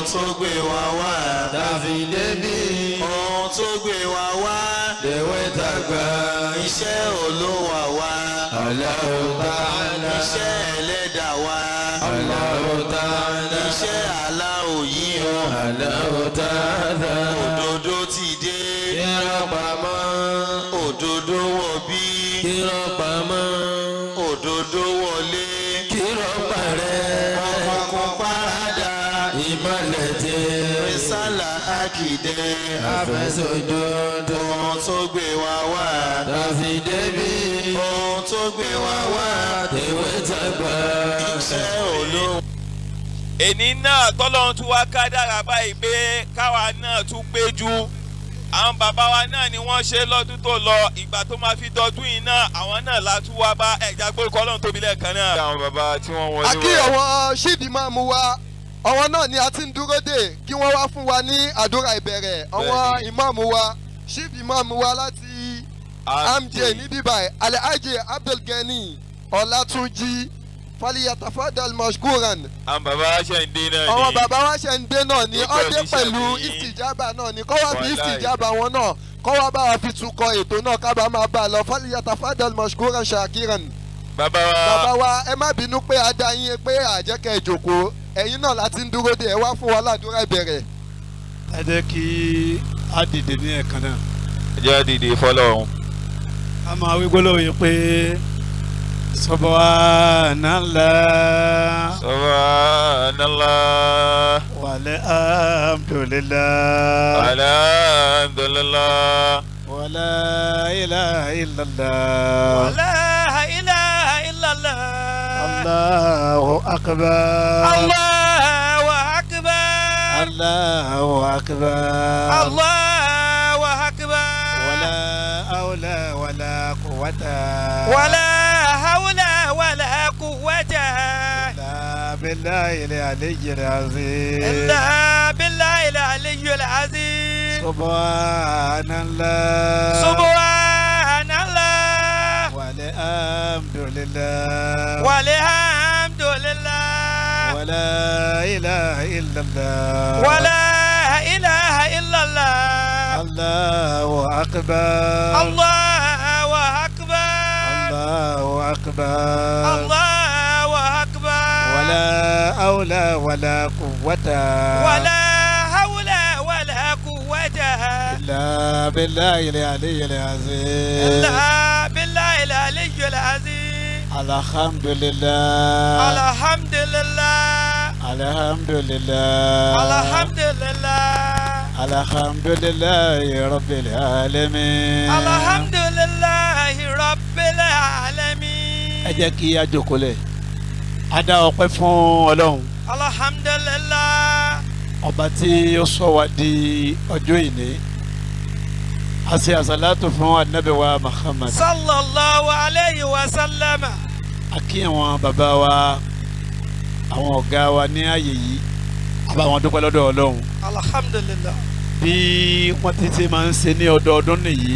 tó gbé wa wá. tàfi débi ohun tó gbé wa wá. lèwe tàgbà iṣẹ́ olówó wa. Allahu ta'ala iṣẹ́ ẹlẹ́dàá wa. Allahu ta'ala iṣẹ́ aláwọ̀ yìí o. Allahu ta'ala òdodo ti dé. kírọ̀ pamọ́ òdodo wọ̀ bí. kírọ̀ pamọ́ òdodo wọlé. kírọ̀ parẹ́ ọkọ̀ parada. ìmọ̀lẹ̀ tẹ́ rísàlà àkìdẹ́. àfẹsọ̀jọ́dọ̀ ohun tó gbé wa wá. tàfi débi ohun tó gbé wa wá. lèwe tàgbà iṣẹ́ olówó. èní náà tọ́lọ́run tún wá ká dára báyìí pé káwa náà tún péjú àwọn bàbá wa náà ni wọ́n ṣe lọ́dún tó lọ ìgbà tó máa fi dọdún yìí náà àwọn náà la tún wá bá ẹ̀já gbórúkọ ọlọ́run tóbi lẹ́ẹ̀kan náà. àwọn bàbá tí wọ́n wọlé àkí àwọn ṣíìdì máa mú wa àwọn náà ni a ti ń dúró dè kí wọ́n wá fún wa ní àdúrà ìbẹ̀rẹ̀ àwọn Bẹ́ẹ̀ni. ìmáàmù wa ṣíìdì máàmù wa láti amj ní bíbáyìí alhaji abdulgani ọlátúnjì faliyatafadal mashkuran àwọn bàbá ṣe ń dé náà ni. àwọn bàbá wa ṣe ń dé náà ní Gbogbo ọdẹ ẹ̀mí pẹ̀lú ṣàbí- ìsìjábà náà ní kọ́ wá fi Wàláì. ìsìjábà wọn náà kọ́ wá bá wa fi tukọ̀ ètò náà ká bá máa bá a lọ faliyatafadal mashkuran shakiran bàbá wa bàbá wa ẹ má bínú pé a dá yín pé àjẹkẹ́ ìjòkó ẹ̀yin náà láti ń dúró de ẹ wá fún wa ládùúrà ìbẹ̀rẹ̀. ẹ jẹ́ kí á dìde ní ẹ̀kan náà jẹ́ dìde fọlọ́run. a máa wí gbólóhùn yìí pé subhanallah subhanallah walhamdulillah alhamdulillah. wala ilaha illallah la ilaha illallah. allahu akbar Allahu akbar. allahu akbar Allahu akbar. wala hawla wala quwwata ولا حول ولا قوة illa billahi al-aliyyi al-azim إلا بالله العلي العظيم subhanallah سبحان الله walhamdulillah والحمد لله ولا إله إلا الله ولا إله إلا الله الله أكبر الله أكبر الله أكبر الله أكبر ولا حول ولا قوة ولا حول ولا قوة إلا بالله العلي العظيم إلا بالله العلي العظيم الحمد لله الحمد لله الحمد لله الحمد لله الحمد لله رب العالمين الحمد لله رب العالمين ẹ jẹ́ kí a jókòó lẹ̀ a dá ọpẹ́ fún ọlọ́run الحمد لله ọba tí ó sọ wá di ọjọ́ ìní a ṣe àṣàlátù fún anabi wa Muhammad صلى الله عليه وسلم a kí àwọn bàbá wa àwọn ọ̀gá wa ní ààyè yìí a bá wọn dúpẹ́ lọ́dọ̀ ọlọ́run الحمد لله bí wọ́n ti ṣe máa ń ṣe ní ọdọọdún nìyí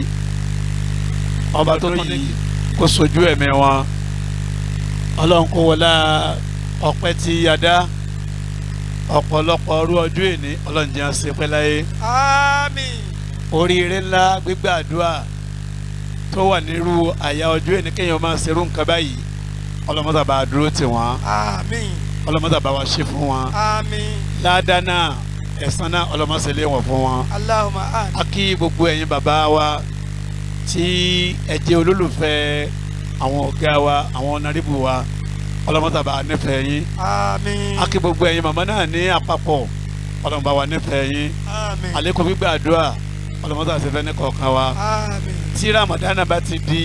ọba tó ní kó sojú ẹ̀mí wọn ọlọ́run kó wọlá ọpẹ́ tí a dá ọ̀pọ̀lọpọ̀ ọrú ọjọ́ èní ọlọ́run jẹ́ àṣẹ pẹ́ láyé آمين oríire ńlá gbígbàdúrà tó wà nírú àyà ọjọ́ èní kéèyàn máa ṣerú nǹkan báyìí ọlọ́mọdà bá dúró tì wọ́n آمين ọlọ́mọdà bá wa ṣe fún wọn آمين ládàá náà ẹ̀san náà ọlọ́mọṣẹ́lẹ̀ wọ̀n fún wọn. اللهم آمين a kí gbogbo ẹ̀yin bàbá wa tí ẹ jẹ́ olólùfẹ́ àwọn ọ̀gá wa àwọn ọ̀nàrìbù wa ọlọ́mọdàbà nífẹ̀ẹ́ yín آمين a kí gbogbo ẹ̀yin màmá náà ní àpapọ̀ ọlọ́mọdàbà wa nífẹ̀ẹ́ yín آمين àlékún gbígbàdúrà ọlọ́mọdàbà ṣe fẹ́ ní kọ̀ọ̀kan wa آمين tí ramadana bá ti di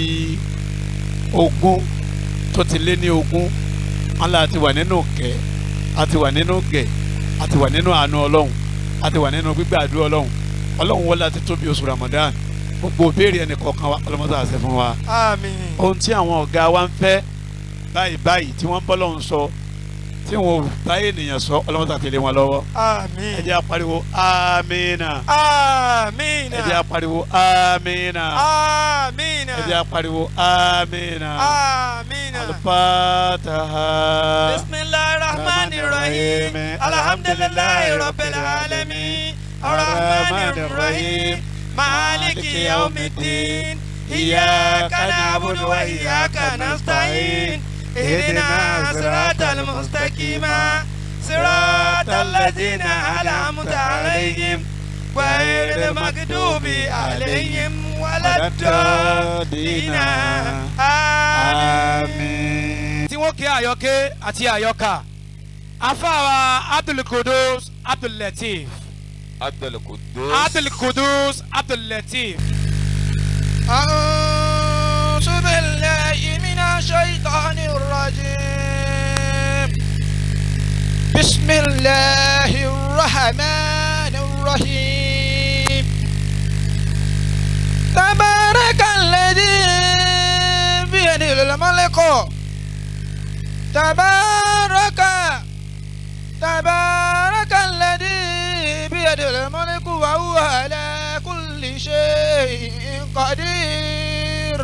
ogún tó ti lé ní ogún wọn là ti wà nínú kẹ a ti wà nínú gẹ a ti wà nínú àánú ọlọ́run a ti wà nínú gbígbàdúrà ọlọ́run ọlọ́run wọlé àti tóbi oṣù ramadan gbogbo òbéèrè ẹnì kọ̀ọ̀kan wa ọlọ́mọdé àṣẹ fún wa آمين ohun tí àwọn ọ̀gá wa ń fẹ́ báyìí báyìí tí wọ́n ń bọ́ lọ́hùn sọ tí wọn ò bá ènìyàn sọ ọlọ́mọdé àtẹlé wọn lọ́wọ́ ẹ آمين jẹ́ apariwo amina آمين ẹ jẹ́ apariwo amina آمين ẹ jẹ́ apariwo amina آمين alifataha. بسم الله الرحمن الرحيم الرحيم الحمد لله رب العالمين الرحمن الرحيم مالك يوم الدين إياك نعبد وإياك نستعين اهدنا صراط المستقيم صراط الذين أنعمت عليهم غير المغضوب عليهم ولا الضالين آمين. tí wọ́n ké àyọké àti àyọkà afáwa abdulkudus abdullateef abdulkudus. abdulkudus abdullateef. أعوذ بالله من الشيطان الرجيم بسم الله الرحمن الرحيم تبارك الذي بيده الملك تبارك تبارك الذي بيده الملك وهو على كل شيء قدير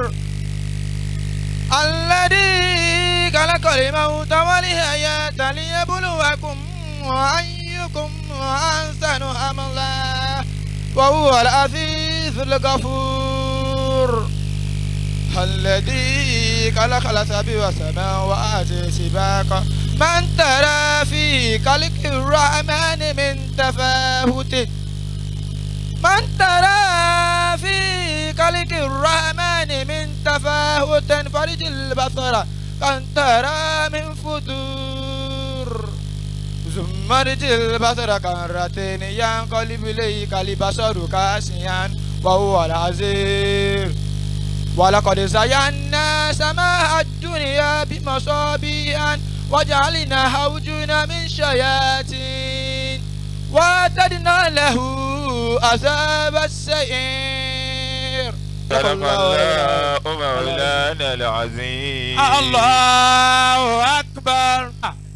الذي خلق الموت والحياة ليبلوكم أيكم أحسن عملا وهو العزيز الغفور الذي خلق السبع سماوات سباقا من ترى في خلق الرحمن من تفاوت من ترى في خلق الرحمن من تفاوت فرج البصر كان ترى من فتور ثم رج البصر كرتين ينقلب إليك البصر كاسيا وهو العزيز ولقد زينا سماء الدنيا بمصابيح وجعلنا وجونا من شياطين وأعتدنا له عذاب السعير صدق الله مولانا العظيم الله أكبر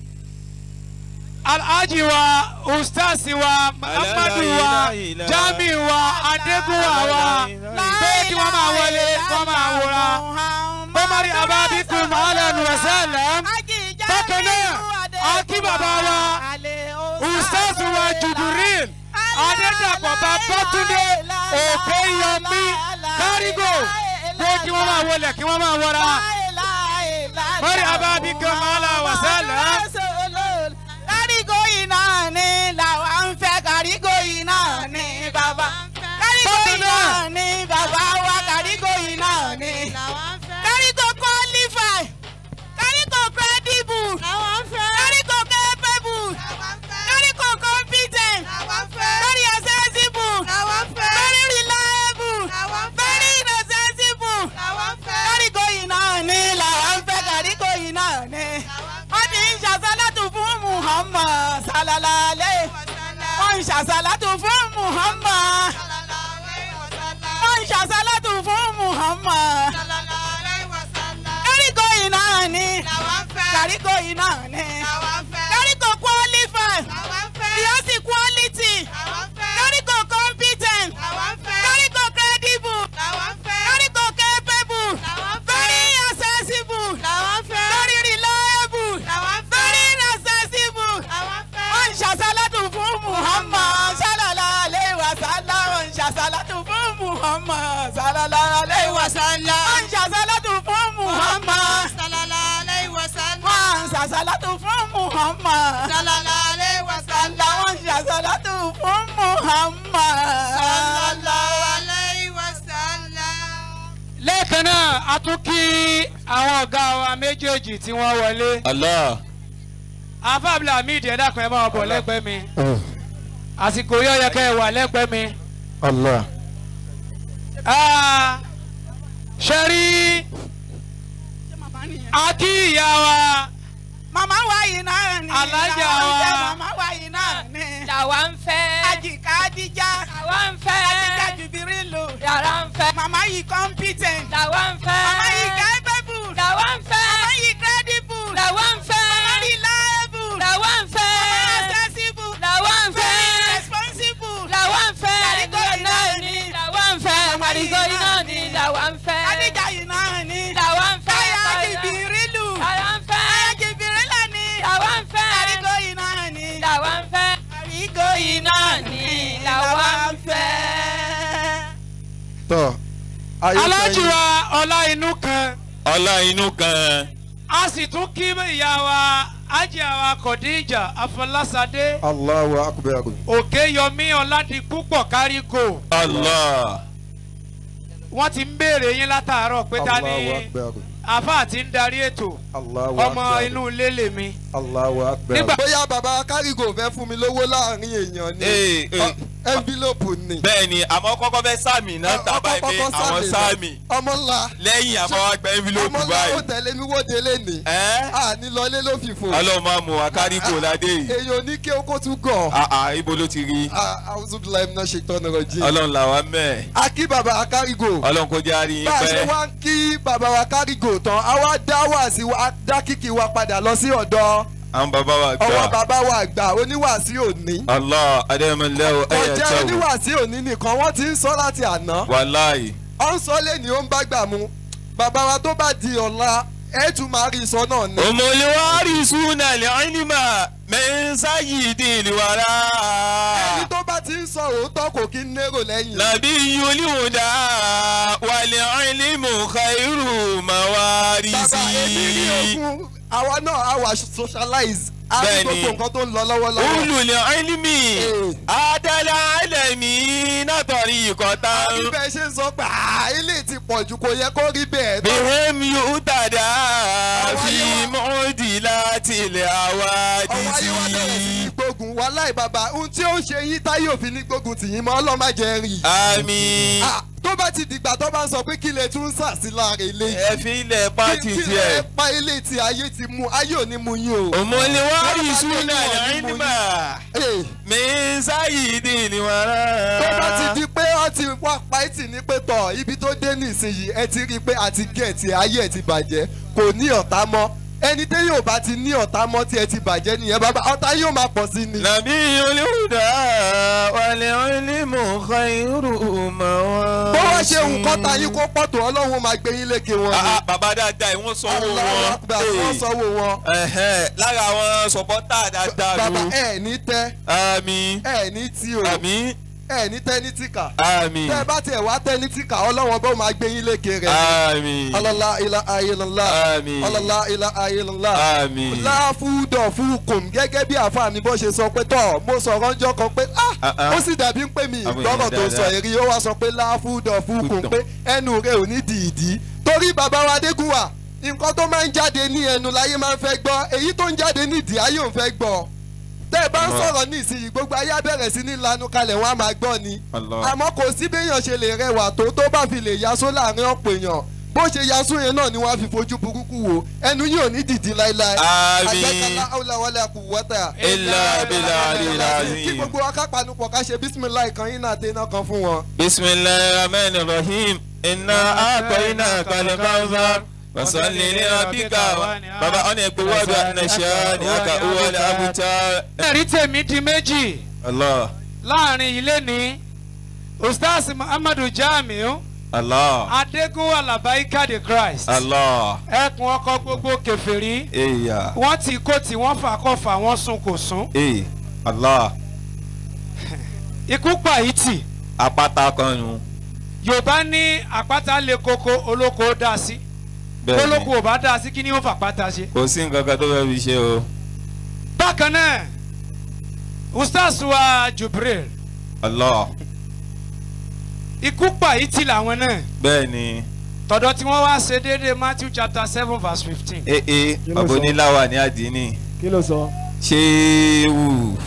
alhaji wa ustaasi wa muhammadu wa jami wa adegunwa wa pé kí wọ́n máa wọlé wọ́n máa wòra bọ́mọ̀rí ababikum alẹ́nu ẹ̀sẹ̀lẹ̀ bákan náà akí bàbá wa ustaasi wa juburil adédàpọ̀ babatunde òkèyọmí kárígò pé kí wọ́n máa wọlé kí wọ́n máa wọra mọ́rí ababikum alẹ́nu ẹ̀sẹ̀lẹ̀. Kárígò yìí náà ni làwa ń fẹ́ kárígò yìí náà ni bàbá. Kárígò yìí náà ni bàbá wa kárígò yìí náà ni. Kárígò qualify. Kárígò credible. Kárígò capable. Kárígò competent. Very accessible. Very reliable. Very inaccessible. Kárígò yìí náà ni làwa ń fẹ́ kárígò yìí náà ni. Wọ́n ti ń ṣàṣálàtù fún Muhammad salalale. Wọ́n ń ṣàṣálàtù fún Muhammad. Wọ́n ń ṣàṣálàtù fún Muhammad. Kárígò yìí náà ni. Kárígò yìí náà ni. Kárígò qualify. Ìyọ́sì quality. Kárígò competent. Kárígò credible. Kárígò capable. Very accessible. Very reliable. Very inaccessible. Wọ́n ń ṣàṣálàtù fún Muhammad sallallahu alayhi wa sallam. Wọ́n ń ṣàṣálàtù fún Muhammad sallallahu alayhi wa sallam. Wọ́n ń ṣàṣálàtù fún Muhammad. Wọ́n ń ṣàṣálàtù fún Muhammad. Wọ́n ń ṣàṣálàtù fún Muhammad. lẹ́ẹ̀kan náà a tún kí àwọn ọ̀gá wa méjèèjì tí wọ́n wọlé. Allah. afábílà hamid ẹ dákun ẹ máa bọ̀ lẹ́gbẹ̀ẹ́ mi àsìkò yóò yẹ kẹ́ ẹ wà lẹ́gbẹ̀ẹ́ mi. Allah. Ah, ṣe rí a kí ìyá wa Màmá wa yìí náà ni. Alájà Làwa ń wa. fẹ́ Màmá wa yìí náà ni. làwa ń fẹ́. Àjìká Adíjà. làwa ń fẹ́. Àjìká Jùbírìlù. yàrá ń fẹ́. Màmá yìí competent. làwa ń fẹ́. Màmá yìí capable. làwa ń fẹ́. Màmá yìí credible. làwa ń fẹ́. Màmá reliable. làwa ń fẹ́. Màmá accessible. làwa ń fẹ́. Very responsible. làwa ń fẹ́. Kàrígò yìí náà ni. làwa ń fẹ́. kàrígò yìí náà ni làwa ń fẹ́. Adíjà yìí náà ni. làwa ń fẹ́. Aya Jùbírìlù. làwa ń fẹ́. Aya Jùbírìlà ni. làwa ń fẹ́. Kàrígò yìí náà tọ́ ayé alájì sẹ́yìn. wa ọlá inú kan ọlá inú kan a sì tún kí ìyá wa ájìá wa kọ̀díjà afọlásadé Allahu akbar. òkè yọmí ọ̀làdìpúpọ̀ kárígò allah wọ́n ti ń béèrè yín látàárọ̀ pé ta ni Allahu akbar. àáfàá ti ń darí ètò Allahu ọmọ akbar. inú ilé lèmi. Allahu akbar. Nígbà- bóyá bàbá kárígò fẹ́ fún mi lówó láàrin èèyàn ni Ee, ee. envelope ni. bẹ́ẹ̀ ni àmọ́ kọ́kọ́ fẹ́ sàmì náà tábà Ọkọ̀ ìpè kọ́kọ́ àwọn sáàmì sàmì náà. ọmọ ńlá lẹ́yìn àmọ́ wa gba ọmọ envelope ńlá ó báyìí tẹ̀lé mi wóde léni. ẹ́ àní lọlé ló fi fò. ọlọ́run máa mú wa kárí kò ládé yìí èèyàn ní kí o kó tún gàn. àà ibo ló ti rí àwùjọ iná ṣe tọ́nà rẹ̀ jí. ọlọ́run làwa mẹ́ a kí bàbá kárígò. ọlọ́run kò jẹ́ àárín bá yín a ṣe pẹ́ wá ń kí bàbá wa kárígò tán a wá dá wá sí wa dá kíkì wa padà lọ sí ọ̀dọ̀ àwọn bàbá wa ọwọ́ gbà bàbá wa àgbà oníwàásí òní. allah adéyẹmọlẹ́wọ̀ kò ẹ̀yẹ jẹ́ tẹ̀wọ̀ oníwàásí òní nìkan wọ́n ti ń sọ láti àná. wàláì ó ń sọ lẹ́ni ó ń bá gbà mu bàbá wa tó bá di ọ̀la ẹ̀ tún máa rí sọ náà ni. òmùlẹ́wárì súnà lẹ́yìnmá mẹ́ńsáyì dìlìwárà ẹni tó bá ti ń sọ òótọ́ kò kí ń lérò lẹ́yìn. nàbí yulíwùdà wàlẹ̀ ọ̀ìlímù khairu mawari bàbá èmi rí sí. ogún àwa náà á wà socialize á rí Bẹ́ẹ̀ni. gbogbo nǹkan tó ń lọ lọ́wọ́lọ́wọ́. olùlẹ̀ ọ̀ìlímì Ee. adala alẹ́mí látọ̀rí ìkọ́tà. àbí bẹ́ẹ̀ ṣe ń sọ pé "Ah, ilé ti pọ̀ jù kò yẹ kó rí bẹ́ẹ̀. bihim yóò dàda Ọwọ́ fi ayé wa- mọ́ọ̀dì láti ilẹ̀ àwa ọwọ́ ayé wa bẹ̀rẹ̀ sí ní dìsí. gbógun wàláì bàbá ohun tí ó ń ṣe yín táyé òfin ní gbógun tì yín mọ́ ọlọ́mọ jẹ́ rí. àmì Ah, tó bá ti dìgbà tó bá ń sọ pé kí lè tún sà sí láàrin ilé yìí. ẹ fi ilẹ̀ pàtì kí tiẹ̀. ẹ pa ilé tí ayé ti mú ayé ò ní mú yín o. òmùlẹ̀wárì súnà Wọ́n bá lẹ́yìnmá Ee, mẹ́ńsáyì dìlìwárà. tó bá ti di pé wọ́n ti wá páìtì ní pé tọ̀ ibi tó dé nísìnyìí ẹ ti rí i pé àti gẹ̀ẹ́tì ayé ẹ̀ ti bàjẹ́ kò ní ọ̀tá mọ́ ẹni tẹ́ yóò bá ti ní ọ̀tá mọ́ tí ẹ ti bàjẹ́ nìyẹn bàbá ọ̀tá yóò máa pọ̀ sí ni. nàbí olùdá wàlẹ̀ ọ̀ìlímù khairu mawari bó wá ṣe nǹkan ta yín kó pọ̀ tó ọlọ́run máa gbé yín lékè wọn Ah, ni. ah, bàbá dáadáa ìwọ̀n sanwó Allahu wọn. Akbar, wọ́n sanwó wọn. Ẹ̀hẹ́n, lára àwọn sọ̀pọ́tà dáadáa bàbá ló. ẹ ní tẹ́ àmì ẹ ní tí o àmì ẹ ní tẹ́ ní tìkà àmì tẹ́ ẹ bá tiẹ̀ wá tẹ́ ní tìkà ọlọ́run bó máa gbé yín lékè rẹ̀. àmì ọlọ́lá ilá ayélujára Àmín. ọlọ́lá ilá ayélujára àmì. láfúdọ̀ fúkùn gẹ́gẹ́ bí àfáà mi bó ṣe sọ pé tọ̀ mo sọ̀rọ̀ ńjọ́ kan pé Ah, ah ah. ó sì dàbí pé mi Àwọn ìgbọ́rọ̀ èèyàn tó sọ dáadáa. èrí ó wá sọ pé láfúdọ̀ fúkùn Fúdọ̀. pé ẹnu rẹ̀ ò ní dìídì torí bàbá wa Adégúnwà nǹkan tó máa ń jáde ní ẹnu láyé máa ń fẹ́ gbọ́ èyí tó ń jáde ní ìdí ayé ò ń fẹ́ gbọ́ tẹ́ ẹ bá ń Allah. sọ̀rọ̀ ní ìsinyìí gbogbo ayé á bẹ̀rẹ̀ sí ní lanu kalẹ̀ wọn á máa gbọ́ ni Allah. àmọ́ kò sí béèyàn ṣe lè rẹwà tó tó bá fi lè yasó láàrin ọ̀pọ̀ èèyàn bó ṣe yasó yẹn náà ni wọ́n á fi fojú burúkú wò ẹnu yìí ò ní dìdí láéláé. Àmín. àjẹkálá ọ̀làwọlé kù wọ́tà. Illa billahil azim. kí gbogbo wa ká panupọ̀ ká ṣe bísímìláì kan yín náà tẹ́ná kan fún wọn. bisimilahi rahman rahim iná àpẹyìnà kàlẹ́kàfà wasalli ní abika baba ọ̀nà ẹgbẹ́ wọ́ọ̀dù ànàṣà ní aka wọlé abuja. ẹ̀rí tèmi di méjì allah láàrin ilé ní ustaz muhammadu jamiu allah adégúnwà làbáyíká the christ allah ẹkùn ọkọ gbogbo kẹfẹ́rí eya wọ́n ti kó tí wọ́n fà kọ́ fà wọ́n sun kò sún ee allah ikú pàyìtì apáta kan nu yorùbá ní àpáta lè koko olóko dá sí bẹ́ẹ̀ olóko ni ò bá dá sí kí ni ó fà pátá ṣe. kò sí nǹkan kan tó fẹ́ fi ṣe o bákan náà ustaz wa jubril allah ikú pàyìtì làwọn náà bẹ́ẹ̀ ni tọ̀dọ̀ tí wọ́n wá ṣe déédéé matthew chapter seven verse fifteen. ee Kí ló bàbá sọ? oníláwà ní àdínì kí ló sọ. ṣéwù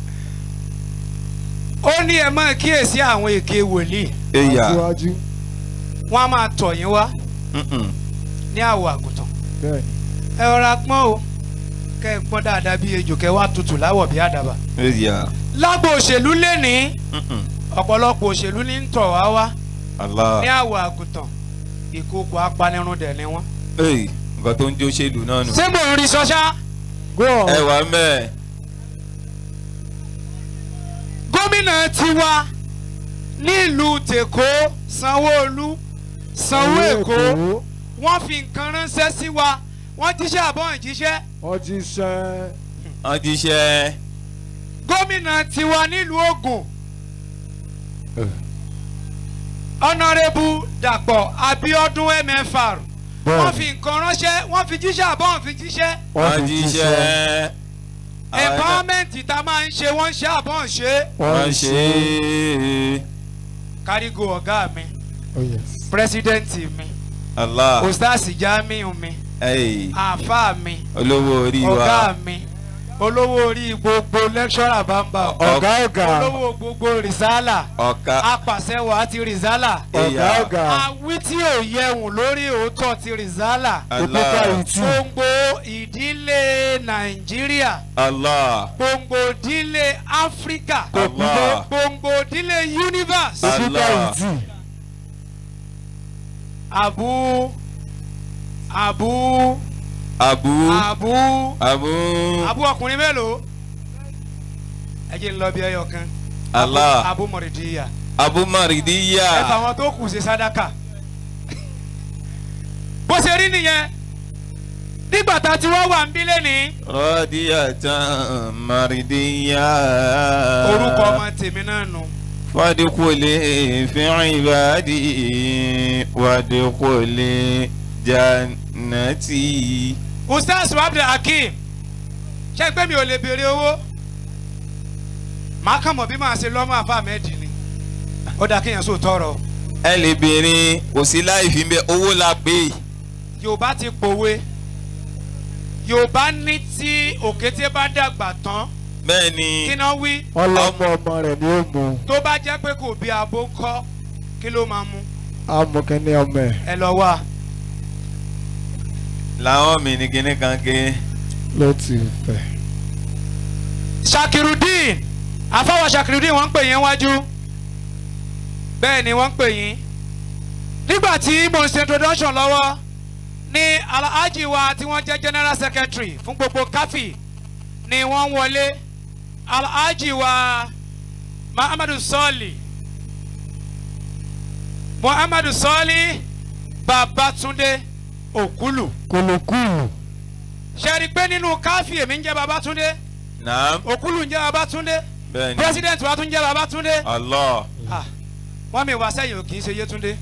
ó ní ẹ máa kíyèsí àwọn èké wòlíì eya aṣíwájú wọ́n á máa tọ̀ yín wá mm-mm. ní àwọ̀ àgùntàn bẹ́ẹ̀ ẹ rọra pọ́n o kẹ́ ẹ pọ́n dáadáa bí ejò kẹ́ wá tutù láwọ̀ bí àdàbà. eya lágbo òṣèlú lẹ́nìí mm-mm. ọ̀pọ̀lọpọ̀ òṣèlú ní ń tọ̀ wá wá allah ní àwọ̀ àgùntàn ìkókò apanirun dẹ̀ ni wọ́n. ee nǹkan tó ń jó ṣèlú náà nù. ṣé mò ń rí sọ́ṣá go on. ẹ wà mẹ́ẹ̀. gómìnà tiwa nílùú tèkó sanwó-olú sanwó èkó wọ́n fi nǹkan ránṣẹ́ sí wa wọ́n jíṣẹ́ àbọ̀ ìjíṣẹ́ wọ́n ti ṣẹ́ wọ́n ti ṣe gómìnà tiwa nílùú ògùn honourable dàpọ̀ abiodun mfr Bẹ́ẹ̀ni. wọ́n fi nǹkan ránṣẹ́ wọ́n fi jíṣẹ́ àbọ̀ wọ́n fi jíṣẹ́ wọ́n jíṣẹ́ empowerment tá a máa ń ṣe wọ́n ń ṣe àbọ̀ ń ṣe wọ́n ṣe é. kárígò ọ̀gá mi Oh yes. president mi Allah ustaz jamiu mi ẹ̀yìn àáfàá mi olówó orí ọ̀gá wa mi olówó orí gbogbo lecturer bamba Ọ̀gá ọ̀gá. olówó gbogbo risala ọ̀ka apàṣẹwà àti risala Ọ̀gá ẹ̀yà ọ̀gá. àwí tí ò yẹ̀wùn lórí òótọ́ ti risala Allah gbogbo ìdílé nàìjíríà Allah gbogbo ìdílé áfíríkà Allah. gbogbo ìdílé universe Allah abu abu abu abu abu abu ọkùnrin mélòó ẹ jẹ́ ń lọ bí ẹyọ kan Allah abu mọ̀rìdíyà abu ẹ fà maridiya wọn tó kù sí sádàkà bó ṣe rí nìyẹn nígbà tá a ti wá wà ń bí lẹ́nìí rọ́díyàtàn maridiya orúkọ ọmọ tèmi náà nù fadikule fìrìn ìbàdí wadikule jannati. ustaz abdul hakeem ṣé pé mi ò lè béèrè owó màá kàn mọ̀ bí màá ṣe lọ́mọ àfa mẹ́ẹ̀dì ni ó dáa kéèyàn sóò tọrọ ẹ lè béèrè kò sí láì fi bẹ owó la pé yorùbá ti pòwe yorùbá ní tí òkété bá dàgbà tán bẹ́ẹ̀ kí ni náà wí Wọ́n lọ́mọ ọmọ rẹ̀ ní òmù. tó bá jẹ́ pé kò bí abo ń kọ́ kí ló máa mú Amọ̀kẹ́ni ọmọ ẹ̀ ẹ lọ wá làwọn mi ní kíní kan ké ló ti fẹ̀. shakirudin àfáwọ̀ shakirudin wọ́n ń pè yín wájú bẹ́ẹ̀ ni wọ́n ń pè yín nígbà tí mo ń ṣe introduction lọ́wọ́ ní alhaji wa tí wọ́n jẹ́ general secretary fún gbogbo káfí ni wọ́n wọlé alhaji wa muhammadu sọ́ọ̀lì muhammadu sọ́ọ̀lì babatunde òkúlù Kòlòkùlù. ṣe rí i pé nínú káfí èmi ń jẹ́ babatunde naam òkúlù ń jẹ́ babatunde bẹ́ẹ̀ ni president wa tún jẹ́ babatunde Allah Ah, wọ́n mi wá sẹ́yìn ò kì í ṣe yétúndé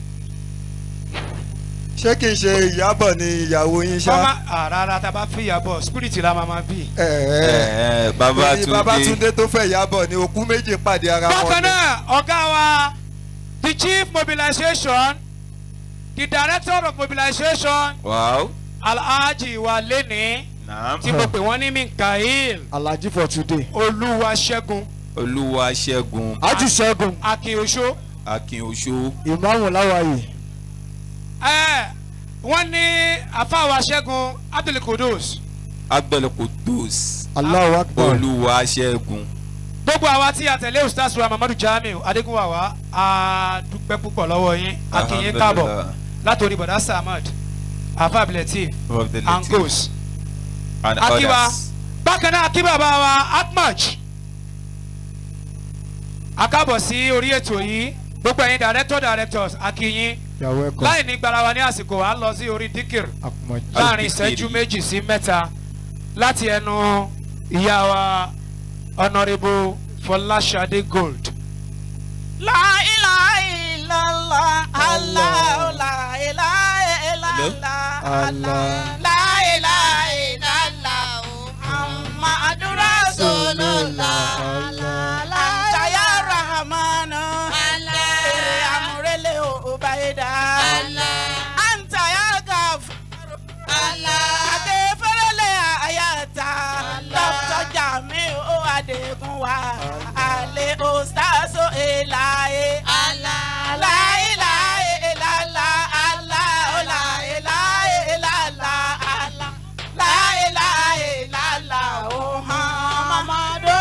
ṣé kì í ṣe ìyábọ̀ ni ìyàwó yín wọ́n má ṣá. ah, rárá tá a bá fi ìyàbọ̀ spirit la máa ma bí. ẹ ẹ ẹ ẹ Babatunde babatunde tó fẹ́ ìyábọ̀ ni òkú méje pàdé ara wọn. bákan ni. náà ọ̀gá wa the chief mobilization the director of mobilization wow alhaji wa lẹ́ni naam tí mo pè wọ́n ní mikael Alhaji for today. olúwaṣẹ́gun olúwa ṣẹ́gun Ájì Ṣẹ́gun. akínoṣó akínoṣó Ìmáàmù Láwàyè. ẹ wọ́n ní àfàwà ṣẹ́gun abdulkudus agbẹlẹkùdùs Allahu Akbar. olúwa ṣẹ́gun gbogbo àwa tí a tẹ̀lé ustaz wa mamadu jamiu adegunwawa a dúpẹ́ púpọ̀ lọ́wọ́ yín a kí yín káàbọ̀ Alhamdulillah. látòrí bọ̀dá samad afa abdulateef of the Latif angos and akiba others bákan náà akíba bá wa akmach akábọ̀ sí orí ètò yìí gbogbo ẹ̀yin director directors akíyín You are welcome. láì ní gbara wa ní àsìkò à ń lọ sí orí dikir Akùmọ̀jì. láàrin Al-Dikiri. ìṣẹ́jú méjì sí mẹ́ta láti ẹnu ìyá wa honourable fọláṣadé gold. láìláìlọ́lá aláwọ̀ láìláìlọ́lá Allah. láìláìlọ́lá muhammadu rasulullah àtàyà rahamanu èrè amúrẹ́lẹ̀ òbáyédá àǹtàyà gàfúrú adéfẹ́rẹ́lẹ̀ àyàtà dr jamiu adégún wa alẹ́ ostazo elaye láìláì ìlàlá àlá láìláì ìlàlá àlá láìláì ìlàlá òhàn mamadu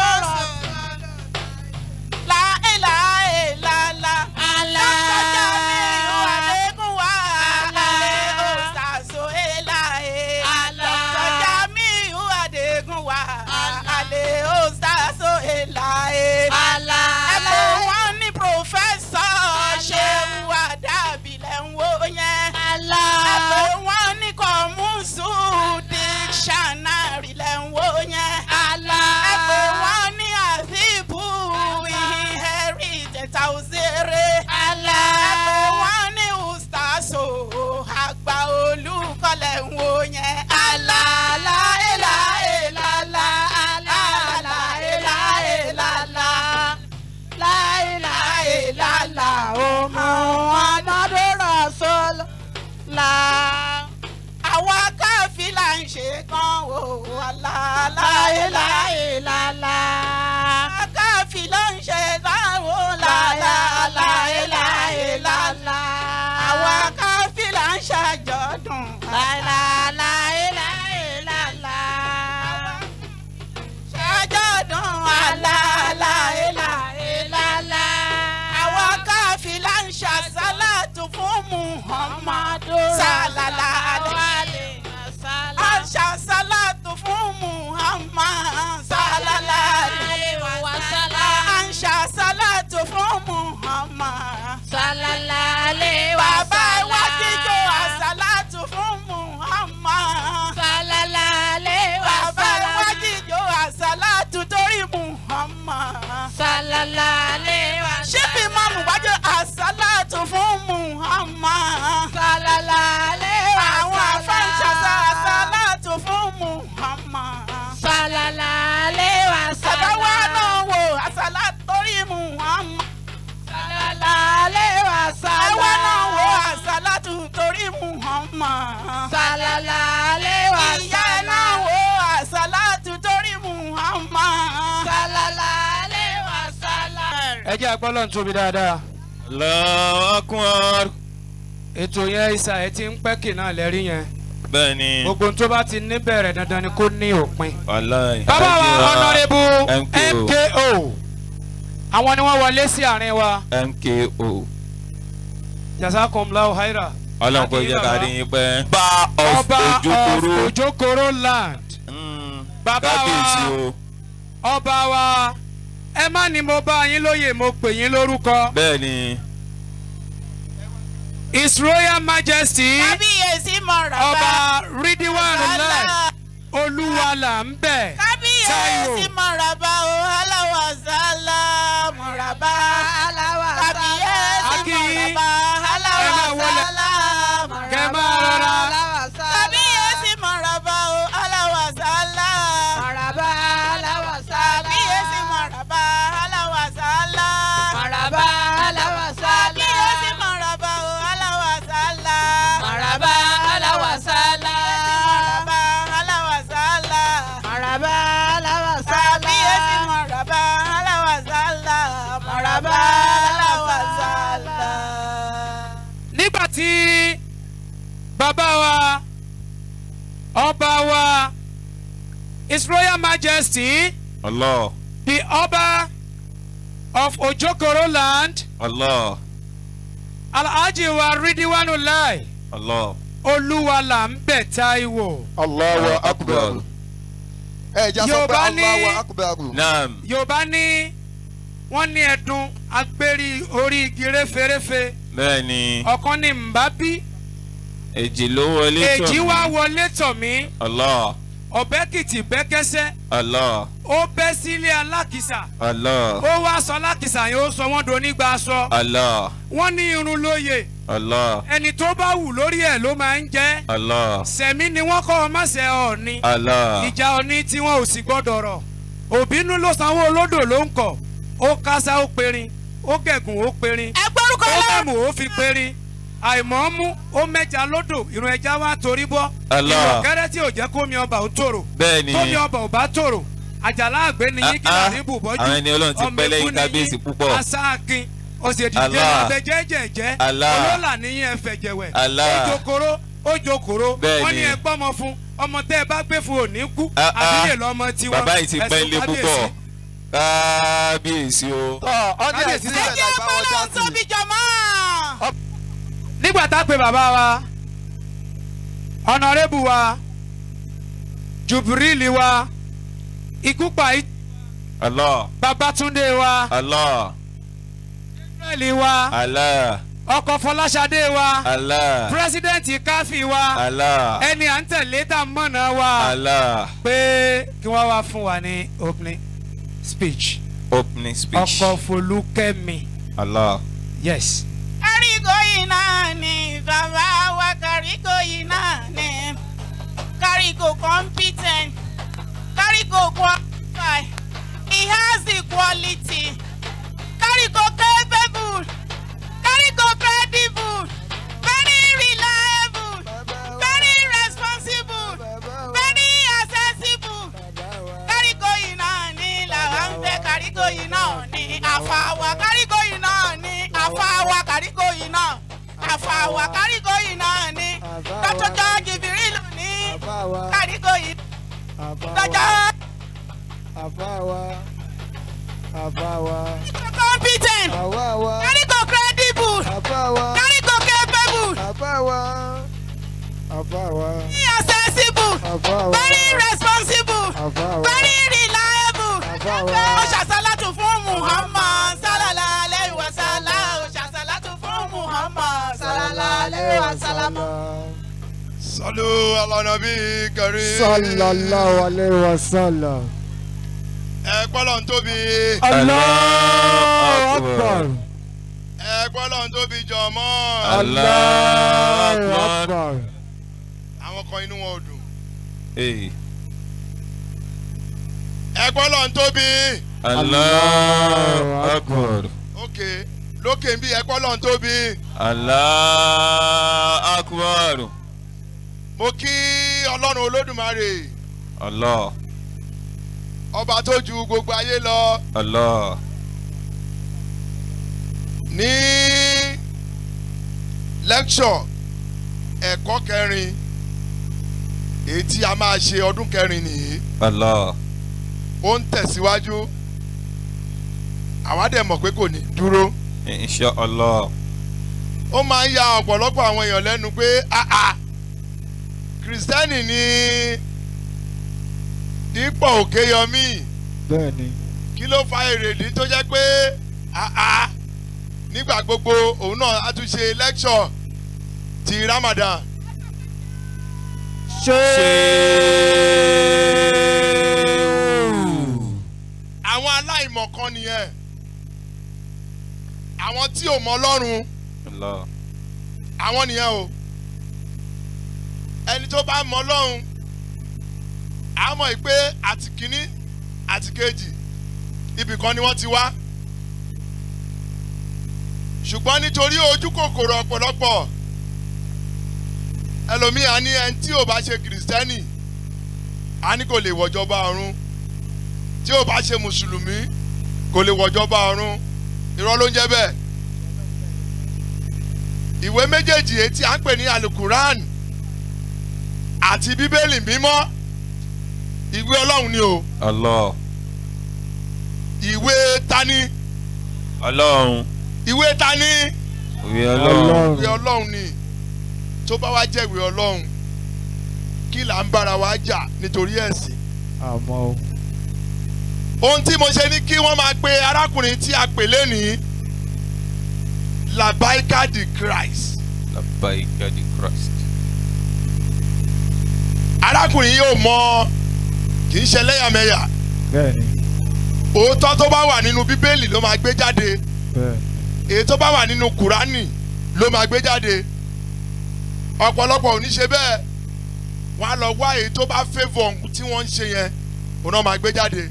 láìláì ìlàlá àlá jamiu adégún wa alẹ́ ostazo elaye dr jamiu adégún wa alẹ́ ostazo elaye ẹ̀pọ̀ wọn ní pòfẹ́sọ̀ ṣéwù àdàbí lẹ̀ ń wò yẹn. ẹ̀pọ̀ wọn ní kọ̀mùsù dictionary lẹ̀ ń wò yẹn. ẹ̀pọ̀ wọn ní àfíìbù inheritance àwòzèrè. ẹ̀pọ̀ láéláéláélá. káfí ló ń ṣe báwo láéláéláélá. àwa káfí là ń ṣàjọ̀dún láéláéláélá. ṣàjọ̀dún láéláéláélá. àwa káfí là ń ṣàṣàlátù fún muhammadu sálálá. àṣà sálátù fún muhammad sálálá. àṣà sálátù fún muhammad. bàbá wa jíjó àṣàlátù fún muhammad. bàbá wa jíjó àṣàlátù torí muhammad. ṣíbi mọ́mù wájú àṣàlátù fún muhammad. àwọn afẹ́ǹṣàṣà àṣàlátù fún muhammad. bàbá wa náà wò àṣàlátù torí muhammad. àwa náà wò àṣàlátù torí muhammad. ìyá náà wò àṣàlátù torí muhammad. ẹ jẹ́ agbọ́lọ̀ ń tóbi dáadáa Allahu Akbar. ètò yẹn ìsà ẹ ti ń pẹ́ kì náà lẹ́rí yẹn bẹ́ẹ̀ ni gbogbo ohun tó bá ti ní bẹ̀rẹ̀ dandan ni kó ní òpin. wàláì. bàbá wa ọ̀nàrẹ́bù MKO. mko àwọn ni wọ́n wọlé sí àárín wa mko jazakumullahu haira. ọlọ́run kò jẹ́ ká rí yín pẹ́. bá of ọba of ojokoro ojokoro land Mm, bàbá kábíyèsí wa o ọba wa ẹ má ní mo bá yín lóye mo pè yín lórúkọ bẹ́ẹ̀ ni his royal majesty kábíyèsí mọ̀ràn ọba ridwan lai olúwa là ń bẹ̀ kábíyèsí mọ̀ràbá o aláwọ̀ sálá mọ̀ràbá kábíyèsí Akínyìn. mọ̀ràbá Ẹ máa aláwọ̀ wọlé. sálá kẹ máa rọra kábíyèsí mọ̀ràbá o aláwọ̀ sálá kábíyèsí mọ̀ràbá aláwọ̀ sálá kábíyèsí mọ̀ràbá o aláwọ̀ sálá mọ̀ràbá aláwọ̀ sálá kábíyèsí mọ̀ràbá aláwọ̀ sálá mọ̀ràbá aláwọ̀ sálá. nígbà tí bàbá wa ọba wa his royal majesty Allah the ọba of ojokoro land Allah alhaji wa ridwan lai Allah olúwa là ń bẹ̀ táíwò. Allahu akbar. ẹ jẹ́ sọ pé Yorùbá ní- Allahu akbar. naam yorùbá ní wọ́n ní ẹ̀dùn agbérí orí igi réferéfe bẹ́ẹ̀ ni ọ̀kan ní mbábí èjì ló wọlé tọ̀ èjì mí. wá wọlé tọ̀ mí Allah ọ̀bẹ́kìtì bẹ́kẹ́sẹ́ Allah ó bẹ́ sílé alákìsà Allah ó wá sọ alákìsà yẹn ó sọ wọ́n do nígbà aṣọ Allah wọ́n ní irun lóye Allah ẹni tó bá wù lórí ẹ̀ ló máa ń jẹ́ Allah sẹ̀mí ni wọ́n kọ́ ọ má ṣe ọ̀ọ́ni Allah ìjà ọ̀ní tí wọn ò sì gbọ́dọ̀ rọ̀ òbínú ló sanwó olódò ló ń kọ̀ ó kásá ó perin ó gẹ̀gùn ó perin ẹ gbórúkọ ó lọ. mẹ́mù ó fi perin àìmọ́ mú ó mẹ́ja lódò ìrun ẹja wá torí bọ́ Allah. ìrọ̀kẹ́rẹ́ tí ò jẹ́ kómi ọba ò tòrò bẹ́ẹ̀ ni tómi ọba ò bá tòrò àjàlá àgbẹ̀ ni yín kí Ah, ah. làrí bùbọ́jú Àwọn ẹni Ọlọ́run ti pẹ́ lẹ́yìn kábíyèsí púpọ̀. asáàkin òsèdìdé Allah. abẹ jẹ́jẹ̀jẹ́ Allah. olólà níyìn ẹ̀fẹ̀ jẹ̀wẹ̀ Allah. ojokoro ojokoro Bẹ́ẹ̀ wọ́n ní ni. ẹ gbọ́mọ fún ọmọ tẹ́ ẹ bá gbé fún òní kú Ah, ah. àbíyè lọ́mọ tiwọn bàbá yìí ti pẹ́ ẹ̀sùn ilé kábíyèsí. púpọ̀ kábíyèsí o tọ́ ọ́nì Kábíyèsí. ẹ̀sìn ẹ sílẹ̀ jẹ́ láì bá wọn ọpọlọ dá tóbi sí. jọmọ́. nígbà tá a pe bàbá wa ọ̀nàrẹ́bù wa jubrili wa ikúpa Allah babatunde wa Allah israeli wa Allah ọkọ̀ fọláṣadé wa Allah pírẹsidẹ́ǹtì káfí wa Allah ẹni à ń tẹ̀lé tá a mọ̀nà wa Allah pé kí wọ́n wá fún wa ní opening speech opening speech ọkọ̀ folúkẹ́mi Allah yes. kárígò yìí náà ni bàbá wa kárígò yìí náà ni kárígò competent kárígò qualify he has the quality kárígò capable kárígò credible very reliable very responsible very accessible àfàwà kárígò yìí náà ni àfàwà kárígò yìí náà àfàwà kárígò yìí náà ni dọ́jọ́jọ́ jìbìrìlù ní àfáwa kárígò yìí àfáwa dọ́jọ́ àfáwa àfáwa competent àwáwa kárígò credible àfáwa kárígò capable àfáwa àfáwa accessible àfáwa very responsible àfáwa very reliable. àfáwa ó ṣàṣàlátù fún muhammad sálàlá aleyhi wa sálà ó ṣàṣàlátù fún muhammad sálàlá aleyhi wa sálàmù. sọlú alọ́nàbí kẹrí. sallallahu alayhi wa sallam. ẹ gbọ́dọ̀ ń tóbi. Allahu akbar. ẹ gbọ́dọ̀ ń tóbi jọmọ́. Allahu akbar. àwọn kan inú wọn ò dùn. Hey. ẹ gbọ́dọ̀ ń tóbi. Allahu Akbar. ok lókè ń bí ẹ gbọ́dọ̀ ń tóbi. Allahu Akbar. mo kí ọlọ́run olódùmarè Allah. ọba tó ju gbogbo ayé lọ Allah. ní lẹ́kṣọ̀ ẹ̀kọ́ kẹrin èyí tí a máa ṣe ọdún kẹrin nìyí Allah. ó ń tẹ̀síwájú àwa dẹ̀ mọ̀ pé kò ní dúró Insha Allah. ó máa ń ya ọ̀pọ̀lọpọ̀ àwọn èèyàn lẹ́nu pé àà kìrìsìtẹ́nì ni dípò òkèyọmí bẹ́ẹ̀ni kí ló fa èrèdí tó jẹ́ pé àà nígbà gbogbo òun náà á tún ṣe lẹ́kṣọ̀ ti Ramadan àwọn aláìmọ̀ kan nìyẹn àwọn tí ò mọ Ọlọ́run Allah. àwọn nìyẹn o ẹni tó bá mọ Ọlọ́run á mọ̀ pé àti kínní àti kejì ibì kan ni wọ́n ti wá ṣùgbọ́n nítorí ojú kòkòrò ọ̀pọ̀lọpọ̀ ẹlòmíì á ní ẹni tí ò bá ṣe kìrìsìtẹ́nì á ní kò lè wọ̀jọba ọ̀run tí ò bá ṣe mùsùlùmí kò lè wọ̀jọba ọ̀run irọ́ ló ń jẹ́ bẹ́ẹ̀ ìwé méjèèjì èyí tí à ń pè ní alukuran àti bíbélì mímọ́ ìwé ọlọ́run ni o Allah. ìwé tani Ọlọ́run. ìwé tani Ìwé Ọlọ́run. ìwé ọlọ́run ni tó bá wá jẹ́ ìwé ọlọ́run kí là ń bára wa jà nítorí ẹ̀sìn àmọ́ o. ohun tí mo ṣe ní kí wọ́n máa pe arákùnrin tí a pè lénìí labaika di Christ Labbaika di Christ. arákùnrin yóò mọ kì í ṣe lẹ́yàmẹ̀yà bẹ́ẹ̀ni òótọ́ tó bá wà nínú bíbélì ló máa gbé jáde bẹ́ẹ̀ni èyí tó bá wà nínú kùránì ló máa gbé jáde ọ̀pọ̀lọpọ̀ ò ní ṣe bẹ́ẹ̀ wọ́n á lọ wá èyí tó bá favour ohun tí wọ́n ń ṣe yẹn òun náà máa gbé jáde.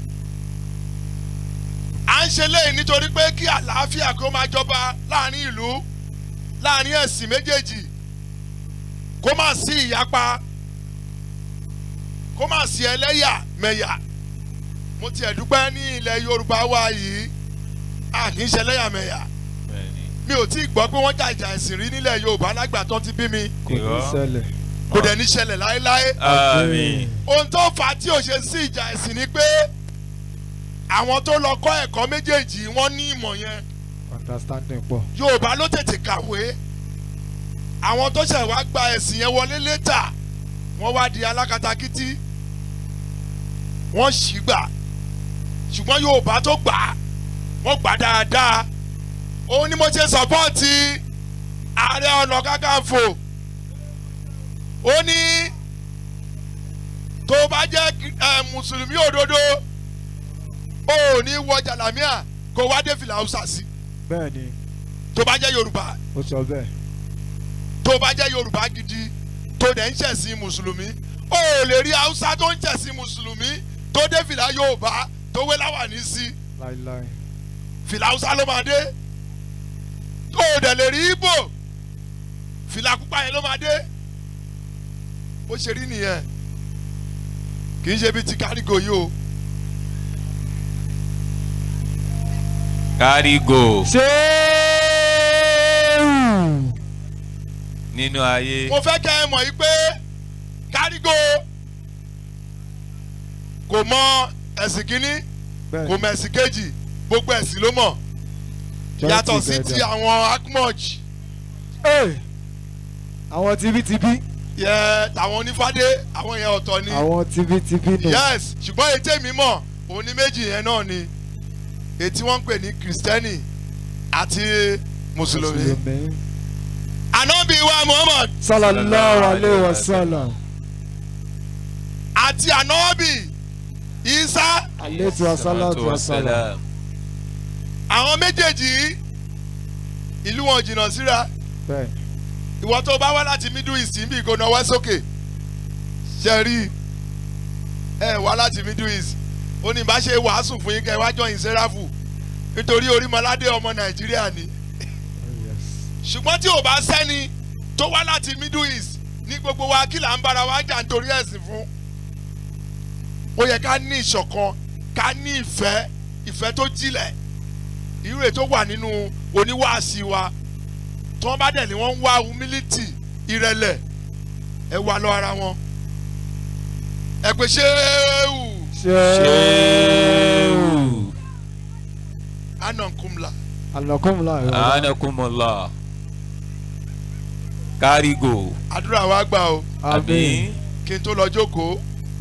à ń ṣe léyìí nítorí pé kí àlàáfíà kó máa jọba láàrin ìlú láàrin ẹ̀sìn méjèèjì kó má sí ìyapa kó má sí ẹlẹ́yàmẹ̀yà mo tiẹ̀ dúpẹ́ ní ilẹ̀ Yorùbá wa yìí a kì í ṣe ẹlẹ́yàmẹ̀yà Bẹ́ẹ̀ni. mi ò tí ì gbọ́ pé wọ́n jà ìjà ẹ̀sìn rí nílẹ̀ Yorùbá lágbà tó ti bí mi kò ní Irọ́. ṣẹlẹ̀. kò dẹ̀ ní ṣẹlẹ̀ láéláé. Àmín. ohun tó fà á tí ò ṣe sí ìjà ẹ̀sìn ni pé àwọn tó lọ kọ́ ẹ̀kọ́ méjèèjì wọ́n ní ìmọ̀ yẹn understanding pọ̀. Yorùbá ló tètè kàwé àwọn tó ṣẹ̀ wá gba ẹ̀sìn yẹn wọlé létà wọ́n wá di alákatakítí wọ́n ṣì gbà ṣùgbọ́n Yorùbá tó gbà á, wọ́n gbà dáadáa òun ni mo ṣe sọ́pọ́ọ̀tì Ààrẹ Ọ̀nà Kakanfò ó ní tó bá jẹ́ ẹ, mùsùlùmí òdodo ó ní wọ jàlámíà kó wá dé fìlà Haúsá sí bẹ́ẹ̀ni tó bá jẹ́ Yorùbá ó sọ bẹ́ẹ̀. tó bá jẹ́ yorùbá gidi tó dẹ̀ ń ṣẹ̀sìn mùsùlùmí ó lè rí haúsá tó ń ṣẹ̀sìn mùsùlùmí tó dé fìlà yorùbá tó wé láwàní sí láíláí. fìlà haúsá ló máa dé ó dẹ̀ lè rí ibo fìlà pupa yẹn ló máa dé bó ṣe rí nìyẹn kì í ṣe bí ti kárígò yìí o kárígò ṣéèrù. nínú ayé mo fẹ́ kẹ́ ẹ mọ̀ yìí pé kárígò kò mọ ẹ̀sìn kínní kò mọ ẹ̀sìn kejì gbogbo ẹ̀sìn ló mọ̀ yàtọ̀ sí ti àwọn akmoj àwọn tibítibí yẹ tàwọn onífádé àwọn yẹn ọ̀tọ̀ ni àwọn tibítibí nù. yes ṣùgbọ́n ètè mi mọ̀ òun ní méjì yẹn náà ni ètí wọ́n ń pè ní kìrìsìtẹ́nì àti mùsùlùmí ànábì wa muhammad sallallahu alayhi wa sallam. àti ànábì isa aleyhi wa salatu wa salam. àwọn méjèèjì yìí, ìlú wọn jìnnà síra bẹ́ẹ̀ ìwọ tó bá wá láti middle east ń bí kò náwó sókè ṣe rí ẹ wá láti middle east ó ní bá ṣe wàásù fún yín kẹ wá jọyìn sẹ́ráfù nítorí orímọládé ọmọ nàìjíríà ni ṣùgbọ́n tí ò bá sẹ́ni tó wá láti middle east ní gbogbo wa kí là ń bára wa jà nítorí ẹ̀sìn fún ó yẹ ká ní ìṣọ̀kan ká ní ìfẹ́ ìfẹ́ tó jílẹ̀ ìrè tó wà nínú oníwàásí wa tí wọ́n bá dẹ̀ ní wọ́n ń wá humility ìrẹ̀lẹ̀ ẹ wà lọ ara wọn ẹ pé ṣéwù ṣéèrù. anankumla anakumla yọrọ. anakumola kárígò àdúrà wa gbà o àmín kí n tó lọ jókòó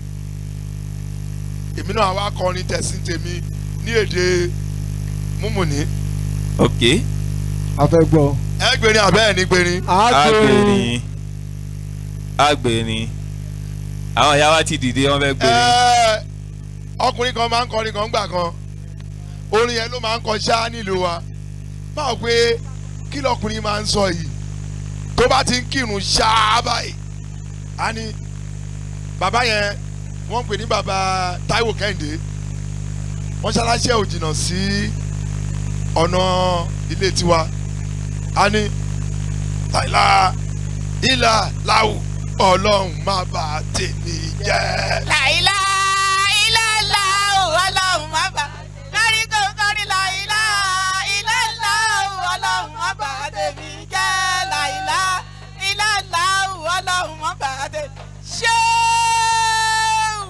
èmi náà wá kọrin tẹ̀sí tèmi ní èdè múmùní ok a fẹ́ gbọ́. ẹ gbèrín àbẹ́ ẹ̀ ní gbèrín agbèrin agbèrin àwọn ìyá wa ti dìde wọn fẹ́ gbèrin ẹ ọkùnrin kan máa ń kọrin kan gbà kan orin yẹn ló máa ń kọ ṣáá nílùú wa báwo pé kí lọkùnrin máa ń sọ yìí tó bá ti ń kírun ṣáá báyìí á ní bàbá yẹn wọ́n ń pè ní bàbá Táíwò Kẹ́hìndé wọ́n ṣaláṣẹ́ ò jìnnà sí ọ̀nà ilé tiwa á ní láìlá ìlà láwù ọlọ́run má bà tèmi jẹ́. láìlá ìlàlá ọlọ́run má bà kárí kò kárí láìlá ìlàlá ọlọ́run má bà tèmi jẹ́ láìlá ìlàlá ọlọ́run má bà tèmi ṣéwù.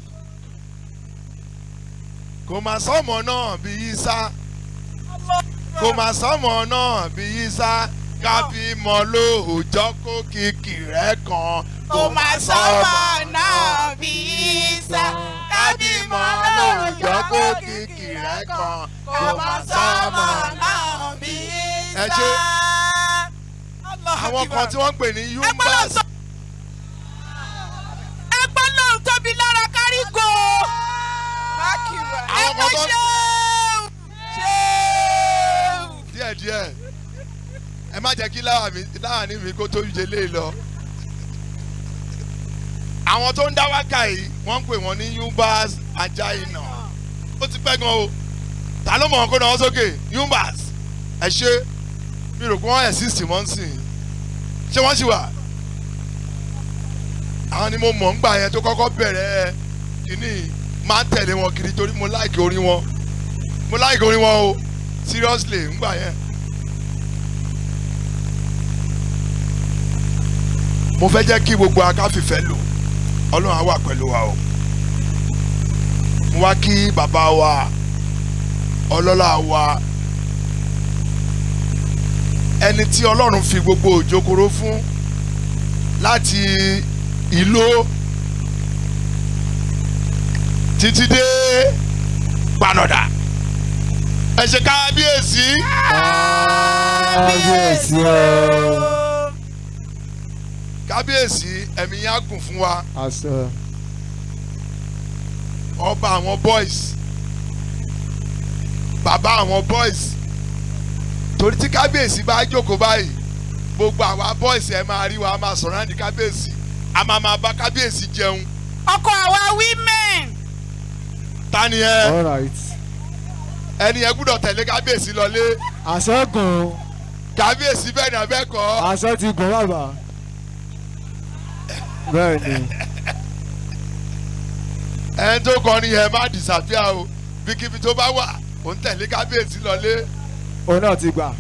kò má sọmọ náà bí Ìsá kò má sọmọ náà bí Ìsá kábí mọ lóòjọ́ kó kìkì rẹ̀ kan kò má sọ́mọ náà bí Ìsá kábímọ lóòjọ́ kó kìkì rẹ̀ kan kò má sọ́mọ náà bí Ìsá. ẹ ṣe àwọn kan tí wọ́n ń pè ní yumbas ẹgbẹ́ lóhùn tóbi lára kárígò. Àwọn kan tó- ṣéwù ṣéwù. díẹ̀díẹ̀ ẹ má jẹ́ kí láàánú mi kó tó yẹ lé lọ. àwọn tó ń dá wákà yìí wọ́n ń pè wọ́n ní yumbas ajaina ó ti pẹ́ gan o ta ló mọ̀ ọ́n kó náà sókè yumbas ẹ ṣe mi rò pé wọ́n exist mọ́ ń sìn ṣé wọ́n ṣì wà àwọn ni mo mọ̀ ń gbà yẹn tó kọ́kọ́ bẹ̀rẹ̀ kínní máa ń tẹ̀lé wọn kiri torí mo láìkì orin wọn mo láìkì orin wọn o seriously ń gbà yẹn. mo fẹ́ jẹ́ kí gbogbo akáfífẹ́ lò ọlọ́run á wà pẹ̀lú wa o mo wá kí bàbá wa ọlọ́lá wa ẹni tí ọlọ́run fi gbogbo òjòkòrò fún láti ìlú títí dé gbanọ̀dà ẹ ṣe kábíyèsí kábíyèsí o. kábíyèsí ẹ̀mí yẹn á gùn fún wa àṣẹ. ọba àwọn boys bàbá àwọn boys torí tí kábíyèsí bá jókòó báyìí gbogbo àwa boys ẹ máa rí wa a máa sọ̀rọ̀ àǹdí kábíyèsí a máa máa bá kábíyèsí jẹun ọkọ àwa women. ta ni ẹ all right. ẹni ẹ gbúdọ̀ tẹ̀lé kábíyèsí lọlé àṣẹ gùn kábíyèsí bẹ́ẹ̀ ni abẹ́ kọ́ àṣẹ ti gùn bàbá. bẹ́ẹ̀ ni ẹni tó kọrin yẹn má disappear o bíkíbi tó bá wà òun tẹ̀lé kábíyèsí lọlé òun náà ti gbà.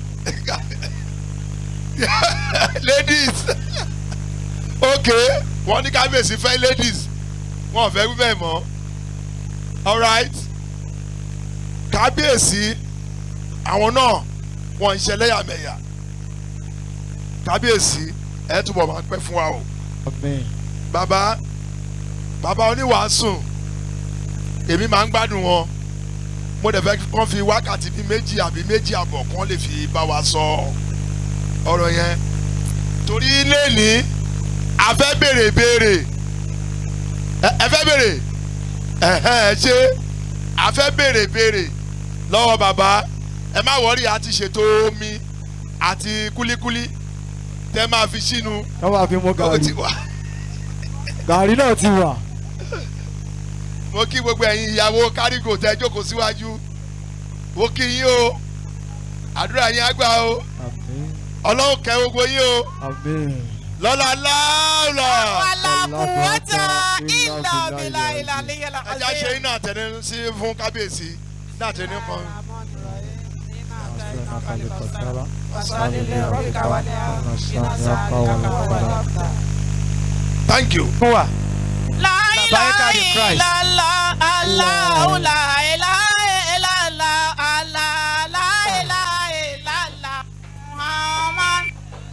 ladies ok wọ́n ní kábíyèsí fẹ́ ladies wọ́n ò fẹ́ wí bẹ́ẹ̀ mọ́ alright kábíyèsí àwọn náà wọ́n ń ṣe lẹ́yàmẹ̀yà kábíyèsí ẹ̀ túbọ̀ máa pẹ́ fún wa o Amen. bàbá bàbá oníwàásù èmi máa ń gbádùn wọn mo dẹ̀ fẹ́ kán fi wákàtí bíi méjì àbí méjì àbọ̀ kán lè fi bá wa sọ ọ̀rọ̀ yẹn torí lẹ́ni a fẹ́ béèrè béèrè ẹ ẹ fẹ́ béèrè ẹ̀hẹ́n ẹ ṣe a fẹ́ béèrè béèrè lọ́wọ́ bàbá ẹ má wọ́rí àti ṣètò omi àti kúlíkúlí tẹ́ máa fi sínú wọ́n máa fi mú ó ti gàrí. wà. gàrí náà ti wà. mo kí gbogbo ẹ̀yin ìyàwó kárígò tẹ́ jókòó síwájú mo kí yín o àdúrà yín á gbà o Amen. ọlọ́run kẹ́ gbogbo yín o Amen. lọ́la láàlọ́ alákùúwọ́tà ìlà bìlà ìlà líyàlá ẹja ṣe iná àtẹnu sí fún kábíyèsí iná àtẹnu kan thank you. fún wa. láìláì the Christ. lálá aláwọ̀ láìláì lálá alá láìláì lálá muhammad.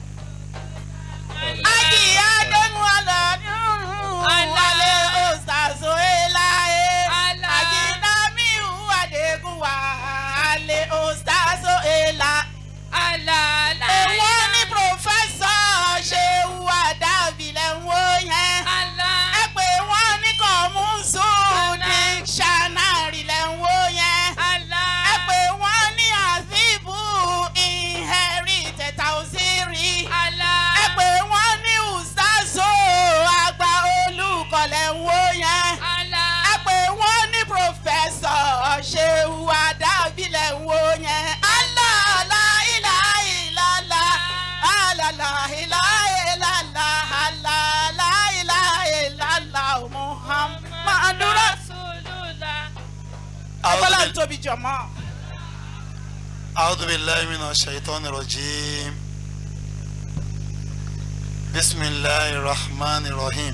ají adéhùn aládùn wálé ọ̀sàsó eláyé ají damiu adégún wálé ọ̀sàsó elá. èwo ní pòfẹ́sọ̀ ṣéwú àdàbílẹ̀ ń wó yẹn ẹ pé wọ́n ní kò mú sùn dictionary lẹ̀ ń wó yẹn ẹ pé wọ́n ní àfíìbù inherited tausiri ẹ pé wọ́n ní ùsàzò àgbà olùkọ́ lẹ̀ ń wó yẹn ẹ pé wọ́n ní pòfẹ́sọ̀ ṣéwú àdàbílẹ̀ ń wó yẹn alala ilaha illallah alala ilaha illallah alala ilaha illallah muhammadu rasulullah. ọgbọ́n ń tóbi jọ̀mọ́. أعوذ بالله من الشيطان الرجيم بسم الله الرحمن الرحيم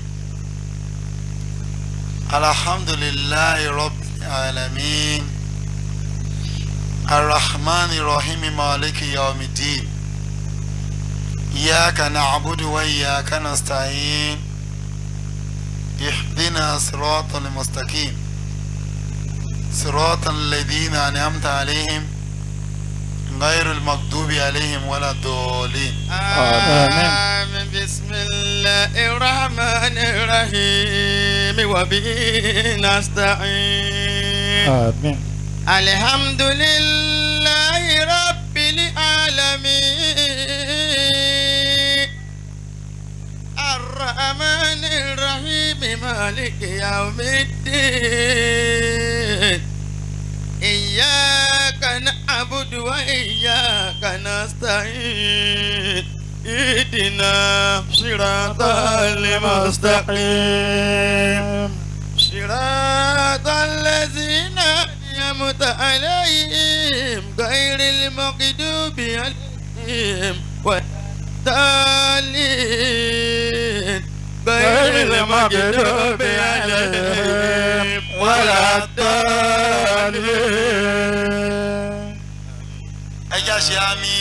الحمد لله رب العالمين الرحمن الرحيم مالك يوم الدين إياك نعبد وإياك نستعين اهدنا صراط المستقيم صراط الذين أنعمت عليهم غير المغضوب عليهم ولا الضالين آمين بسم الله الرحمن الرحيم وبه نستعين Amen. الحمد لله رب العالمين الرحمن الرحيم مالك يوم الدين إياك نعبد وإياك نستعين اهدنا صراط المستقيم صراط الذين أنعمت عليهم غير المغضوب عليهم والضالين غير المغضوب عليهم ولا الضالين ẹjá ṣe àmì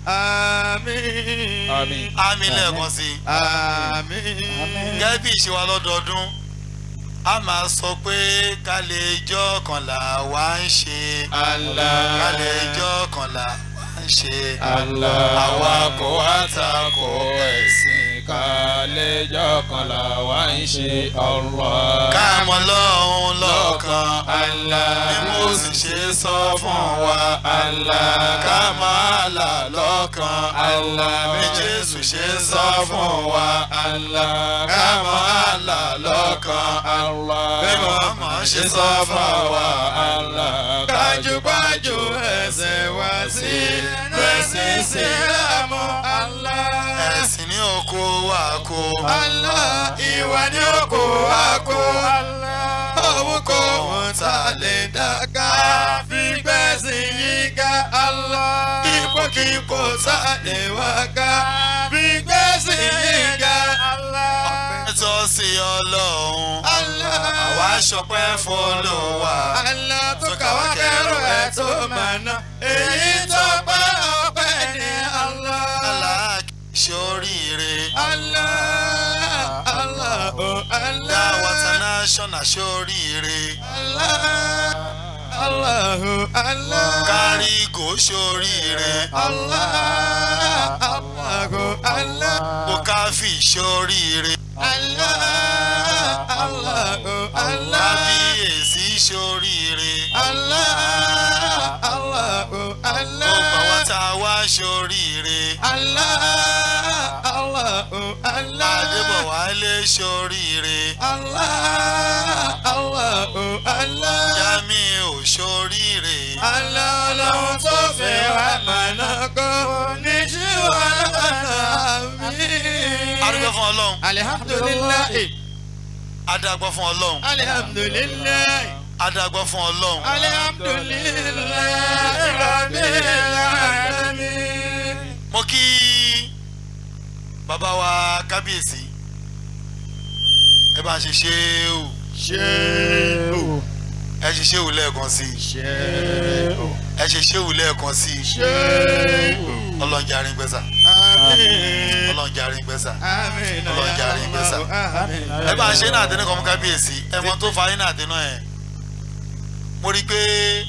آمين àmì lẹ́ẹ̀kan sí i آمين gẹ́gẹ́ bí ìṣe wa lọ́dọọdún a máa sọ pé kálẹ̀ ijọ́ kànlá wa ń ṣe Allah. kálẹ̀ ijọ́ kànlá wa ń ṣe Allah. àwa kò wá takò ẹ̀sìn kálẹ́jọ́ kan là wá ń ṣe ọ̀rọ̀. káàmọ́ lọ́hún lọ́kàn Allah. bí mo sì ṣe sọ fún wa ká máa là lọ́kàn bí Jésù ṣe sọ fún wa ká máa là lọ́kàn bí màmá ṣe sọ fún wa Kájúkájú ẹsẹ̀ wá sí ẹsẹ̀ sílámù Allah. ẹ̀sìn ní oko wa kó Allah ìwà ní oko àkó Allah. Òun kò wọ́n ta lè dàgá fi gbẹ̀sìn yìí ga Allah. ipòkípò sáde wá ká fi gbẹ̀sìn yìí ga Allah. Ẹ̀tọ́ sí ọlọ́run. Allah. Àwa ṣọpẹ́ fọlọ́wà. Allah tó kàwá kẹrù ẹ̀ tó mọ̀nà. èyí tó pa ọpẹ́ ní Allah. Aláàkì ṣoríire. Allah. Allah. Oh Allah. Dáwọ́ international ṣoríire. Allah. Allahu Allah. Kárígò ṣoríire. Allah. Allahu Allah. Bukafi ṣoríire. Allah. Allahu Allah. Kábíyèsí ṣoríire. Allah. Allahu Allah. Gbogbo àwọn tá a wá ṣoríire. Allah. Allahu Allah. Adébọ̀wálé ṣoríire. Allah. Allahu Allah. Jamiu ṣoríire. Allah ọlọ́run tó fẹ́ wá mọ̀nà kó ní ṣí wà lọ́nà mi. Adúgbò fún Ọlọ́run. alihamdulilayi Adágbọ́ fún Ọlọ́run. alihamdulilayi Adágbọ́ fún Ọlọ́run. alihamdulilayi rabbil alamin. Mo kí bàbá wa kábíyèsí. Ẹ bá ń ṣe ṣéwù. ṣéwù Ẹ ṣe ṣéwù lẹ́ẹ̀kan sí i. ṣéwù Ẹ ṣe ṣéwù lẹ́ẹ̀kan sí i. ṣéwù. Ọlọ́run jàre ń gbẹ́sà. àmín Ọlọ́run jàre ń gbẹ́sà. àmín Ọlọ́run jàre ń gbẹ́sà. àmín. Ẹ bá ń ṣe náà àtẹnu kan fún kábíyèsí. Ẹ mọ tó fa yín náà àtẹnu ẹ̀. Mo rí i pé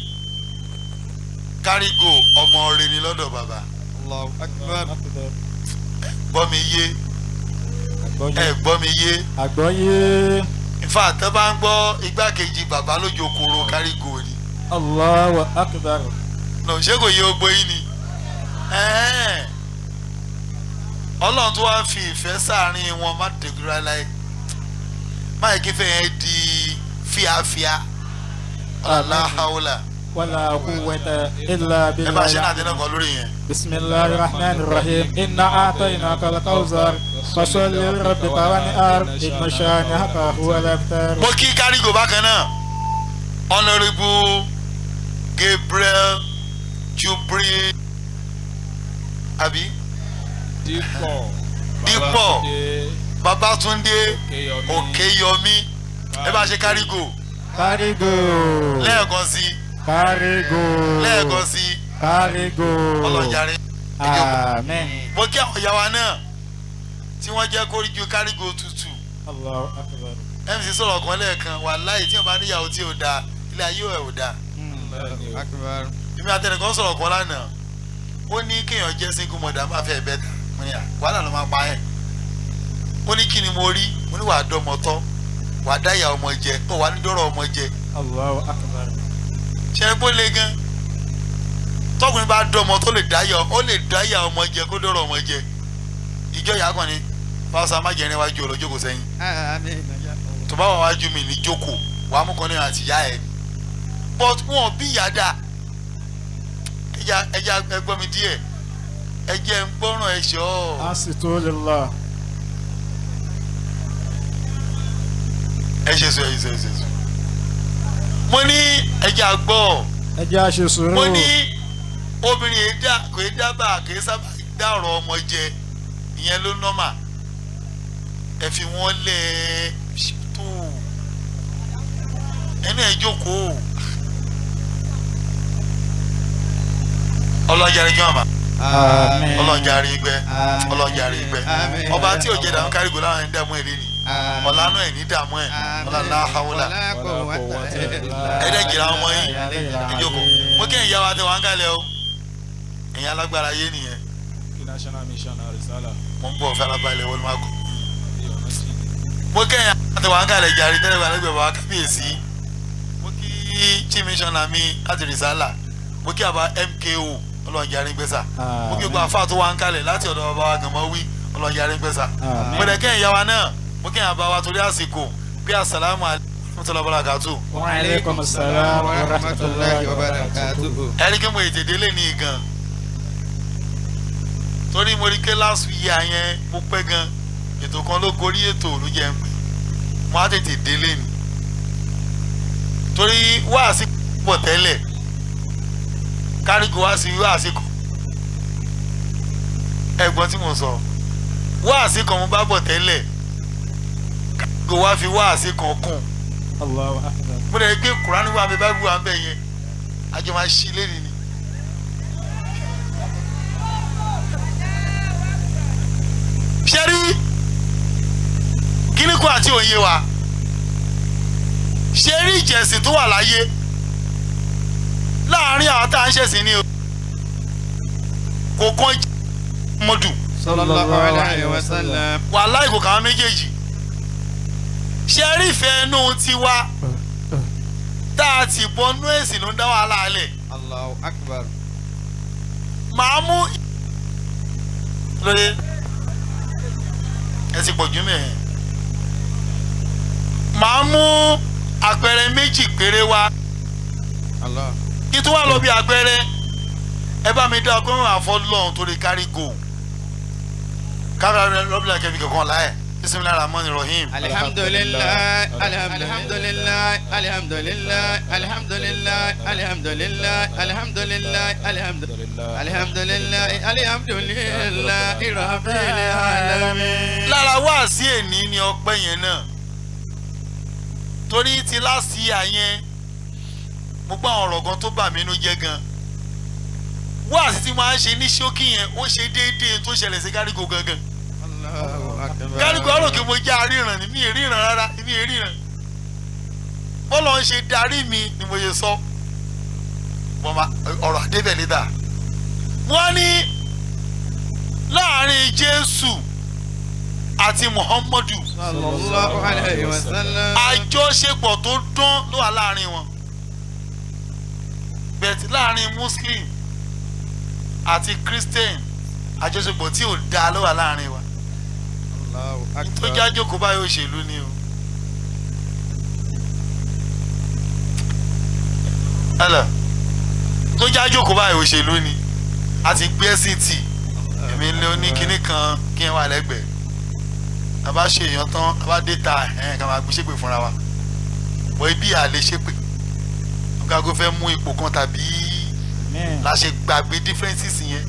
kárígò ọmọ rẹ ni lọ́dọ̀ bàbá. Allahu akbar. Gbọ́ mi yé. Ẹ gbọ́ mi yé. àgbọ́yé ìfà tó bá ń gbọ́ igbákejì bàbá lójú okòrò kárígò ni Allahu akbar nà ṣé kò yẹ ogbó yín ni Ẹ́ẹ̀. ọlọ́run tó wá fi ìfẹ́ sáàárín wọn má dègúrà láyé má yẹ kí fẹ́ yẹn di fíafíà aláhàwùlà wala quwwata illa ẹ bá ṣe náà billah dínà kan lórí yẹn. bisimilahi rahman rahim inna a'tainaka al-kawthar fasalli li rabbika wanhar inna shani'aka huwa al-abtar. mo kí kárígò bákan náà honourable gabriel jubri àbí dípọ̀ dípọ̀ babatunde òkèyọmí ẹ bá ṣe kárígò kárígò lẹ́ẹ̀kan sí kárígò lẹ́ẹ̀kan sí kárígò ọlọ́jàre amen mo kí àwọn ìyá wa náà tí wọ́n jẹ́ kórìjú kárígò tutù Allahu akbar. mc sọ̀rọ̀ kan lẹ́ẹ̀kan wàláhì tí wọ́n bá níyàwó tí ò dáa ilé ayé ẹ̀ ò dáa akbar. èmi àtẹnìkan sọ̀rọ̀ kan lánàá ó ní kéèyàn jẹ́ single mother máa fẹ́ bẹ́ẹ̀ tà mo ní à wàhálà ló máa pa ẹ̀ ó ní kí ni mo rí mo ní wàá dọ́mọ tọ́ wàá dá ìyá ọmọ jẹ ó wàá ní dọ́rọ̀ ọmọ jẹ Allahu akbar. ṣe é kó le gan tọkùnrin bá dọ́mọ tó lè dá ìyá ó lè dá ìyá ọmọ jẹ kó dọ́rọ̀ ọmọ jẹ ìjọ ìyá kan ni fáwọn amájẹrin wájú ọlọ́jókòó sẹ́yìn àmín. tó bá wà wájú mi ní jókòó wàá mú kan ní àti ìyá ẹ but wọn bí ìyá dà ẹja ẹja ẹgbọ́n mi díẹ̀ ẹjẹ ń gbọ́ràn ẹ̀ṣọ́ asitu lillah. ẹ ṣe sọ ẹ ṣe ṣe sọ. mo ní ẹja gbọ́ ẹ jẹ́ àṣẹ sùúrù. mo ní obìnrin yìí dá kò í dábàá kò í sábà dá ọ̀rọ̀ ọmọ jẹ ìyẹn ló nọ́mà ẹ fi wọ́n lẹ̀ ẹ́ tó ẹni ẹ jókòó ọlọ́jà rẹ̀ jọ́ àmà Àmín. ọlọ́jà rí gbẹ Àmín. ọlọ́jà rí gbẹ Àmín. ọba tí ò jẹ́ dàmú kárígò láwọn ẹni dààmú ẹ̀ rí ni ọ̀lànà ẹ̀ ní dààmú ẹ̀ ọ̀làlá hawla ẹ̀ẹ́dẹ̀ jìrà ọmọ yìí ìjókòó mo kí ẹ̀yà wa tẹ wá ń kalẹ̀ o ẹ̀yà alágbára yé nìyẹn kí national mission arisala mo ń bọ̀ farabalẹ̀ wọlé máa kọ́ mo kí ẹ̀yà wa tẹ wá ń kalẹ̀ jàre tẹ́lẹ̀ wà lẹ́gbẹ̀ẹ́ bàbá kábíyèsí mo kí chief missioner mi láti rìsálà mo kí àbá mko ọlọ́njà rí gbèsà mo kí gbogbo àfa tó wá ń kalẹ̀ láti ọ̀dọ̀ bàbá wa gànmọ́ wí ọlọ́njà rí gbèsà Àmín. mo dẹ̀ kí ẹ̀yà wa náà mo kí ẹ̀yà bá wa torí àsìkò bí asàlámù alaykum barakatu wa aleykum salaam wa rahmatulahi wa barakatuhu. ẹni kí mo ètè délé ní gan torí mo rí ké last year yẹn mo pẹ́ gan ètò kan ló gorí ètò ló jẹ́ ń pè mo á tètè délé ni torí wáàsí pọ̀ tẹ́lẹ̀ kárígò wá sí wá àsìkò ẹ̀gbọ́n tí mo sọ wá àsìkò mo bá bọ̀ tẹ́lẹ̀ kárígò wá fi wá àsìkò kùn Allahu akbar. mo lè gbé kúránì wà mí báíbù wà ń bẹ̀ yẹn àjọ máa ṣí lẹ́nu ni. ṣe rí kíníkù àti òye wa ṣe rí ìjẹ̀sìn tó wà láyé láàárín àwọn tá à ń ṣẹ̀sìn ni o kò kàn mọ́dù sallallahu alayhi wa sallam. wàhálà ìkò kàwọn méjèèjì ṣe rí ìfẹ́ inú tiwa tá a ti bọnú ẹ̀sìn ló ń dá wàhálà alẹ̀ allahu akbar. màá mú lóye ẹ ti pọ̀ jù mẹ́ẹ̀ màá mú àpẹẹrẹ méjì péré wá allah. kí tó wà lọ bí àpẹẹrẹ ẹ bá mi dá ọgbọ́n àfọ́ lọ́hùn torí kárí gò kárí lọ́bìlà kẹfì kankan láyẹ̀ bisimilahi rahman rahim. alhamdulilayi alhamdulilayi alhamdulilayi alhamdulilayi alhamdulilayi alhamdulilayi alhamdulilayi alhamdulilayi alhamdulilayi rabbil alamin. lára wá sí èní ni ọpẹ́ yẹn náà torí ti láti àyẹn mo gbọ́ àwọn ọ̀rọ̀ gan tó bà mí inú jẹ́ gan wá sí ti máa ń ṣe ní ṣókí yẹn ó ṣe déédéé tó ṣẹlẹ̀ sí gárígò gangan allahu akbar. gárígò ọ̀rọ̀ kí mo já ríran ni mi ì ríran rárá mi ì ríran bọ́lá ń ṣe darí mi ni mo ṣe sọ wọ́n ma ọ̀rọ̀ àdébẹ̀ létà wọ́n ní láàrin jésù àti muhammadu sallallahu alayhi wa sallam. àjọṣepọ̀ tó dán ló wà láàrin wọn bẹ̀tì láàrin muslim àti christian àjọṣepọ̀ tí ò dáa ló wà láàrin wa allahu tó akbar. jájókòó báyìí òṣèlú ni o. ẹlẹ tó jájókòó báyìí òṣèlú ni a ti gbé ẹsìn tì èmi ní oní kinní kan kí n wà lẹ́gbẹ̀ẹ́ a bá ṣe èèyàn tán a bá dé ta ẹ̀hìn ká máa gbé ṣépè fúnra wa bọ́ ibi à lè ṣépè ọ̀gágun fẹ́ mú ipò kan tàbí Amen. la ṣe gbàgbé differences yẹn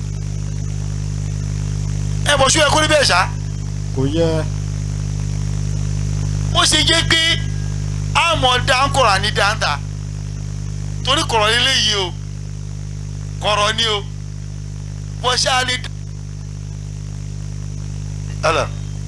ẹ bọ̀ ṣú ẹ kó níbẹ̀ ṣá kò yẹ ó ṣe jẹ́ pé àmọ́ dáńkọ̀rọ̀ ní dáńtà torí kọ̀rọ̀ nílé yìí o kọ̀rọ̀ ni o bọ́ ṣáà lè. ẹlẹ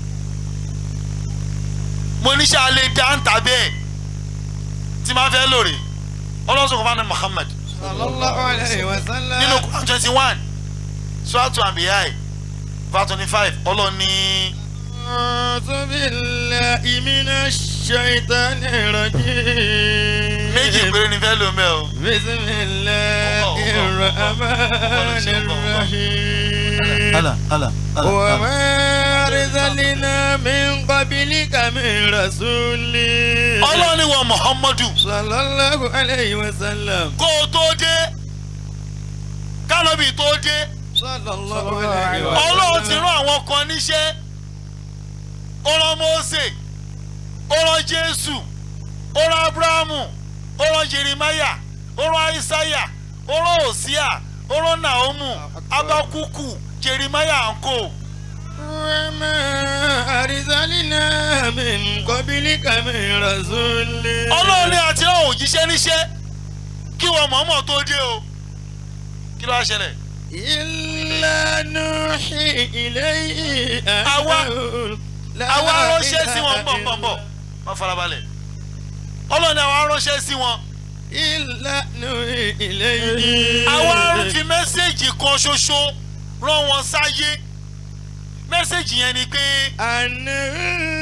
mo ní ṣáà lè dáńtà bẹ́ẹ̀ tí máa fẹ́ lóore ọlọ́sùn kò bá ní Muhammad sallallahu alayhi wa sallam. nínú Quran twenty one suratu Anbiya verse twenty five ọlọ́ni. أعوذ بالله من الشيطان الرجيم méjì péré ni fẹ́ lò mẹ́ o. بسم الله الرحمن الرحيم ala ala وما أرسلنا من قبلك من رسول ọlọ́ni wọ muhammadu صلى الله عليه وسلم kó o tó dé kánọ́bì tó dé صلى الله عليه ọlọ́run ti وسلم rán àwọn kan níṣẹ́ ó rán mose ó rán jésù ó rán abrahamu ó rán jeremiah ó rán isaiah ó rán hosea ó rán naomu abakuku jeremiah anko وما أرسلنا من قبلك من رسول ọlọ́run ní àti rán òjíṣẹ́ níṣẹ́ kí wọ́n mọ̀ọ́mọ̀ tó dé o kí ló wá ṣẹlẹ̀. إلا نوحي إليه Àwa- أنه لا àwa ránṣẹ́ sí wọn إله bọ̀ bọ̀ bọ̀ má farabalẹ̀ ọlọ́run ní àwa ránṣẹ́ sí wọn إلا نوحي إليه àwa fi mẹ́sẹ̀gì kan ṣoṣo rán wọn sáyé mẹ́sẹ̀gì yẹn ni pé أنه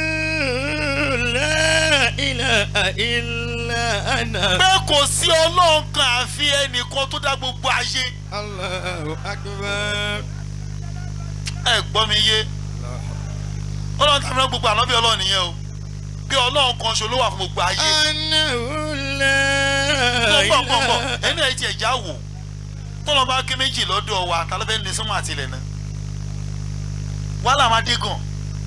لا إله إلا أنا pé kò sí ọlọ́run kan àfi ẹnìkan tó dá gbogbo ayé الله أكبر ẹ gbọ́ mi yé ọlọ́run tàbí náà gbogbo ànábì ọlọ́run nìyẹn o pé ọlọ́run kan ṣo ló wà fún gbogbo ayé أنه لا gbọ́ gbọ́ gbọ́ إله ẹni ẹ̀ tiẹ̀ já wò tọ́lọ́ bá ké méjì lọ́dọ̀ wa ta ló fẹ́ ní sọ́mọ́ àtìlẹ̀ náà wàhálà máa dé gan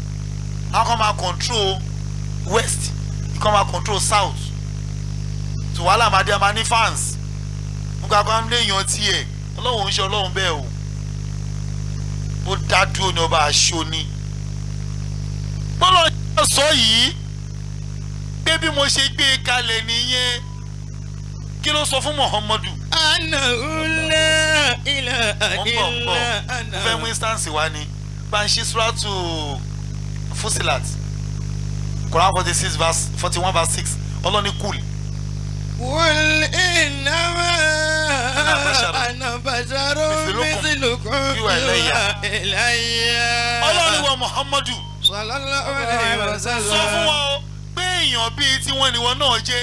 àwọn kan máa control west ìkan máa control south tó wàhálà máa dé a máa ní fans nígbà kan léèyàn tiẹ̀ ọlọ́run ń ṣe ọlọ́run bẹ́ẹ̀ o ó dá dúró ní ọba aṣọ ni bọ́lá ṣe sọ yìí pé bí mo ṣe gbé e kalẹ̀ nìyẹn kí ló sọ fún muhammadu. ana ula ila mo ń bọ̀ ń bọ̀ mo fẹ́ mú instance wá ni banshi suratu fusilat quran forty six verse forty one verse six ọlọ́ni kùl. قل إنما أنا بشر مثلكم يوحى إلي ọlọ́ni wa muhammadu صلى الله عليه sọ fún وسلم wọn o pé èèyàn bíi tiwọn níwọ náà jẹ́.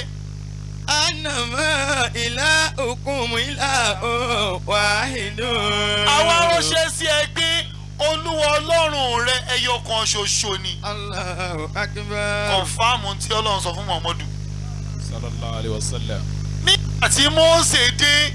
أنما إلهكم إله واحد àwa ránṣẹ́ sí ẹ pé olúwa ọlọ́run rẹ ẹyọ kan ṣoṣo ni. الله أكبر kọ̀nfàmù tí ọlọ́run sọ fún muhammadu. sallallahu alayhi wa sallam. nígbà tí mose dé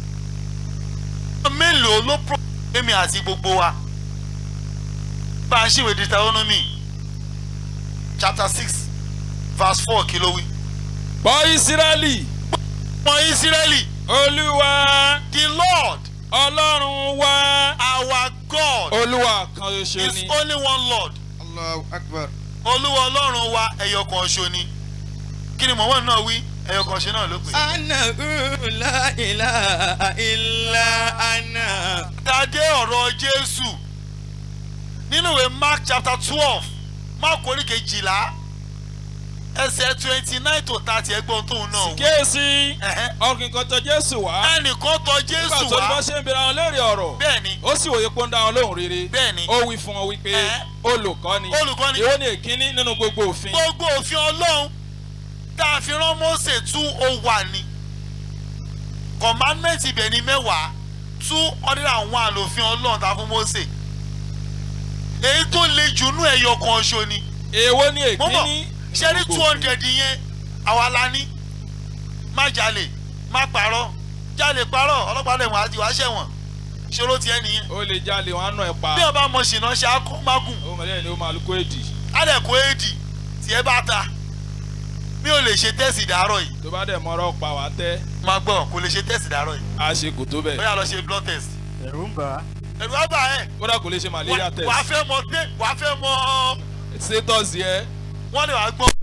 mélòó ló pro èmi àti gbogbo wa bá a ṣèwé deuteronomy chapter six verse four kí ló wí. bọ́ ìsírẹ́lì ọmọ israẹli olúwa the lord ọlọ́run wa our god olúwa kan ṣoṣo is ni. only one lord الله أكبر olúwa ọlọ́run wa ẹyọ kan ṣo ni kí ni mọ̀mọ́ náà wí ẹyọ kan ṣe náà ló pè. أنه لا إله إلا أنا dàdé ọ̀rọ̀ jésù nínú ìwé mark chapter twelve mark orí kejìlá ẹsẹ̀ twenty nine to thirty ẹgbọ́n tóun náà wí. kíyèsí Ẹ̀hẹ́. ọkùnrin kan tọ jésù wá. ẹnìkan tọ nígbà jésù tó ní bá wá ṣe ń bèrè àwọn léèrè ọ̀rọ̀. bẹ́ẹ̀ni ó sì wòye pé ó ń dá wọn lóhùn rere. bẹ́ẹ̀ni ó wí fún wọn wípé Ẹ̀hẹ́. olùkọ́ni Olùkọ́ni. èwo ni èkíní nínú gbogbo òfin. gbogbo òfin ọlọ́run tá a fi rán mose tún ó wà ní commandment ibẹ̀ ni mẹ́wàá two hundred and one lòfin ọlọ́run tá a fún mose èyí tó le jù nú ẹ̀yọ kan ṣo ni. èwo ni mo bọ̀ èkíní ṣé ní two hundred yẹn àwa la ní má jalè má parọ́ jalè parọ́ ọlọ́pàá lè wọ́n àti wàá ṣẹ̀wọ̀n ṣòro tiẹ̀ nìyẹn ó lè jalè wọn á nà ẹ pa. bí ọba mọ̀ ṣìnà ṣe akọ́ mágùn ó mọ̀lẹ́yìn ni ó máa lukó èdì. adẹ̀kọ́ èdì tiẹ̀ bá ta mi ò lè ṣe tẹ́sì dàárọ̀ yìí tó bá dẹ̀ mọ́rọ́ pa wá tẹ́ máa gbọ́ kò lè ṣe tẹ́sì dàárọ̀ yìí a ṣe kò tó ó bẹ́ẹ̀. yà lọ ṣe blood test ẹ̀rù ń bà á. ẹ̀rù á bà ẹ́ kódà kò lè ṣe malaria test. wàá fẹ́ mọ tẹ́ wàá fẹ́ mọ status yẹ wọ́n lè wàá gbọ́.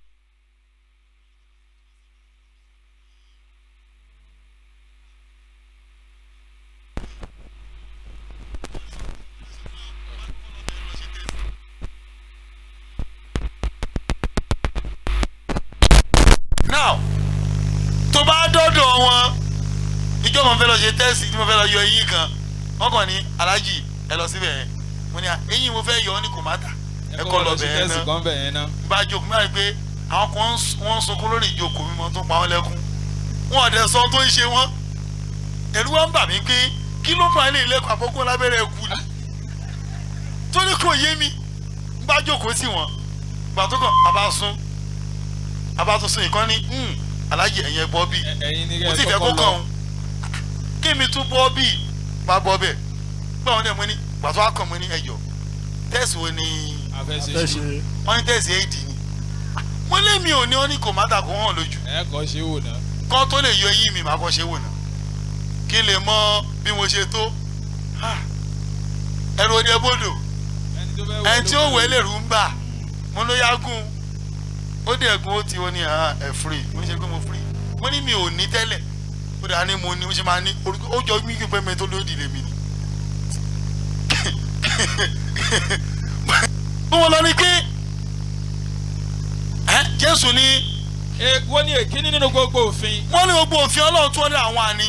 now tó bá dọ́dọ̀ wọn ìjọ mo fẹ́ lọ ṣe tẹ́sì tí mo fẹ́ lọ yọ eyín kan wọ́n kàn ní alájì ẹ lọ síbẹ̀ yẹn mo ní à eyín mo fẹ́ yọ ọ́ ní kò má tà ẹ kọ́ lọ bẹ̀ yẹn test náà kan bẹ̀ yẹn náà. bá jókòó máa rí pé àwọn kan ń s- wọ́n ń sunkún lórí ìjókòó mímọ́ tó pa wọ́n lẹ́kún wọn ò dẹ̀ sọ tó ń ṣe wọ́n ẹ̀rú wa ń bà mí pé kí ló fà á lè lẹ́kọ̀ọ́ àkókò lábẹ́rẹ́ ẹ̀kú ni torí kò yé mi bá jókòó sí wọn gbà tó kàn bàbá sún bàbá tó sún ìkan ní "Hmm, alájì ẹ̀yẹn bọ́ bíi ẹ̀yin ni mo kẹ́ ti ẹ fẹ́ kó kọ́kọ́ kàn lọ. ọ́n kí mi tún bọ́ bíi bá bọ́ bẹ́ẹ̀ gbà wọ́n dẹ̀ mo ní gbà tó wá kàn mo ní ẹ̀yọ̀ tẹ́sì wo ni a fẹ́ ṣe fẹ́ ṣe ṣe wọ́n ní tẹ̀sí éèdì ni mo lé mi ò ní ọ́ ní kò má ta kó hàn lójú ẹ kọ́ ṣe wò náà. kán tó lè yọ eyín mi màá kọ́ ṣe wò náà kí n lè mọ bí mo ṣe tó Ah, ẹrù òde bodò ẹni tó fẹ́ ẹni tí ó ló wẹ̀ lè rú ń bà mo ló yá gùn ó dẹ̀ gun ó ti wọ́n ní ah, ẹ̀ free mo ní ṣe pé mo free mo ní mi ò ní tẹ́lẹ̀ ó dà ní mo ní mo ṣe máa ní orúkọ ó jọ mí kí pé mi tó lódì lèmi ni. bí wọ́n lọ ní pé ẹ́ jésù ní èwo ni èkíní nínú gbogbo òfin. wọ́n ní gbogbo òfin ọlọ́run tó ní àwọn àní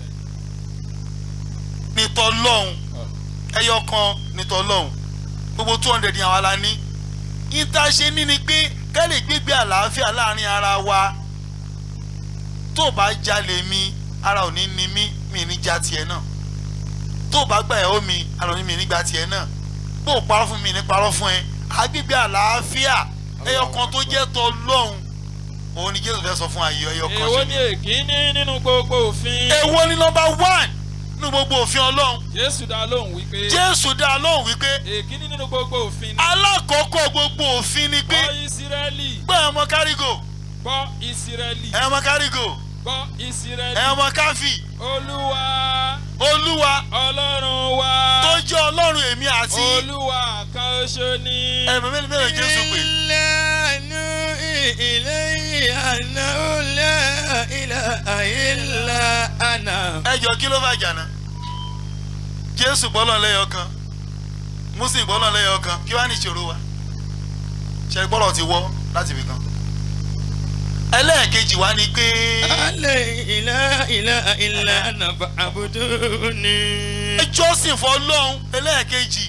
nítọ́ lọ́hùn ẹyọ kan nítọ́ lọ́hùn gbogbo two hundred yẹn àwa la ní níta ṣe ní ni pé ká lè gbégbé àlàáfíà láàrin ara wa tó o bá jalè mi ara ò ní ni mí mi ní já tiẹ̀ náà tó o bá gbà ẹ̀ ó mi ara ò ní mi ní gbà tiẹ̀ náà bó o parọ́ fún mi ní parọ́ fún ẹ agbègbè àlàáfíà ẹyọ kan tó jẹ́ tọ́ lọ́hùn òun ni jésù fẹ́ sọ fún ayé ẹyọ kan èwo ṣe ni èkíní nínú gbogbo òfin. èwo ni nọmba one nínú gbogbo òfin ọlọ́run jésù dá lóhùn wípé. jésù dá a lóhùn wípé èkíní nínú gbogbo òfin. alákọ̀ọ́kọ́ gbogbo òfin ni pé bọ́ ìsírẹ́lì gbọ́ ọmọ kárígò gbọ́ ìsírẹ́lì ẹ ọmọ kárígò gbọ́ ìsírẹ́lì ẹ ọmọ káfí olúwa olúwa ọlọ́run wa tó jẹ́ ọlọ́run èmi àti olúwa kan ṣo ni. ẹ̀mí mélòó mélòó jésù pé ìlànà ilé ìyànà ọ̀là ilà àìlà àná. ẹ jọ kí ló fà jàná jésù gbọ́lọ̀ lẹ́yọ kan muslim gbọ́lọ̀ lẹ́yọ kan kí wàá ní ìṣòro wa ṣe gbọ́dọ̀ ti wọ́ láti ibì kan ẹlẹ́ẹ̀kejì wa ni pé alẹ́ ilà ilà ilà àná àbùdó ni. ẹ jọ́sìn fọlọ́hún ẹlẹ́ẹ̀kejì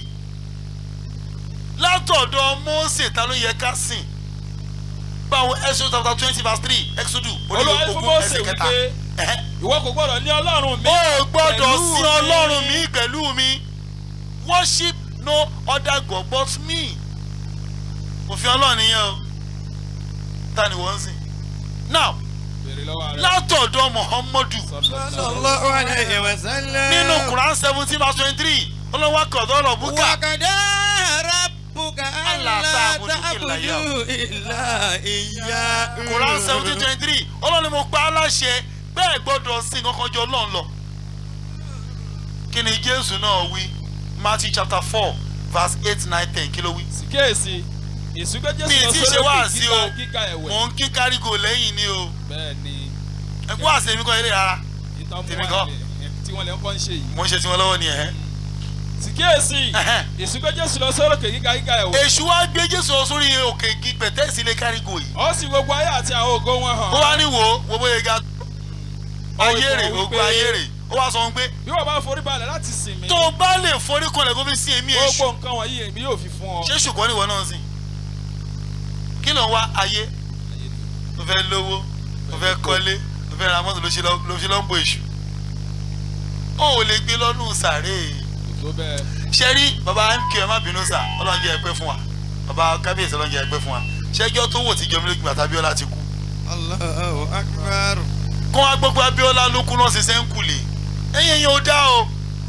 látọ̀dọ̀ mose ta ló yẹ ká sìn báwo exodus chapter twenty verse three exodus olúwa fún mose wípé ìwọ kò gbọ́dọ̀ ní ọlọ́run mi. ó gbọ́dọ̀ pẹ̀lú sí mi. ọlọ́run mi pẹ̀lú mi worship no other god but me òfin ọlọ́run nìyẹn o ta ni wọ́n ń sìn now Béèrè lọ́wọ́ rẹ̀. látọ̀dọ̀ muhammadu sallallahu alayhi wa sallam. nínú quran seventeen verse twenty three olówó akọ̀dọ̀ ọ̀rọ̀ búkà wàkàdá rabbuka Allah alla ta'budu illa ta'budu illa iyyahu. quran seventeen twenty three ọlọ́run ni mo pa á láṣẹ bẹ́ẹ̀ gbọ́dọ̀ sí kankan jọ lọ́n lọ. kí ni jésù náà wí matthew chapter four verse eight nine ten kí ló wí. kíyèsí ìsúgbẹ́ mi jésù ì tí lọ ì ṣe sórí wá òkè sí o gíga gíga ẹ̀wẹ̀. mò ń kí kárígò lẹ́yìn ni o bẹ́ẹ̀ ni ẹ̀kú àṣẹ mi kọ́ eré rárá ìtàn mú tèmi wa kọ́ lẹ̀ tí wọ́n lè ń kọ́ ń ṣe yìí. mo ń ṣe tiwọn lọ́wọ́ ni ẹ̀. sì kíyèsí ìsúgbẹ́ jésù lọ sórí òkè gíga gíga ẹ̀wẹ̀. èṣù wa gbé jésù lọ sórí òkè igi pẹ̀tẹ́sì ilé kárígò yìí. ó sì gbogbo ayé àti àwọn ògo wọn hàn. ó wá ní wo wo bóyá ga ayé rè ìfọwọ́ ogun wípé- ayé rè ó wá sọ wọn pé bí wọ́n bá forí balẹ̀ láti sìn mí. tó o bá lè forí kanlẹ̀ kó fi sí èmi èṣù gbogbo nǹkan wọ̀nyí èmi yóò fi fún ọ. ṣé ṣùgbọ́n níwọ náà sìn kí ló ń wá ayé tó fẹ́ lówó tó fẹ́ kọ́lé tó fẹ́ ra mọ́tò ló ṣe lọ́- ló ṣe lọ́ ń bo èṣù ó ò lè gbé lọ́nù sàárè tó bẹ́ẹ̀. ṣe rí baba mq ẹ má bínú sà ọlọ́njẹ́ ẹ pẹ́ fún wa baba kábíyèsí ọlọ́njẹ́ ẹ pẹ́ fún wa ṣẹ́jọ́ tó wò tí jọmí lójú bàtà abiola ti kú Allahu akbar. kó wá gbogbo abiola ló kú náà ṣe sẹ́ńkùlé ẹ̀yìn ẹ̀yìn ò dá o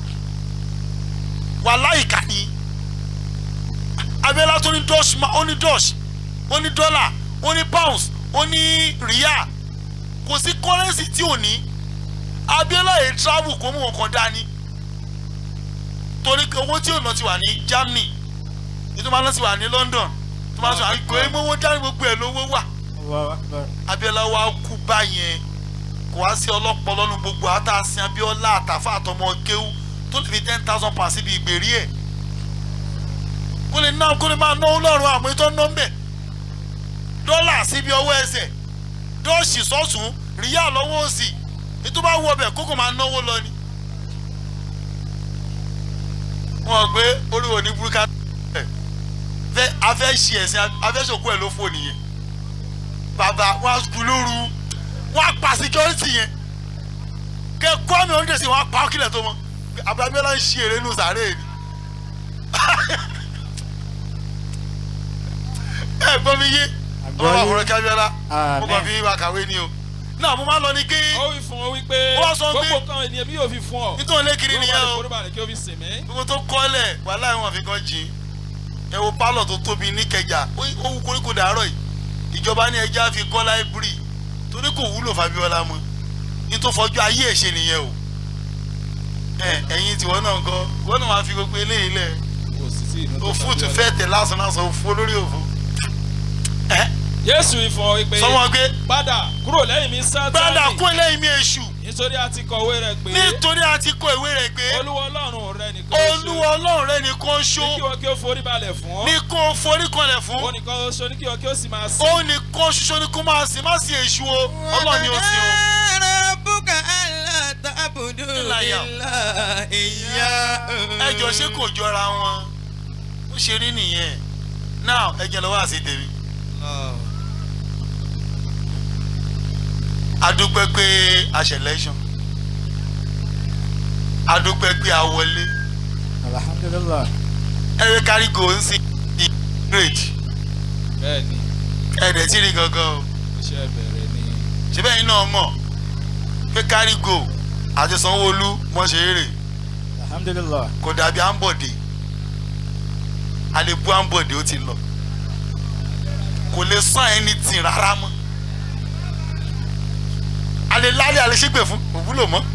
wàláì ká ní abiola tó ní dọ́ṣ ó ní dọ́ṣ ó ní dọ́là ó ní pounds ó ní ríà kò sí kọ́rẹ́nsì tí ò ní abiola yìí travel kó mú nǹkan dání torí pé owó tí ò ná ti wà ní germany ètò máa ná ti wà ní london tó máa sọ àgbẹ̀ ẹ̀ mọ́wọ́ dání gbogbo ẹ̀ lówó wà Allahu Akbar. abiola wa kú báyẹn kò wá sí ọlọ́pọ̀ lọ́nu gbogbo àtàsìn abiola àtàfà àtọmọ kéwú tó lè fi ten thousand pounds síbi ìgbèrí ẹ̀ kó lè ná kó lè máa náwó lọ́rùn àwọn ètò ọ̀nà ńbẹ̀ dọ́là síbi ọwọ́ ẹsẹ̀ dọ́ọ̀ṣì sọ́tún ríyà lọ́wọ́ òsì ètò bá wọ ọbẹ̀ kókò máa náwó lọ ni. wọn gbé oríwo ní burúkú fẹ́ afẹ́ ṣe ẹ̀sìn afẹ́ṣokú ẹ̀ ló fò nìyẹn bàbá wọn á kú lóru wọn á pa security yẹn kẹ kọ́ mi oúnjẹ sí wọn á pa ọkìlẹ̀ tó mọ abúlábíọ́lá ń ṣe èrè nù sàárè ni ẹ gbọ́ mi yé ọlọ́wọ́ àfọ̀rọ̀ kábíọ́lá mo kàn fi wá kàwé ni o náà mo máa lọ ní kí ó wí fún ọ wípé Ó wá sọ pé- gbogbo nǹkan ènìyàn mi yóò fi fún ọ. nítorí lé kiri nìyẹn o forí balẹ̀ kí o fi sìn mí. gbogbo tó kọ́lẹ̀ wàhálà ìwọ̀n fi kan jìn ẹ wo pálọ̀ tó tóbi níkẹjà ó ó wú koríko dàárọ̀ yìí ìjọba ní ẹja fi kọ́ láìbírì torí kò wúlò fabiola mọ́ ní tó fọjú ayé ẹ̀ ṣe nìyẹn o ẹ ẹ̀yin tiwọn náà kọ́ wọ́n náà máa fi gbogbo eléyìí lẹ̀ òfúùtù fẹ́ tẹ̀ lásán lásán òfu olórí òfu Jésù ìfọ̀ wípé Sọ wọn pé- padà kúrò lẹ́yìn mi sátani. gbádà kún eléyìí mi èṣù nítorí a ti kọ̀wé rẹ̀ pé. nítorí a ti kọ ìwé rẹ̀ pé olúwa ọlọ́run rẹ nìkan ṣoṣo. olúwa ọlọ́run rẹ nìkan ṣó ní kí wọ́n kí ó forí balẹ̀ fún. ní kó o forí kanlẹ̀ fún ó nìkan ṣoṣo ní kí wọ́n kí ó sì máa sìn. ó nìkan ṣoṣo ni kó máa sìn má sí èṣù o ọlọ́run ni ó sìn o. rabbuka alla ta'budu illa iyyahu. ẹ jọ ṣé kò jọra wọn ó ṣe rí nìyẹn now ẹ jẹ́ lọ wá sí tèmi. adúpẹ́ pé a ṣe election adúpẹ́ pé a wọlé alhamdulilah. ẹ̀rẹ́ kárígò ń sin ní grade bẹ́ẹ̀ni ẹ̀rẹ́ tí rí gangan o iṣẹ́ bẹ̀rẹ̀ ni. ṣé bẹ́ẹ̀ yín náà mọ̀ pé kárígò àti sanwó-olú wọ́n ṣe eré alhamdulilah. kò dàbí ambode àlebu ambode ó ti lọ kò lè sàn anything rárá mọ́ alẹ́ lálẹ́ alẹ́ ṣègbè fún kò wúlò mọ́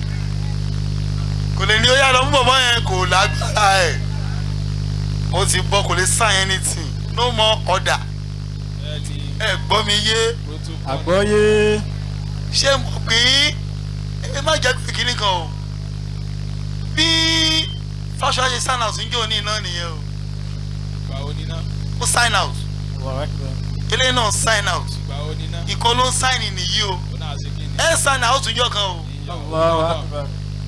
kò lè ní ó yá lọ mú bọ̀bọ̀ yẹn kò lágbára ẹ̀ ó ti bọ́ kò lè sign anything no more order ẹ gbọ́ mi yé àgbọ́yé ṣé mo pè é ẹ má jẹ́ pé kíní kan o bí fáṣọ ṣe sign out ń jẹ́ òní náà nìyẹn o Gbà ó níná. ó sign out eléyìí náà sign out Gbà ó níná. ìkan ló ń sign nìyí o Ó náà ṣe kí ni. ẹ sign out ń jọ kan o Allahu Akbar.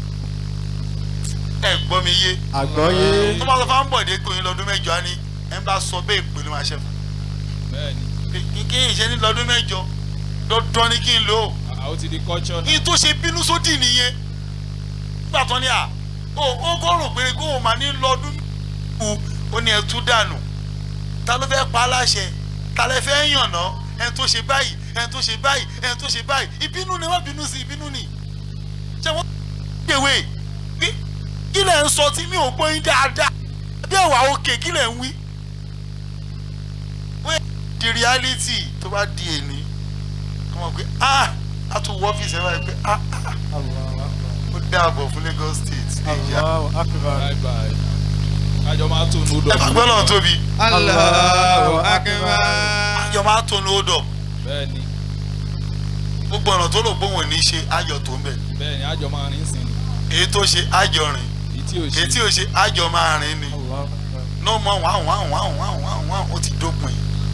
ẹ gbọ́ mi yé àgbọ́yé tó máa sọ fún bọ̀dé pé òun lọ́dún mẹ́jọ á ní ẹ bá sọ bẹ́ẹ̀ pé ló máa ṣe fún Bẹ́ẹ̀ni. kí kí n ṣe ní lọ́dún mẹ́jọ dandan ni kí n lò ó Àá ó ti di culture náà. ní tó ṣe bínú sódì nìyẹn nígbà tó ní à ó ó kọ́ rò pé kó o máa ní lọ́dún kù ó ní ẹtú dànù ta ló fẹ́ pa á láṣẹ ta lẹ fẹ́ yànnà ẹni tó ṣe báyìí ẹni tó ṣe báyìí ẹni tó ṣe báyìí ìbínú ni wọ́n bínú sí ìbínú ni ṣé wọ́n gbèwé kí kí lẹ̀ ń sọ tí mi ò gbọ́ yín dáadáa bí ẹ̀wà òkè kí lẹ̀ ń wí. wẹ́ẹ̀ di reality tó bá di èní wọ́n mọ̀ pé ah a tún wọ́ ọ́fíìsì ẹ̀ báyìí pé ah ah ó dáàbọ̀ fún Lagos State nàìjíríà. Allahu Akbar. Bye bye. Kájọ máa tó nù dọ̀. ẹ gbàgbọ́ lọ́n tóbi. Allahu akbar. àjọ máa tó ní ó dọ̀ Bẹ́ẹ̀ni. gbogbo ọ̀nà tó lò gbóhùn ní ṣe ayọ̀ tó ń bẹ̀. Bẹ́ẹ̀ni àjọ máa rìn sí ni. èyí tó ṣe àjọ rìn Èyí tí ò ṣe. èyí tí ò ṣe àjọ máa rìn ni. Allahu Akbar. no mọ wàhùn wàhùn wàhùn wàhùn wàhùn wàhùn ó ti dópin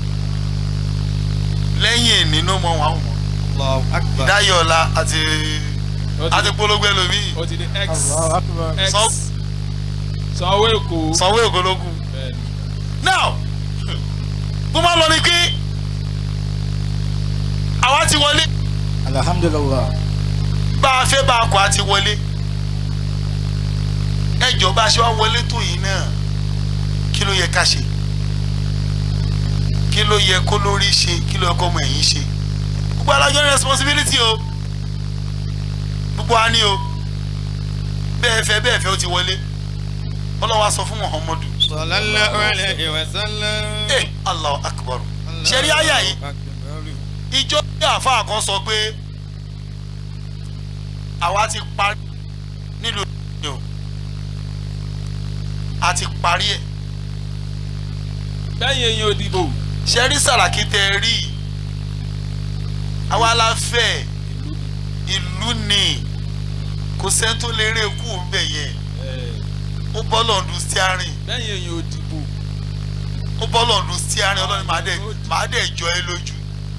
lẹ́yìn èní no mọ wàhùn mọ́ Allahu akbar. dáyọ̀ọ́lá àti Ó ti àti di- polówó ẹlòmíì Ó ti di X. Allahu Akbar. X. Sọ- Sanwó Èkó. sanwó ògológún. Bẹ́ẹ̀ni. now bó máa lọ ni pé àwa ti wọlé alhamdulillah bá a fẹ́ bá a kọ́ a ti wọlé ẹjọ́ bá a ṣe wá wọlé tó yìí náà kí ló yẹ ká ṣe kí ló yẹ kó lórí ṣe kí ló yẹ kó ọmọ ẹ̀yìn ṣe gbogbo alájọ ní responsibility o gbogbo wa ní o bẹ́ẹ̀ fẹ́ bẹ́ẹ̀ fẹ́ ó ti wọlé ọlọ́wà sọ fún muhammadu sallallahu alayhi wa sallam. ẹ allahu akbar ṣe rí àyà yìí ìjọ ní àáfàá kan sọ pé àwa ti parí nílùú ìlú o a ti parí ẹ̀ Bẹ́ẹ̀ni èèyàn ò dìbò. ṣe rí sàràkí tẹ ẹ rí àwa la fẹ́ ìlú ni kò sẹ́ni tó lè rí ikú bẹ̀ yẹn ó bọ́ lọ́ọ̀dún stiarin Bẹ́ẹ̀ni èèyàn ò dìbò. ó bọ́ lọ́ọ̀dún stiarin ọlọ́run màá dẹ̀ màá dẹ̀ jọ ẹ lójú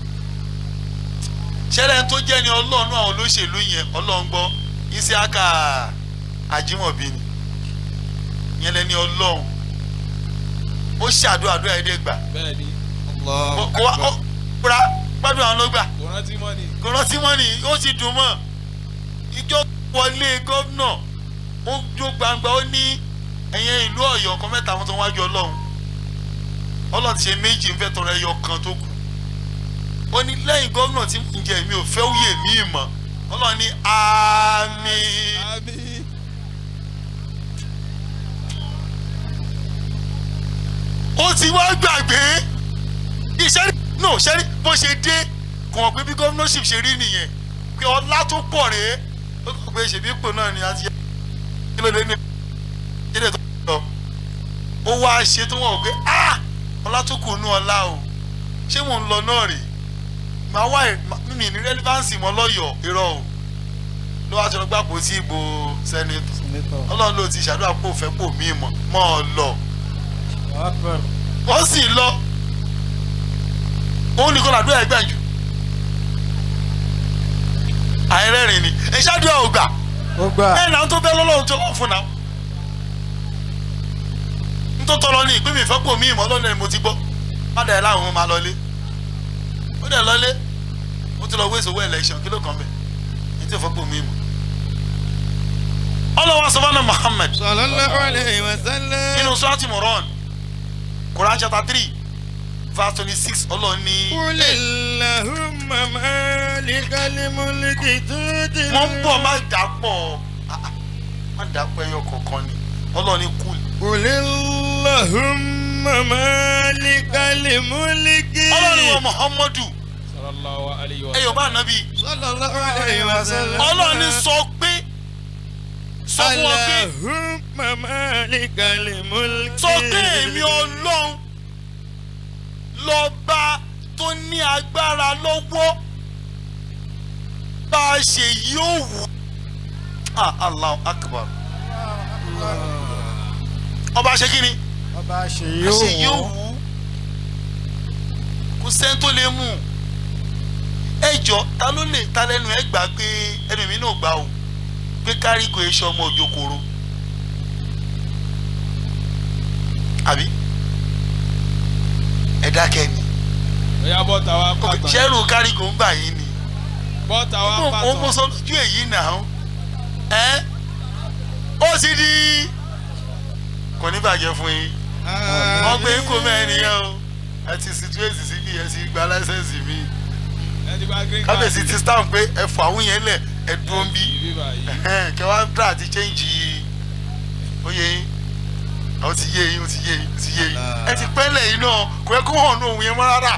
ṣẹlẹ̀ tó jẹ́ ni ọlọ́run àwọn olóṣèlú yẹn ọlọ́run gbọ́ Isiaka Ajimobi ni yẹn lẹ́ni ọlọ́run ó ṣàdúrà àdúrà ẹ̀dẹ́ gbà Bẹ́ẹ̀ni. kó kó wá ó kúra gbádùn àwọn ló gbà Kò rántí mọ́ ni. kò rántí mọ́ ni ó sì dùn mọ́ ìjọ wọlé gómìnà ó jó gbangba ó ní ẹ̀yẹn ìlú ọ̀yọ́ kan mẹ́ta wọn tó wájú ọlọ́run ọlọ́run ti ṣe méjì ń fẹ́ tọrọ ẹyọ kan tó kù ó ní lẹ́yìn gómìnà tí mo ń jẹ mi ò fẹ́ wúyè mí mọ́ ọlọ́run ní àmín Àmín. ó ti wá gbàgbé iṣẹ́ rí no ṣẹ́ rí bó ṣe dé kò mọ̀ pé bí gómìnàṣìp ṣe rí nìyẹn pé ọlá tó pọ̀ rèé ó kọ̀ pé ṣèbí ipò náà ni a ti yẹ kí ló dé ní ìdílé tó lọ ó wá ṣe tó wọ̀ pé ah ọlá tó kù nú ọlá o ṣé mò ń lọ náà rè màá wá mímì ní rẹ́lífáǹsì mọ́ lọ́yọ̀ọ́ irọ́ o ló wá ti lọ gbàpò sí ìbò sẹ́nẹ̀tì senator ọlọ́run ló ti ṣàdúrà pò fẹ́ pò mí mọ́ mọ́ ọ lọ Allahu Akbar wọ́n sì lọ òun nìkan làdúrà ẹgbẹ́ jù àìrẹ́rìn ni ẹ ṣáàdúrà ò gbà ó gbà ẹ náà tó bẹ́ lọ́lọ́run tó lọ́ọ̀ fún náà nítorí tọ́lọ́ ní ìpín mi ìfẹ́ pò mí ìmọ̀ lọ́nà ni mo ti gbọ́ má dẹ̀ láwọn máa lọlé ó dẹ̀ lọlé ó ti lọ wé ìṣòwò election kí ló kàn bẹ̀ ní tí ìfẹ́ pò mí ìmọ̀ ọlọ́wọ́ sọ́fọ́nà Muhammad sallallahu alayhi wa sallam. nínú sọ́ọ́tì moran Quran chapter three verse twenty six ọlọ́run ní. قل اللهم مالك الملك تؤتي wọ́n ń bọ̀ má dàpọ̀ ah, ah, má dàpọ̀ ẹyọ kọ̀ọ̀kan ni ọlọ́run ní kúl. قل اللهم مالك الملك ọlọ́run wọ Muhammadu Sallallahu alayhi wa ẹyọ bá nàbí sallallahu alayhi wa sallam. ọlọ́run ní sọ pé sọ fún wọn pé Allahumma malikal mulki. sọ pé èmi ọlọ́run lọ́ba tó ní agbára lọ́wọ́ bá a ṣe yóò wù. ah allah akbar ọba ṣe kí ni ọba ṣe a ṣe yóò yóò wù ú kò sẹ́ni tó lè mú un ẹ jọ ta ló lè ta lẹ́nu ẹ gbà pé ẹnu mi náà gbà o pé kárí kò ṣe ọmọ òjòkòrò àbí ẹ dákẹ́ ni Oya bọ́ta wa pàtàn. ṣẹ́rù kárí kò ń gbà yín ni Bọ́ta wa mo mo pàtàn. sọ lójú èyí náà ẹ ó ti di kò ní bàjẹ́ fún yín wọ́n gbé kó mẹ́rin nìyẹn o ẹ ti situéèsì síbi ẹ ti gba láísẹ̀nsì mi Ẹ ti gba green card. kábíyèsí ti stamp pé ẹ fọ àwọn yẹn lẹ̀ ẹ dúró ń bí Ibi báyìí. kẹ wá dá àti chẹ́ǹjì oyè yín ó ti yé yín ó ti yé yín ó ti yé yín ẹ ti pẹ́lẹ̀ yín náà kò yẹ kó hàn ní òun yẹn mọ́ rárá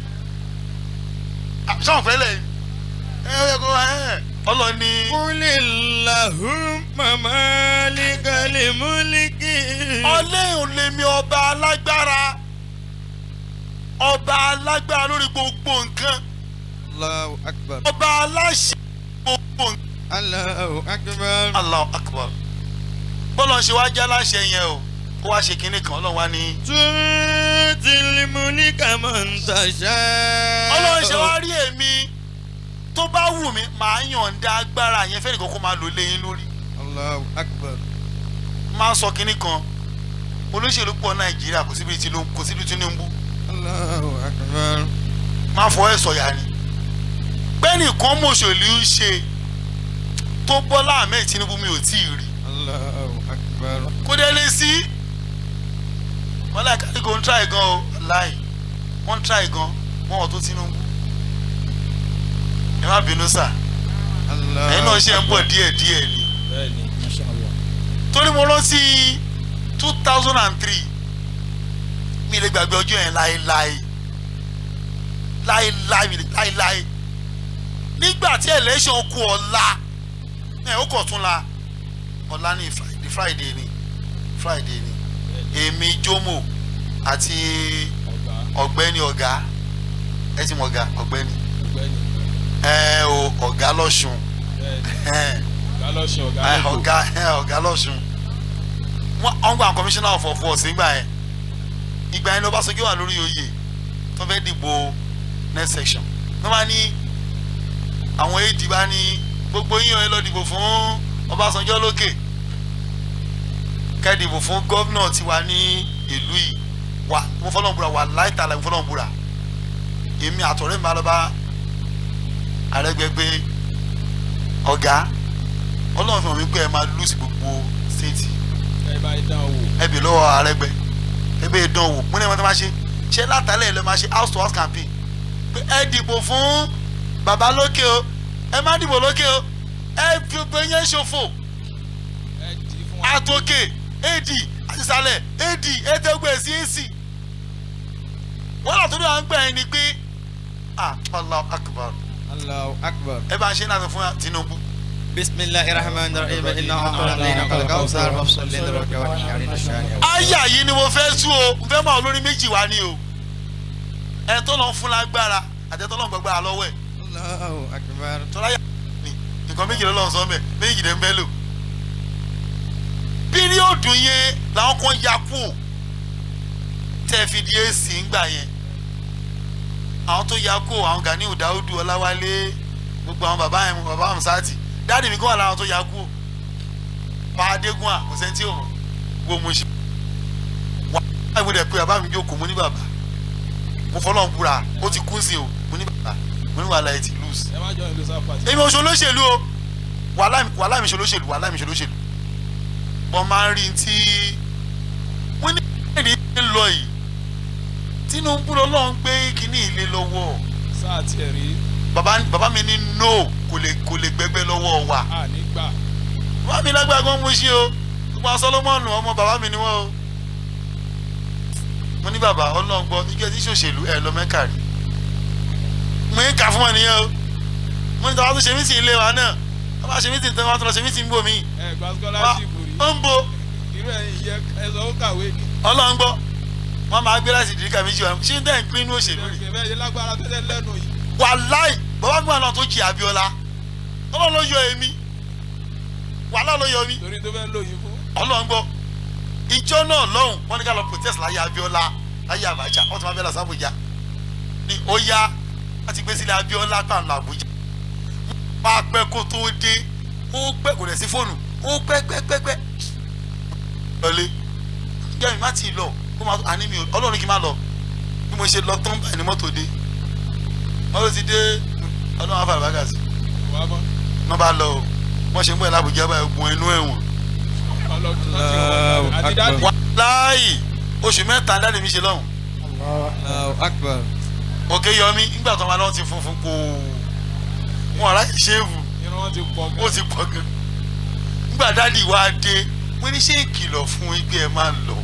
sọ̀n pẹ́lẹ̀ yín ẹ yẹ kó ẹ ọlọ́ni. Qulillahumma malikal mulki. ọlẹ́yìn lèmi ọba alágbára ọba alágbára lórí gbogbo nǹkan Allahu akbar. ọba aláṣẹ gbogbo nǹkan. Allahu akbar. Allahu akbar bọ́lá ń ṣe wá jẹ́ aláṣẹ yẹn o kó wá ṣe kinní kan ọlọ́run wá ní. Tutil mulka man tasha. ọlọ́run ṣe wá rí èmi tó bá wù mí màá yọ̀ǹda agbára yẹn fẹ́ẹ́ nìkan kó máa lò léyìn lórí. Allahu akbar. máa sọ kinní kan olóṣèlú pọ̀ nàìjíríà kò síbi Tinubu kò síbi Tinubu Allahu akbar. máa fọ ẹ̀ sọ̀yà ni. bẹ́ẹ̀ni kan mọ̀ṣọ̀lú ń ṣe tó Bọ́lá Ahmed Tinubu mi ò tí ì rí Allahu akbar. kó dé lé sí wọn láì kárí kò ń try gan o láì wọn ń try gan wọn ò tó Tinubu ẹ má bínú sà Allahu ẹ̀yin náà ṣe ń bọ̀ díẹ̀ díẹ̀ ni Bẹ́ẹ̀ni. torí mo rántí two thousand and three mi lè gbàgbé ọjọ́ yẹn láéláé láéláé mi lè láéláé nígbà tí election kù ọ̀la ẹ̀ ó kọ̀ tún la ọ̀la ní Friday Friday ni Friday ni èmi Jomo àti ọ̀gbẹ́ni ọ̀gá ẹ ti mọ̀ ọ̀gá ọ̀gbẹ́ni Ọ̀gbẹ́ni. ẹ o ọ̀gá lọ́sùn Bẹ́ẹ̀ni. Ọ̀gá lọ́sùn ọ̀gá ẹ, lẹ́kọ̀ọ́. ọ̀gá ẹ, ọ̀gá lọ́sùn wọ́n wọ́n gba commissioner of force nígbà yẹn ìgbà yẹn ní Ọbásanjọ́ wà lórí oyè tó fẹ́ dìbò next section wọ́n máa ní àwọn AD bá ní gbogbo yíyan ẹ lọ dìbò fún Ọbásanjọ́ lókè kẹ́ dìbò fún gómìnà tiwa ní ìlú yìí wà mo fọlọ́n búra wà láìta la mo fọlọ́n búra èmi àtọ̀rẹ́ mi máa lọ bá Arẹ́gbẹ́ ọ̀gá ọlọ́run fi hàn mí pé ẹ máa lùsì gbogbo stéètì Ẹ bá dán wò. ẹ bè lọ́wọ́ Arẹ́gbẹ́ ẹ bè dán wò mo ní ẹ̀wọ̀n tó máa ṣe ṣé látàlẹ́ lè máa ṣe house to house campaign pé ẹ dìbò fún bàbá lókè o ẹ má dìbò lókè o ẹ fi gbé yẹn ṣòfò Ẹ dì í fún wa. àtòkè ad àtìsàlẹ̀ ad ẹ̀ẹ́dẹ́gbẹ̀ sí èsì wọ́n lọ tó ní à ń gbà yín ni pé ah Allahu akbar Allahu akbar. ẹ bá ń ṣe náà fún Tinubu. بسم الله الرحمن الرحيم إنا أعطيناك الكوثر فصل لربك وانحر لشانك àyà yìí ni mo fẹ́ tú o mo fẹ́ máa olórí méjì wá ní o ẹ tó lọ fún lágbára àti ẹ tó lọ gbàgbára lọ́wọ́ ẹ̀ الله أكبر tọ́lá yà ni nǹkan méjì lọ́lọ́run sọ mẹ́ méjì dẹ̀ ń bẹ́ lò píríọ̀dù yẹn làwọn kan ya kú o tẹ́ fi di èsì ńgbà yẹn àwọn tó ya kú o àwọn Ganiu Daudu Ọláwálé gbogbo àwọn bàbá yẹn bàbá Hamsati dáàdì mi kọ́ wà láwọn tó ya kú o pa Adégún à kò sẹ́ńtì òun wo mo ṣe wà á ìwé rẹ̀ pé bàbá mi jókòó mo ní bàbá mo fọlọ́ ń búra ó ti kú sí o mo ní bàbá mo ní wàhálà ẹ̀ ti lose Ẹ má jọ ìlú sáfà. èmi ò ṣolóṣèlú o wàhálà mi- wàhálà mi ṣolóṣèlú wàhálà mi ṣolóṣèlú wọ́n máa ń rí tí wọ́n ní èdè ń lọ yìí Tinubu lọ́lọ́ ń gbé kínní ilé lọ́wọ́ Sáà tiẹ̀ rí. bàbá bàbá mi ní no kò lè kò lè gbẹgbẹ́ lọ́wọ́ wa À nígbà. bàbá mi lágbára gan mo ṣe o gbogbo àwọn Solomoni ọmọ bàbá mi ni wọ́n o mo ní bàbá ọlọ́ngbọ́ ike tí ṣòṣèlú ẹ lọ mẹ́kà rí mo ń kà fún wọn nìyẹn o mo ní tàwa tó ṣe mí sí ilé wa náà wọ́n bá ṣe mí sí tẹ́ wọ́n tó lọ ṣe mí sí níbò mí. ẹ gba scholarship rí ó ń bo irú ẹ̀yin yẹ ẹ sọ ó kàwé ni. ọlọ́run gbọ́ wọ́n máa gbé láti ìdíkà méjì wa ṣé ń tẹ́ ń pín inú òṣèlú rí. bẹ́ẹ̀ yẹ lágbára tẹ́lẹ̀ lẹ́nu yìí. wàláì bàbá gbọ́n náà tó jí Abíọ́lá ọlọ́run ló yọ èmi wàhálà ló yọ mí torí tó fẹ́ lóyún fún. ọlọ́run gbọ́ ìjọ náà lọ́hùn wọ́n ní ká lọ protest láyé Abíọ́lá láyé Abacha wọ́n ti máa bẹ́ẹ̀ lọ sábòjá ni ó yá wọ́n ti gbé sílẹ̀ Abíọ́lá pàǹlọ Àbújá wọ́n á pẹ́ kó tó dé ó pẹ́ kò dẹ̀ sí fóònù ó pẹ́ pẹ́ pẹ́ pẹ́ lọlé jẹ́ mi má ti lọ kó máa àní mi ò ọlọ́run kí n má lọ bí mo ṣe lọ tán báyìí ni mọ́tò dé mọ́tò ti dé ọlọ́run á fà bàgà sí wà á mọ́. wọ́n bá lọ o wọ́n ṣe ń bọ̀ lábùjá báyìí gun inú ẹ̀wọ̀n ọlọ́run láti wọ̀ àti dáàdì. wàláyì oṣù mẹ́ta dáàdì mi ṣe lọ́hùn akbar. òkè yọmí nígbà tó máa lọ́wọ́ ti funfun kó wọn ará yìí ṣéèfù irun wọn ti pọ̀ gan. ó ti pọ̀ gan nígbà dáàdì wá dé wọ́n ní ṣé ìkìlọ̀ fún igbe ẹ̀ máa ń lọ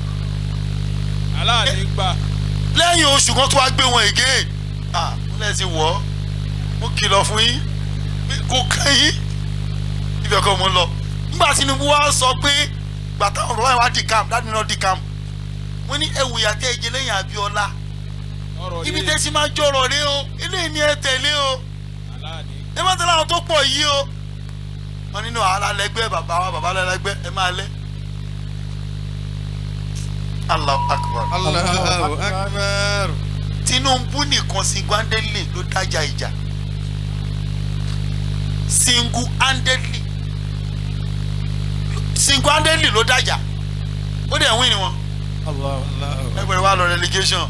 aláàní gbà. lẹ́yìn oṣù kan tó wá gbé wọn ègé ah wọ́n lẹ́ ti wọ̀ ọ́ mo kìlọ̀ fún yín pé kò kàn yín ibẹ̀ kọ́ mo ń lọ nígbà Tinubu wá sọ pé gbàtà ọ̀rọ̀ wáyé wá di camp dáàdì náà di camp wọ́n ní ẹ̀wù ìyàtẹ̀ ẹ̀jẹ̀ lẹ́yìn Abíọ́lá ọ̀rọ̀ ibi yìí tẹ́ sí máa jọ̀rọ̀ rẹ o eléyìí ni ẹ tẹ̀lé o aláàní. ẹ má tẹ̀lé àwọn tó pọ̀ yìí o wọ́n nínú àhálà lẹ́gbẹ́ bàbá wa bàbá lẹ́gbẹ́ ẹ máa lẹ́ Allahu Akbar Allahu akbar. Tinubu nìkan single handedly ló dájà ìjà single handedly single handedly ló dájà ó dẹ̀ win ni wọn ẹgbẹ̀rún wa lọ relegation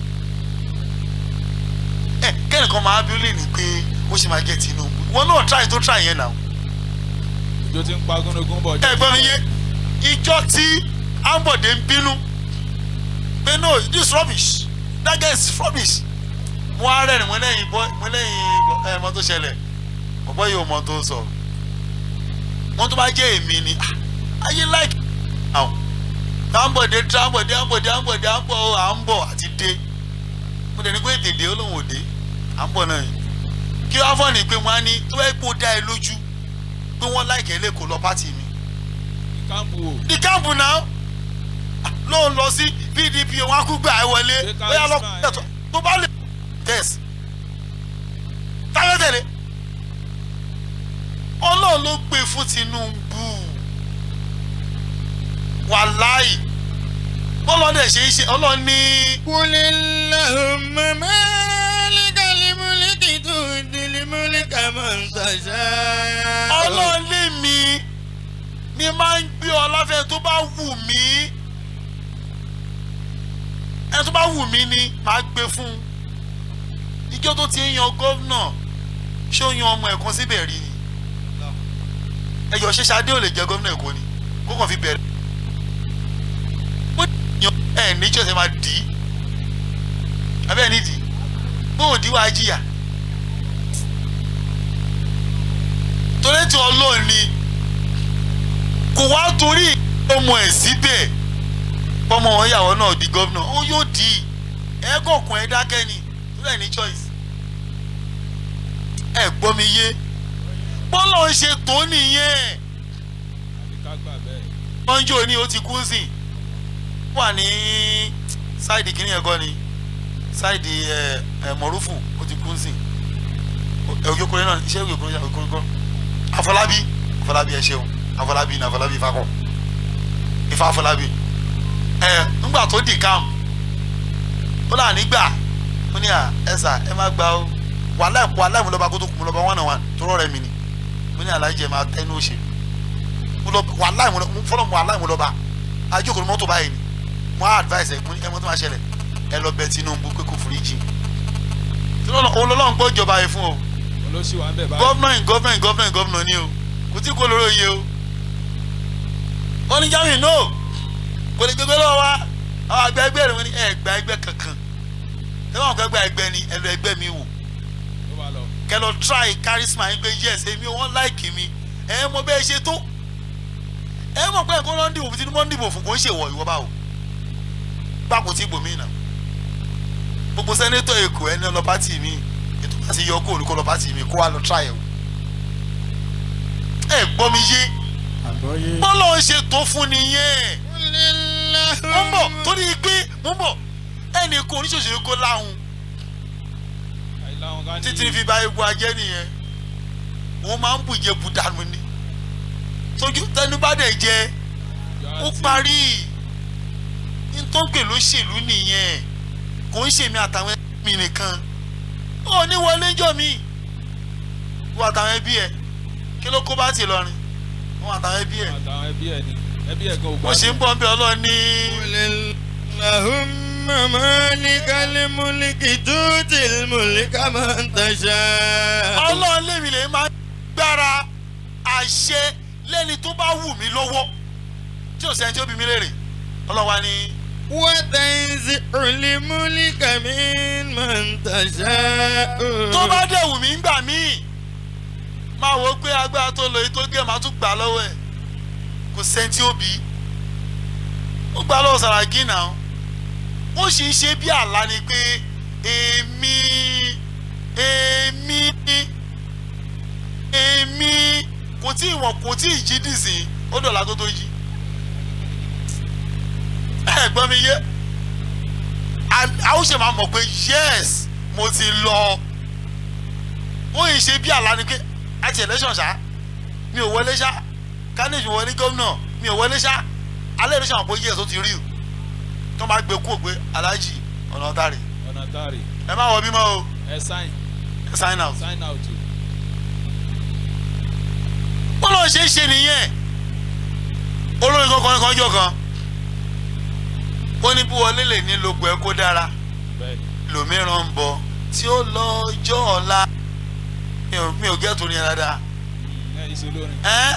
ẹ kẹ́nìkan máa bí ó lè ní pé ó ṣe máa jẹ́ Tinubu wọn náà try tó try yẹn náà ìjọ ti ń pa gúnugún bọ̀. ẹ gbọ́ mi yé ìjọ tí Ambode ń bínú pé no this rubbish that guy is rubbish mo á rẹ̀ ní mo lẹ́yìn bọ́ mo lẹ́yìn ẹ mọ tó ṣẹlẹ̀ ọ̀pọ̀ yìí ò mọ tó sọ wọn tó bá jẹ́ èmi ni ah, ayé like àwọn Ambode tí Ambode Ambode Ambode Ambode à ń bọ̀ àti dé mo dẹ̀ ní pé tèdè ó lóun ò dé à ń bọ̀ náà yìí kí wọ́n á fọ́ ni pé wọ́n á ní tó bá yẹ kó dá ẹ lójú pé wọ́n láìkẹ́ lẹ́kọ̀ọ́ lọ pátì mi ìkàmpù o. ní káàmpù náà ló ń lọ sí pdp wọn á kú gbà ẹ wọlé Ṣé ká bóyá lọ Ismail? tẹ̀tọ̀ tó bá lè tẹ̀sí táyọ̀ tẹ̀lé ọlọ́run ló gbé fún Tinubu wàláì bọ́lọ́dẹ̀ ṣe é ṣe ọlọ́run ní. Kulillahumma malikal mulki tu'til mulka man tasha. ọlọ́run lé mi ni máa ń gbé ọlọ́fẹ́ tó bá wù mí ẹ tó bá wù mí ni máa gbé fún un ìjọ tó ti ń yan gómìnà ṣé ó yan ọmọ ẹ̀kan síbẹ̀ rí ni ẹyọ ṣe Ṣadé ò lè jẹ gómìnà Èkó ni kó kàn fi bẹ̀rẹ̀ ó yan ẹ̀ níjọ́ ṣe máa dì í abẹ́ ẹ̀ nídìí bó o dì í wá jìyà torí tí Ọlọ́run ni kò wá torí ọmọ ẹ̀ síbẹ̀ ọmọ wọn yàwó náà di gómìnà ó yóò di ẹ̀ẹ́kọ̀ọ̀kan ẹ̀ dákẹ́ ni tó lẹ̀ ní choice ẹ gbọ́ mi yé bọ́lá ń ṣe tó nìyẹn àbí ká gbà bẹ́ẹ̀. mọ́njọ́ ni ó ti kú sí wà ní sáìdì kìnìún ẹ̀kọ́ ni sáìdì ẹ̀ ẹ̀ mọ̀rúfù ó ti kú sí ẹ̀ òjòkúrẹ́ náà iṣẹ́ òjòkúrẹ́ òjòkúrẹ́ Afọlábí Afọlábí ẹ ṣeun Afọlábí ní Afọlábí Ifákọ̀ Ifá Afọlábí ẹ ńgbà tó dì kam ó là nígbà ó ní à ẹ sà ẹ má gbà ó wàhálà ìpò aláìmúlọ́ba kó tó kù mú lọ́ba one on one tó rọ̀ rẹ̀ mi ni ó ní aláìjẹ máa tẹnu òṣèlú mo lọ wàhálà ìmúlọ́ba fọlọ́ mo wàhálà ìmúlọ́ba ajókòó mọ́tò báyìí ni mo á advice ẹ̀ mo ní ẹ mọ́tò máa ṣẹlẹ̀ ẹ lọ bẹ Tinubu pé kò foríjì tí olólùwọ̀n gbọ́ ìjọba yìí fún o olóṣì wà ń bẹ̀ báyìí. gọ́vnà in gọ́vnà in gọ́vnà in gọ́vnà ni o kò tí kò lóró iye o wọ́n ní jamiu no kò lè gbégbé lọ́wọ́ wa àwọn àgbà ẹgbẹ́ rẹ̀ wọ́n ní ẹ̀ gba ẹgbẹ́ kankan ẹ wọ́n kọ́ ẹgbẹ́ ẹgbẹ́ ni ẹ lọ ẹgbẹ́ mi wò ó wà lọ. kẹ lọ try charisma yín pé yes èmi wọ́n like mi ẹ mọ bẹ́ẹ̀ ṣe tó ẹ mọ̀ pé ẹ̀kọ́ lọ́n dìbò fún Tinubu ń dìbò fún kò ń ṣèwọ̀ ìwọ báwo gbàpò tí gbòmí nà gbogbo sẹ́nétọ̀ èkó ẹni ọlọ́ pátì mi ètò láti yọ kó olùkọ́ lọ pátì mi kó wá lọ try ẹ̀ wò ẹ gbọ́ mi yé àgbọ́yé bọ́lá ń ṣe tó fún nìyẹn mo ń bọ̀ torí pé mo ń bọ̀ ẹnì kan oníṣòṣèré kó láhùn àìláwọn ká ní títí fi ba egun ajẹ́ nìyẹn òun máa ń bùjẹ bùdànù ni tójú tẹnu bá dẹ̀ jẹ ó parí ntọ́gbè ló ṣèlú nìyẹn kò ń ṣèmi àtàwọn ẹbí mi nìkan ó ní wọlé jọ mi wọ àtàwọn ẹbí ẹ kí ló kó bá ti lọrin wọn àtàwọn ẹbí ẹ àtàwọn ẹbí ẹ ni ẹbí ẹ gan ò bó ṣe ń bọ̀ ń bẹ ọlọ́run ní. Allahumma malikal mulki tutil mulka man tasha. ọlọ́run lèmi lè máa gbára àṣẹ lẹ́ni tó bá wù mí lọ́wọ́ tí ò sẹ́ni tí ó bí mi léèrè ọlọ́run wa ní. Wa tanzi'ul mulka mimman tasha. tó bá dẹ̀ wù mí gbà mí máa wo pé agbára tó lò yìí tó gé màá tún gbà lọ́wọ́ ẹ̀ kò sẹ́ni tí ó bí ó gbà lọ́wọ́ Sàràkí náà ó sì ń ṣe bí àlá ni pé èmi èmi èmi kò tí ì wọ̀n kò tí ì jí dìsín ó dọ̀la tó tó jí ẹ gbọ́ mi yé a ó ṣe máa mọ̀ pé yes mo ti lọ ó yìí ṣe bí àlá ni pé àti election ṣá mi ò wọlé ṣá kánìṣì wọlé gómìnà mi ò wọlé ṣá alẹ́ ìlú ṣàwọn pé yes ó ti rí o tó máa gbé kú ògbé aláàjì ọ̀nà ọ̀tàrí ọ̀nà tààrí ẹ má wọ bímọ o ẹ sign ẹ sign out. sign out o. wọ́n lọ ṣe é ṣe nìyẹn olórin kankan kan jọ kan ó ní bí wọlé lè ní lóko ẹ kó dára bẹ́ẹ̀ni lòmíràn ń bọ̀ tí ó lọ́jọ́ ọ̀la mi ò mi ò gẹ́ torí yẹn dáadáa ẹ ìṣe olórin ẹ́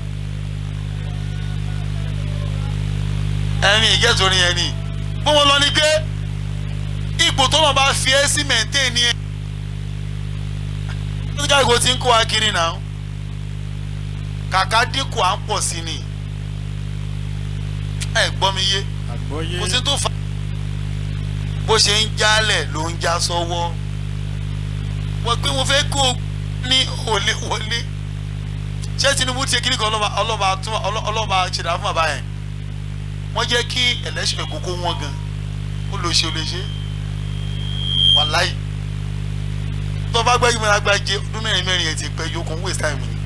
ẹ̀mí ìgẹ́ torí yẹn ni bó wọn lọ ni pé ipò tó lọ́ọ́ bá fi ẹ́ sí mẹ́ńtẹ́ẹ̀nì ẹ̀ ní káàkiri tí ń kó wa kiri náà kàkà dínkù à ń pọ̀ sí ni ẹ gbọ́ mi yé àgbọ́yé kò sí tó fa bó ṣe ń jálẹ̀ ló ń já sọ́wọ́ wọ́n pé mo fẹ́ kó o ní òlé wọlé ṣé Tinubu ti kíní kan ọlọ́ba ọlọ́ba tún ọlọ́ba ṣẹ̀dá fún bàbá yẹn wọ́n jẹ́ kí ẹlẹ́sìn kókó wọn gan ó lè ṣe ó lè ṣe wàláì tó bá gbẹ́jú mẹ́rin agbájé ọdún mẹ́rin mẹ́rin yẹn ti pẹ́ yókùn waste time ni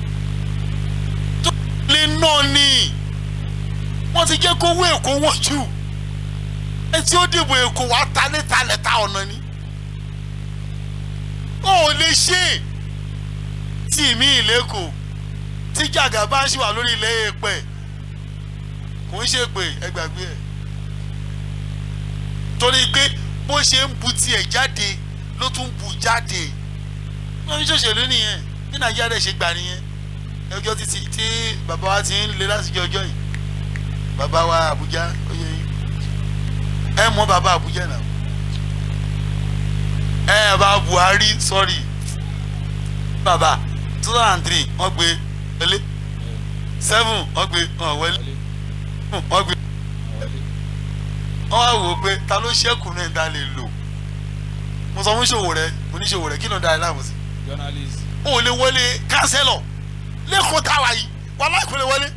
tó lè náà ni wọ́n ti jẹ́ kó owó èkó wọ́n jù ẹ tí ó dìbò èkó wàá ta níta lẹ́ta ọ̀nà ni ó ò lè ṣe tí mi ìlẹ́kọ̀ọ́ tí jàgà bá ṣì wà lórí ilẹ̀ èèpẹ̀ kò ń ṣe pé ẹ gbàgbé ẹ̀ torí pé bó ṣe ń bu tiẹ̀ jáde ló tún bu jáde wọ́n ń ṣòṣèlú nìyẹn ní nàìjíríà rẹ̀ ṣe gbà nìyẹn ẹjọ́ títí tí bàbá wa ti ń le láti jẹ ọjọ́ yìí bàbá wa Àbújá oyè yìí ẹ mọ bàbá Àbújá náà ẹ bá Buhari sorry bàbá two thousand and three wọ́n gbé wọlé seven wọ́n gbé wọ́n wọlé wọ́n gbé wọ́n wá wò ó pé ta ló ṣẹ́kù náà ta lè lò mo sọ fún ṣòwò rẹ mo ní ṣòwò rẹ kí ló ń da ẹ láàmú sí journalist o ò lè wọlé kánsẹ́lọ̀ lẹ́kọ̀ọ́ táwa yìí wàhálà kò lè wọlé.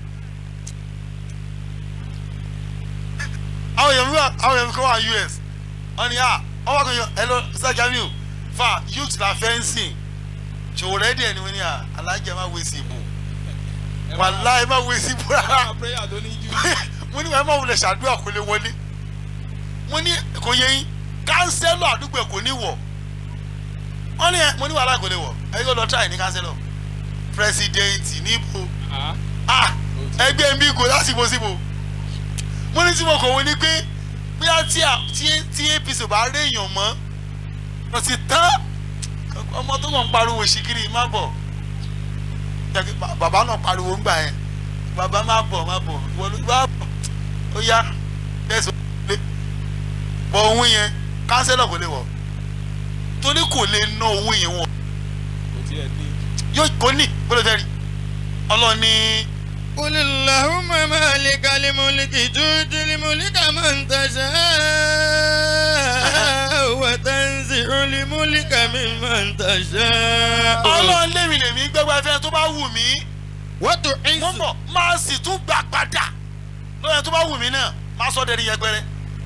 àwọn èèyàn mi wà àwọn èèyàn mi kọ́ wà US wọ́n ní à wọ́n wá kọ́ yọ ẹ lọ sir Jamiu fa youth la fẹ́ ń sìn ṣòwò rẹ díẹ̀ ni wọ́n ní à alájà má wé sí ibò wàhálà ẹ má wé sí ibò rárá prayer tó ní jù mo ní wàá má wulẹ̀ ṣàdúrà kò lè wọlé mo ní kò yẹ yín kánsẹ́lọ̀ àdúgbò ẹ̀ kò ní wọ̀ wọ́n ní ẹ mo ní wàhálà kò lè wọ̀ ẹ yóò lọ try ní kánsẹ́lọ̀ pírẹsidẹ́ǹtì níbo ah ẹgbẹ́ mi kò lásìkò síbo mo ní tí mo kọ̀ wọ́n ní pé bóyá tí a- tí- tí APC ò bá rí èèyàn mọ́ wọ́n ti tán ọmọ tó kàn ń pariwo ṣìkìrì má bọ̀ Jẹ́ kí ba- bàbá náà pariwo ńgbà yẹn bàbá má bọ̀ má bọ̀ ìwọ ló bá bọ̀ ó yá tẹ̀sán lé bọ̀ òun yẹn kánsẹ́lọ̀ kò lè wọ̀ torí kò lè ná owó yẹn wọ̀ kò tiẹ̀ ní yóò kó ní kó lè fẹ́ rí ọlọ́ni قل اللهم مالك الملك تؤتي الملك من تشاء وتنزع olùmúlíkà mi máa ń tàṣà. ọlọ́run lèmi lèmi gbẹ́gbẹ́ fẹ́ tó bá wù mí. wọ́n tó ń mo bọ̀ máa sì tún gbà padà lóyè tó bá wù mí náà máa sọ dẹni yẹpẹrẹ.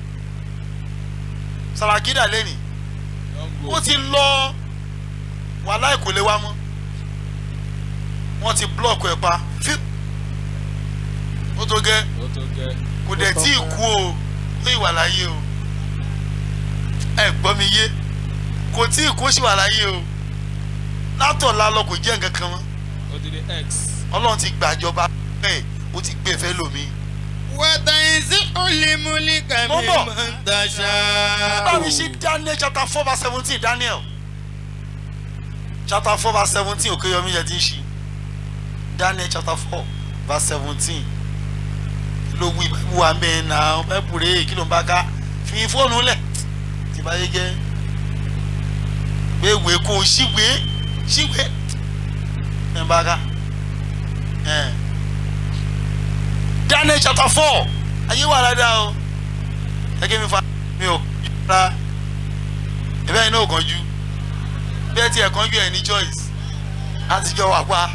sàràkídà lẹ́nì ó ti lọ wàhálà kò lè wá mọ́ wọ́n ti blọọkù ẹ̀ pa fíw ó tó gẹ́ kò dẹ̀ tí ì kú o ó ìwà láyé o ẹ gbọ́ mi yé kò tí ì kú ó sì wà láyé o látọ̀ lálọ́ kò jẹ́ nǹkan kan mọ́ odidi x. ọlọ́run ti gbàjọba bẹ́ẹ̀ ó ti gbé fẹ́ lómi. wọ́tà ìsí olùmúlíkà mi Mo bọ̀. máa ń tàṣà. báwo ṣe daniel chapter four verse seventeen daniel chapter four verse seventeen òkèyọmí yẹn ti ń ṣe daniel chapter four verse seventeen ló wí báyìí wà mẹ́rin náà báyìí rèé kí ló ń bá ká fi fóònù lẹ̀ tí bá yé jẹ́ gbéwèé kó o ṣíwèé ṣíwèé ẹ̀ ń bá ká ẹ̀ daniel chapter four ayé wà dáadáa o gẹ́gẹ́ mi fa mi ò ra ẹ̀bẹ́ yìí náà kánjú bí ẹ tiẹ̀ kánjú ẹ̀ ní choice láti jọ wà pa.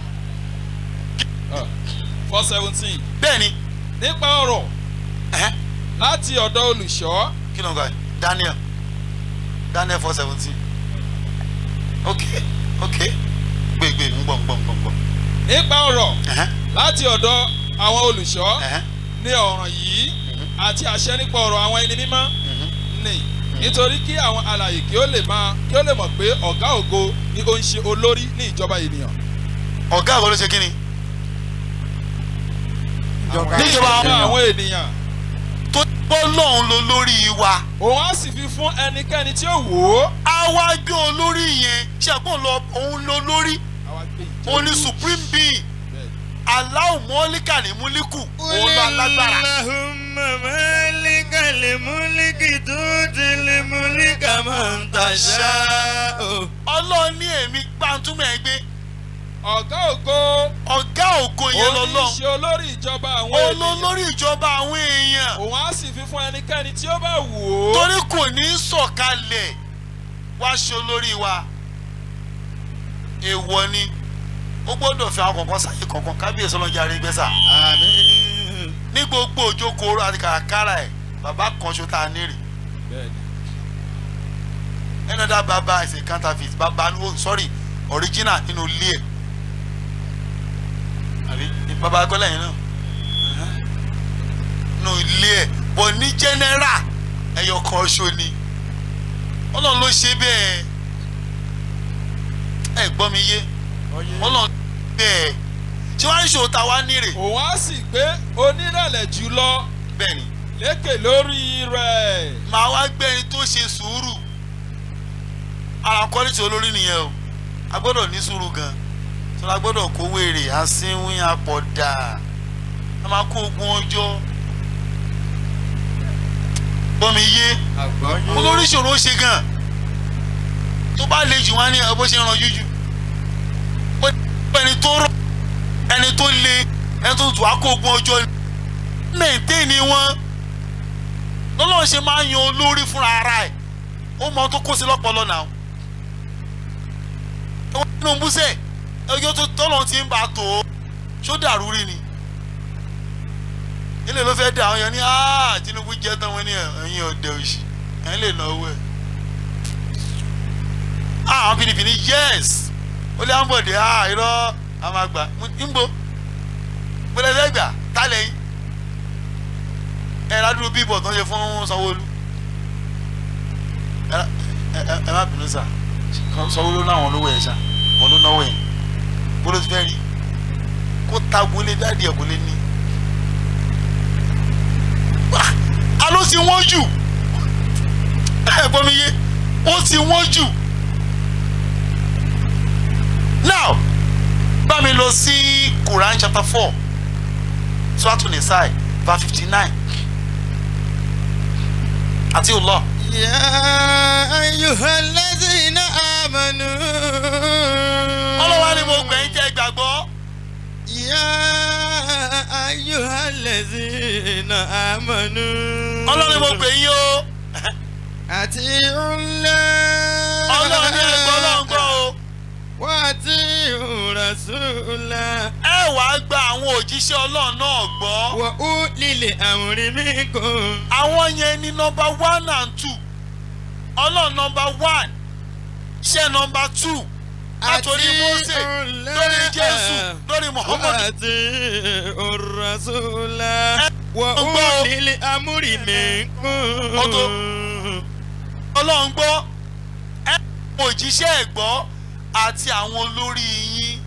four seventeen. bẹ́ẹ̀ni. nípa ọ̀rọ̀ láti ọ̀dọ̀ olùṣọ́. kí ló ń gbà yìí daniel daniel four seventeen ok ok gbègbè ń gbọ̀ ń gbọ̀ ń gbọ̀ ń gbọ̀. nípa ọ̀rọ̀ láti ọ̀dọ̀ àwọn olùṣọ́ ní ọ̀ràn yìí àti àṣẹ nípa ọ̀rọ̀ àwọn ẹni mímọ́ ni nítorí kí àwọn alàyè kí ó lè máa kí ó lè mọ̀ pé ọ̀gá ògo ni ó ń ṣe olórí ní ìjọba ènìyàn. ọ̀gá àwọn ló ṣe kí ni. níjọba àwọn ènìyàn. tó bọ́ lọ́hùn ló lórí wa. òun á sì fi fún ẹnikẹ́ni tí ó wò ó. a wá gbé olórí yẹn ṣàgbọ́n lọ òun ló lórí òun ni supreme being aláwọ̀ mọ́líkà ní múlíkù òun ló alágbára. Allahumma malika li mulki tuti li mulka man tasha. ọlọ́run ní èmi gbàǹtúmọ̀ ẹ gbé. ọ̀gá ògo. ọ̀gá ògo yẹn òun ní lọ́lọ́. í ṣe olórí ìjọba àwọn ènìyàn. olólórí ìjọba àwọn èèyàn. òun á sì fi fún ẹnikẹ́ni tí ó bá wò ó. torí kò ní í sọ̀kalẹ̀ wá ṣe olórí wa. èèwọ̀ ni ó gbọ́dọ̀ fi àwọn kọ̀ọ̀kan sáyé kọ̀ọ̀kan kábíyèsí ọlọ́jà rí gbẹ́sà. ní gbogbo òjókòó àti kàràkàrà ẹ̀ bàbá kan ṣo tá a nírì. another baba is a counterfeit baba oh sorry original nínú ilé ẹ̀ àbí baba akọ́lẹ̀ yẹn náà nínú ilé ẹ̀ bọ̀ ní general ẹ̀yọ̀ kan ṣo ni ọlọ́run ló ṣe bẹ́ẹ̀ ẹ̀ gbọ́ mi yé ọlọ́run bẹ́ẹ̀ ṣé wàá ní ṣòwò tá a wá nírè. òun á sì gbé onírẹ̀lẹ̀ jùlọ. bẹ́ẹ̀ni. lékè lórí rẹ̀. màá wá gbé ẹni tó ṣe sùúrù ara kọ́lítì olórí nìyẹn o a gbọ́dọ̀ ní sùúrù gan tó la gbọ́dọ̀ kó wèrè asínwín apọ̀dà a máa kó ogun ọjọ́ gbọ́mi yé olórí ìṣòro ṣe gan tó bá le jù wá ní ẹ bó ṣe ń ran jújù ó ẹni tó rọ ẹni tó le ẹni tó tù á kó ogun ọjọ́ mẹ́ǹtẹ́ẹ̀nì wọn lọ́lọ́run ṣe máa ń yan olórí fúnra ara ẹ̀ ó mọ tó kó sí lọ́pọ̀lọ́ náà ẹ̀wọ̀n nínú búṣẹ̀ ẹjọ́ tó tọ́lọ́ ti ń bá a tó o ṣó dàrú rí ni ilé ló fẹ́ dà àwọn yẹn ní áá Tinubu jẹ́ tán wọn ní ẹ̀yìn ọ̀dẹ̀ òsì ẹ̀yìn lè náwó ẹ̀ àwọn PDP ní yẹ́s ó lé àǹbọ̀dé áá irọ́ àwọn àgbà ńbo gbọdọ̀ fẹ́ gbà tálẹ̀ yín ẹ̀ ládùúgbò bíbọ̀ tó ń ṣe fún Sanwó-Olú ẹ má bínú sà Sanwó-Olú láwọn olówó ẹ̀ ṣá wọn ló náwó ẹ̀ bólú ti fẹ́ rí kó ta gbolé dáàdi ẹ̀ gbolé ní. alo ti wọ́n jù ẹ gbọ́ mi yé ó ti wọ́n jù now bá mi lọ sí Quran chapter four Suratul Nisa verse fifty nine àti Allah. يا أيها الذين آمنوا ọlọ́wà ni mo gbẹ̀yìn jẹ́ gbàgbọ́. يا أيها الذين آمنوا ọlọ́run ni mo gbẹ̀yìn o. أطيعوا الله ọlọ́run ní ẹgbẹ́ ọlọ́run gbọ́ o. wà á ti rasúlà. ẹ wàá gba àwọn òjíṣẹ́ ọlọ́run náà gbọ́. wà ó lílẹ̀ àwòrán mi kò. àwọn yẹn ní nọmba one and two ọlọ́run nọmba one iṣẹ́ nọmba two látòrí mose lórí jésù lórí muhammad. wà á ti rasúlà. wà ó lílẹ̀ àmúrí mi kò. ọlọ́run gbọ́ ẹ àwọn òjíṣẹ́ ẹ̀ gbọ́ àti àwọn olórí yín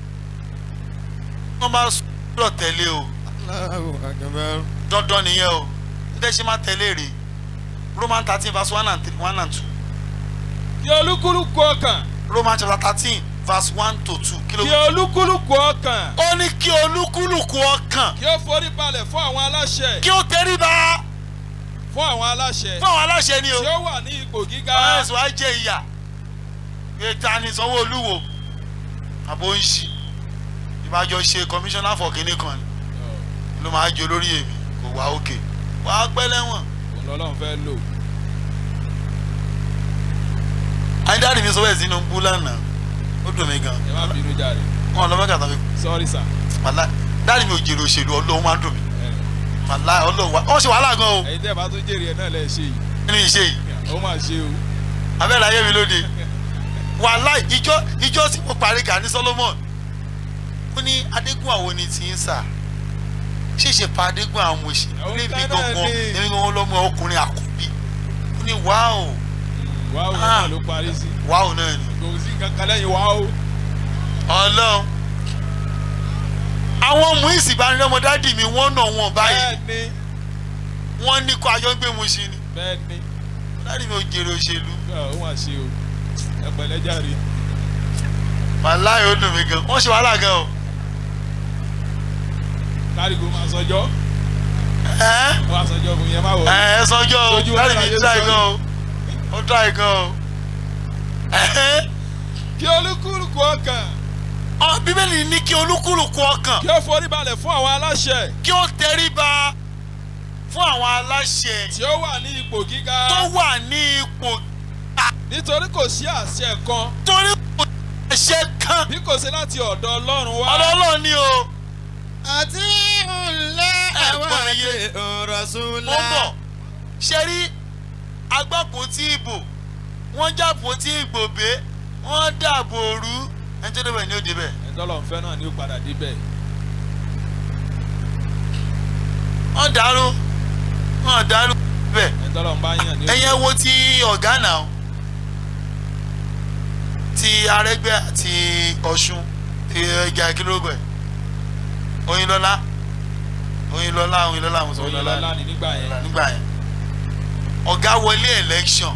wọ́n bá sọ̀rọ̀ tẹ̀lé o dandan nìyẹn o ndé ṣe máa tẹ̀lé rè roman thirteen verse one and three one and two. kí olúkúlùkù ọkàn. roman chapter thirteen verse one to two. kí olúkúlùkù ọkàn. ó ní kí olúkúlùkù ọkàn. kí ó forí balẹ̀ fún àwọn aláṣẹ. kí ó tẹríba fún àwọn aláṣẹ. fún àwọn aláṣẹ ni o. tí ó wà ní ipò gíga. ẹ̀sùn á jẹ ìyà ìta ni sanwó-olú wo àbò ń ṣì ìbájọ ṣe commissioner for kinní kan ni ló máa jẹ olórí èmi kò wá òkè wà á pẹ́ lẹ́wọ̀n. òun lọ́lọ́run fẹ́ lò. ayédáàdì mi sọ bẹ́ẹ̀ sínú bú lánàá ó dùn mí gan. ẹ má bínú jáde. wọn lọ mẹ́ta tán fi. sorry sir. wàlá dáàdì mi ò jèrè òṣèlú ọlọ́run máa ń dùn mí. wàlá ọlọ́run wa wọ́n ṣe wàhálà gan o. ẹ̀yin tẹ́ ẹ bá tún jèrè ẹ̀ náà lẹ́ ṣe yìí. kí ni ìṣe yìí. ó máa ṣe o. abẹ́rẹ́ ayé mi lóde wàhálà ìjọ ìjọ tí mo parí kà ní solomon ó ní adégún àwọn ni ti ń sà ṣèṣe pa adégún àwọn òṣì níbi gbọ̀ngàn níbi gbọ̀ngàn lọ́mọ ọkùnrin àkọ́bí ó ní wáò. wáò náà ló parí sí. wáò náà ni. kò sí kankan lẹ́yìn wáò. ọlọ́run àwọn ọmọ ìsìnbánilọ́mọ dádì mi wọ́n nà wọ́n báyìí bẹ́ẹ̀ni wọ́n ní kó ayọ́ gbé mu sí ni bẹ́ẹ̀ni. dádì mi ò jèrè òṣèlú. ó mà ṣe o ẹ pẹ̀lẹ́ jàre. wàláyé ó dùn mí gan wọ́n ṣe wàhálà gan o. kárígo máa sọjọ́. ẹ ó máa sọjọ́ fún yẹn má wọ̀. ẹ sọjọ́ o dádì mi dá igan o ó dá igan o. kí olúkúlùkù ọkàn. ọ bíbélì ní kí olúkúlùkù ọkàn. kí ó forí balẹ̀ fún àwọn aláṣẹ. kí ó tẹríba fún àwọn aláṣẹ. tí ó wà ní ipò gíga. tó wà ní ipò nítorí kò sí àṣẹ kan. torí kò sí àṣẹ kan. bí kò sí láti ọ̀dọ̀ ọlọ́run wá. ọ̀dọ̀ ọlọ́run ni o. àti ńlẹ̀ àwọn àti ọ̀rọ̀ sùnlá. mo bọ̀ ṣe rí agbákùn tí ìbò wọ́n jàpò tí ìgbòbe wọ́n dàbò òru ẹni tó débẹ̀ ni ó débẹ̀. ẹ̀dọ́lọ̀ fẹ́ náà ni ó padà débẹ̀. wọ́n dàrú wọ́n dàrú bẹ́ẹ̀. ẹ̀dọ́lọ̀ ń bá yàn ní. ẹ̀yẹ wo ti ọ̀gá náà ti arẹgbẹ àti ọ̀ṣun ti ẹja kílógù ẹ̀ oyinlọ́lá oyinlọ́lá oyinlọ́lá àwọn sọ oyinlọ́lá ni nígbà yẹn. nígbà yẹn ọ̀gá wọlé election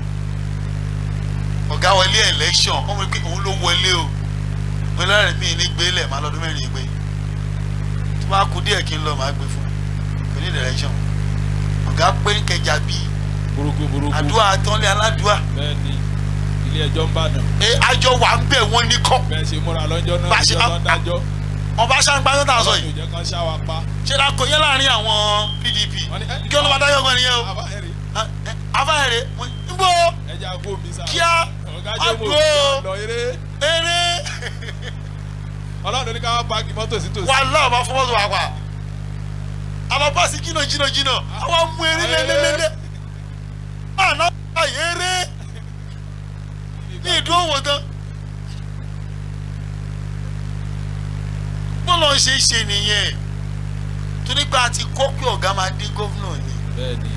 ọ̀gá wọlé election ọmọ pé òun ló wọlé o oyinlọ́lá rẹ̀ mí ní gbélé máa lọ́dún mẹ́rin gbé tó bá kú díẹ̀ kí n lọ máa gbé fún kò ní election ọ̀gá pé kẹjà bíi burúkú burúkú. àdúrà tọ́lé aládùúà. bẹ́ẹ̀ni ilé ẹjọ́ ń bàdàn. ẹ àjọ wà ń bẹ̀ wọ́n ní kọ́. bẹ́ẹ̀ ṣe múra lọ́jọ́ náà Bá ṣe- lọ́jọ́ tó ń dájọ́. ọba aṣáájú tó tà sọ ọlọ́run yìí ò jẹ́ kán ṣá wa pa. ṣé la kò yẹ láàrin àwọn pdp kí ọlọ́ba adájọ́ gan nìyẹn o afáhẹ̀rẹ̀ ń bọ́ ẹja kó mi sá. kíá ọ̀gá jẹ́ mo àgbo lọ eré. eré ọlọ́run ní ká wá páàkì mọ́tò sí tòsí. wà láwọn bá fọwọ́sọ wà pa àwọn bọ́ọ̀sì jìnnà jìnnà jìnnà àwọn mú eré lélẹ́lẹ́lẹ́ àná báyìí eré ní ìdúró wò tán bọ́ọ̀lù ṣe é ṣe nìyẹn torí pé a ti kọ́ pé ọ̀gá máa dé gómìnà ni bẹ́ẹ̀ni.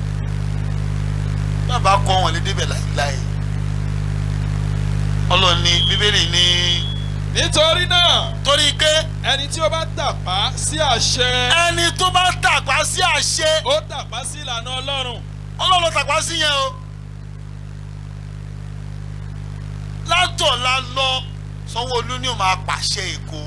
bàbá kọ́ wọn lé débẹ̀ láìláì ọlọ́ni bíbélì ní. nítorí náà. torí pé. ẹni tí ó bá tàpá sí àṣẹ. ẹni tó bá tàpá sí àṣẹ. ó tàpá sí ìlànà ọlọ́run. ọlọ́run tàpá sí yẹn o. látọ̀la lọ sanwó-olú ni ó máa pàṣẹ èkó.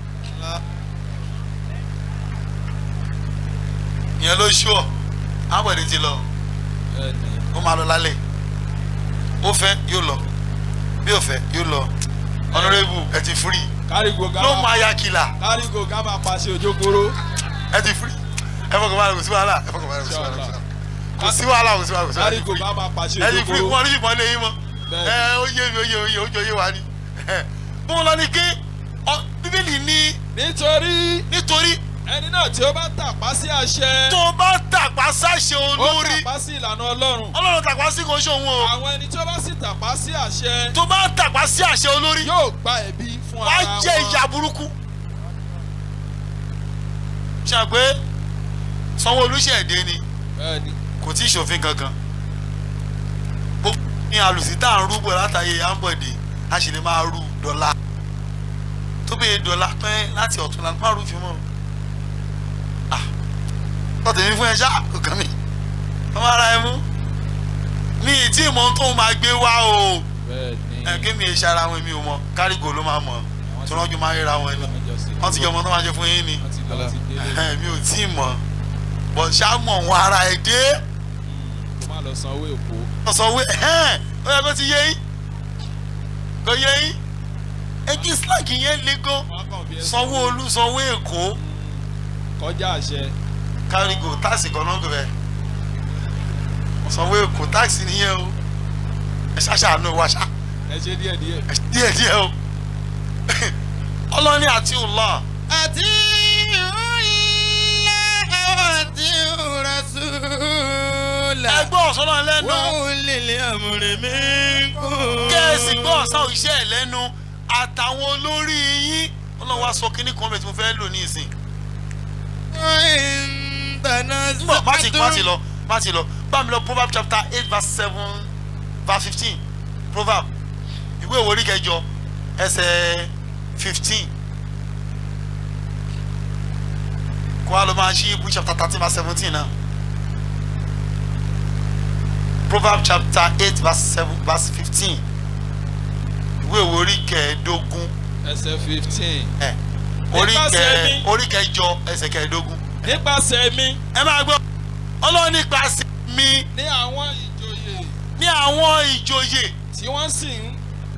ìyẹn ló ṣú ọ ábọ̀dé ti lọ ó máa lọ lálẹ́ ó fẹ́ yóò lọ bí ó fẹ́ yóò lọ honourable ẹ ti free kárígo gábà ló máa ya kìlà kárígo gábà pàṣẹ òjòkòrò. ẹ ti free ẹ fọkàn báyìí kò sí wàhálà ẹ fọkàn báyìí kò sí wàhálà kò sí wàhálà kò sí wàhálà kò sí wàhálà kárígo gábà pàṣẹ ẹ ti free òjòkòrò. wọn ní ìbọn lé yín mọ ẹ ó yé mi ó yé ó yé ó jọ yé wa ni bó lọ ni ké ọ bíbélì ní. nítorí. nítorí. ẹni náà tí ó bá tàpá sí àṣẹ. tó bá tàpá sáṣẹ olórí. ó tàpá sí ìlànà ọlọ́run. ọlọ́run tàpá sí kò ṣe òun o. àwọn ẹni tí ó bá sì tàpá sí àṣẹ. tó bá tàpá sí àṣẹ olórí. yóò gba ẹ̀bi fún ara wàá wọn. jẹ ìyà burúkú. ṣàgbé sanwó-olu ṣẹ̀dé ni bẹ́ẹ̀ni. kò tí ì ṣòfin kankan gbogbo ní alùsí tá à ń rúbọ látàyè ambode a sì lè máa rú dọ́là tó bẹ́ẹ̀ dọ́là pẹ́ láti ọ̀tún la máa rú fi mọ́ ah tọ́tẹ̀ mi fún ẹ ṣá kò kàn mí ọmọ ara ẹ mú ní ìtí ìmọ̀ tó máa gbé wá o ẹ kí mi ṣe ara wọn mi ò mọ kárígò ló máa mọ tí wọ́n jọ máa ríra wọn ni wọ́n ti jọ mọ tó máa ṣe fún yín ni mi ò tí ì mọ̀ bọ̀ ṣá mọ̀ wọn ara ẹ̀ dé kó má lọ san owó èkó. ọ̀sọ̀wé ẹ̀hẹ́n ó yẹ kó ti yé yín kò yé yín ẹgbẹ́ slack yẹn le gan sanwó-olu sanwó èkó kọjá àṣẹ. kárígò táàsì kan náà gbẹ sanwó èkó táàsì nìyẹn o ẹ ṣàṣàánú wa ṣá ẹ ṣe díẹ̀ díẹ̀. díẹ̀ díẹ̀ o ọlọ́ni àti ọlọ́ àti ìhùnlẹ̀ àwọn àti ìhùrasúlà. ẹgbẹ́ ọ̀sán náà lẹ́nu. wọ́n lè lé àmúrè mi kú. kẹ́ẹ̀sì gbọ́ ọ̀sán òṣìṣẹ́ ẹ̀ lẹ́nu àtàwọn olórí yín ọlọ́run wá sọ kínní kan bẹ̀ tí mo fẹ́ lò ní ìsìn. Mbọ̀, má ti má ti lọ má ti lọ bá mi lọ proverb chapter eight verse seven verse fifteen proverb ìwé ìwé orí kẹjọ ẹsẹ̀ fifteen kó wa lọ máa ṣí ibú chapter thirteen verse seventeen náà proverb chapter eight verse seven verse fifteen ìwé ìwé orí kẹẹ̀ẹ́dógún ẹsẹ̀ fifteen. ẹ orí Nípasẹ̀ kẹ mi. orí kẹjọ ẹsẹ̀ kẹẹ̀ẹ́dógún. nípasẹ̀ mi. ẹ máa gbọ́ ọlọ́run nípasẹ̀ mi ní àwọn ìjòyè ní àwọn ìjòyè tí wọ́n sì ń.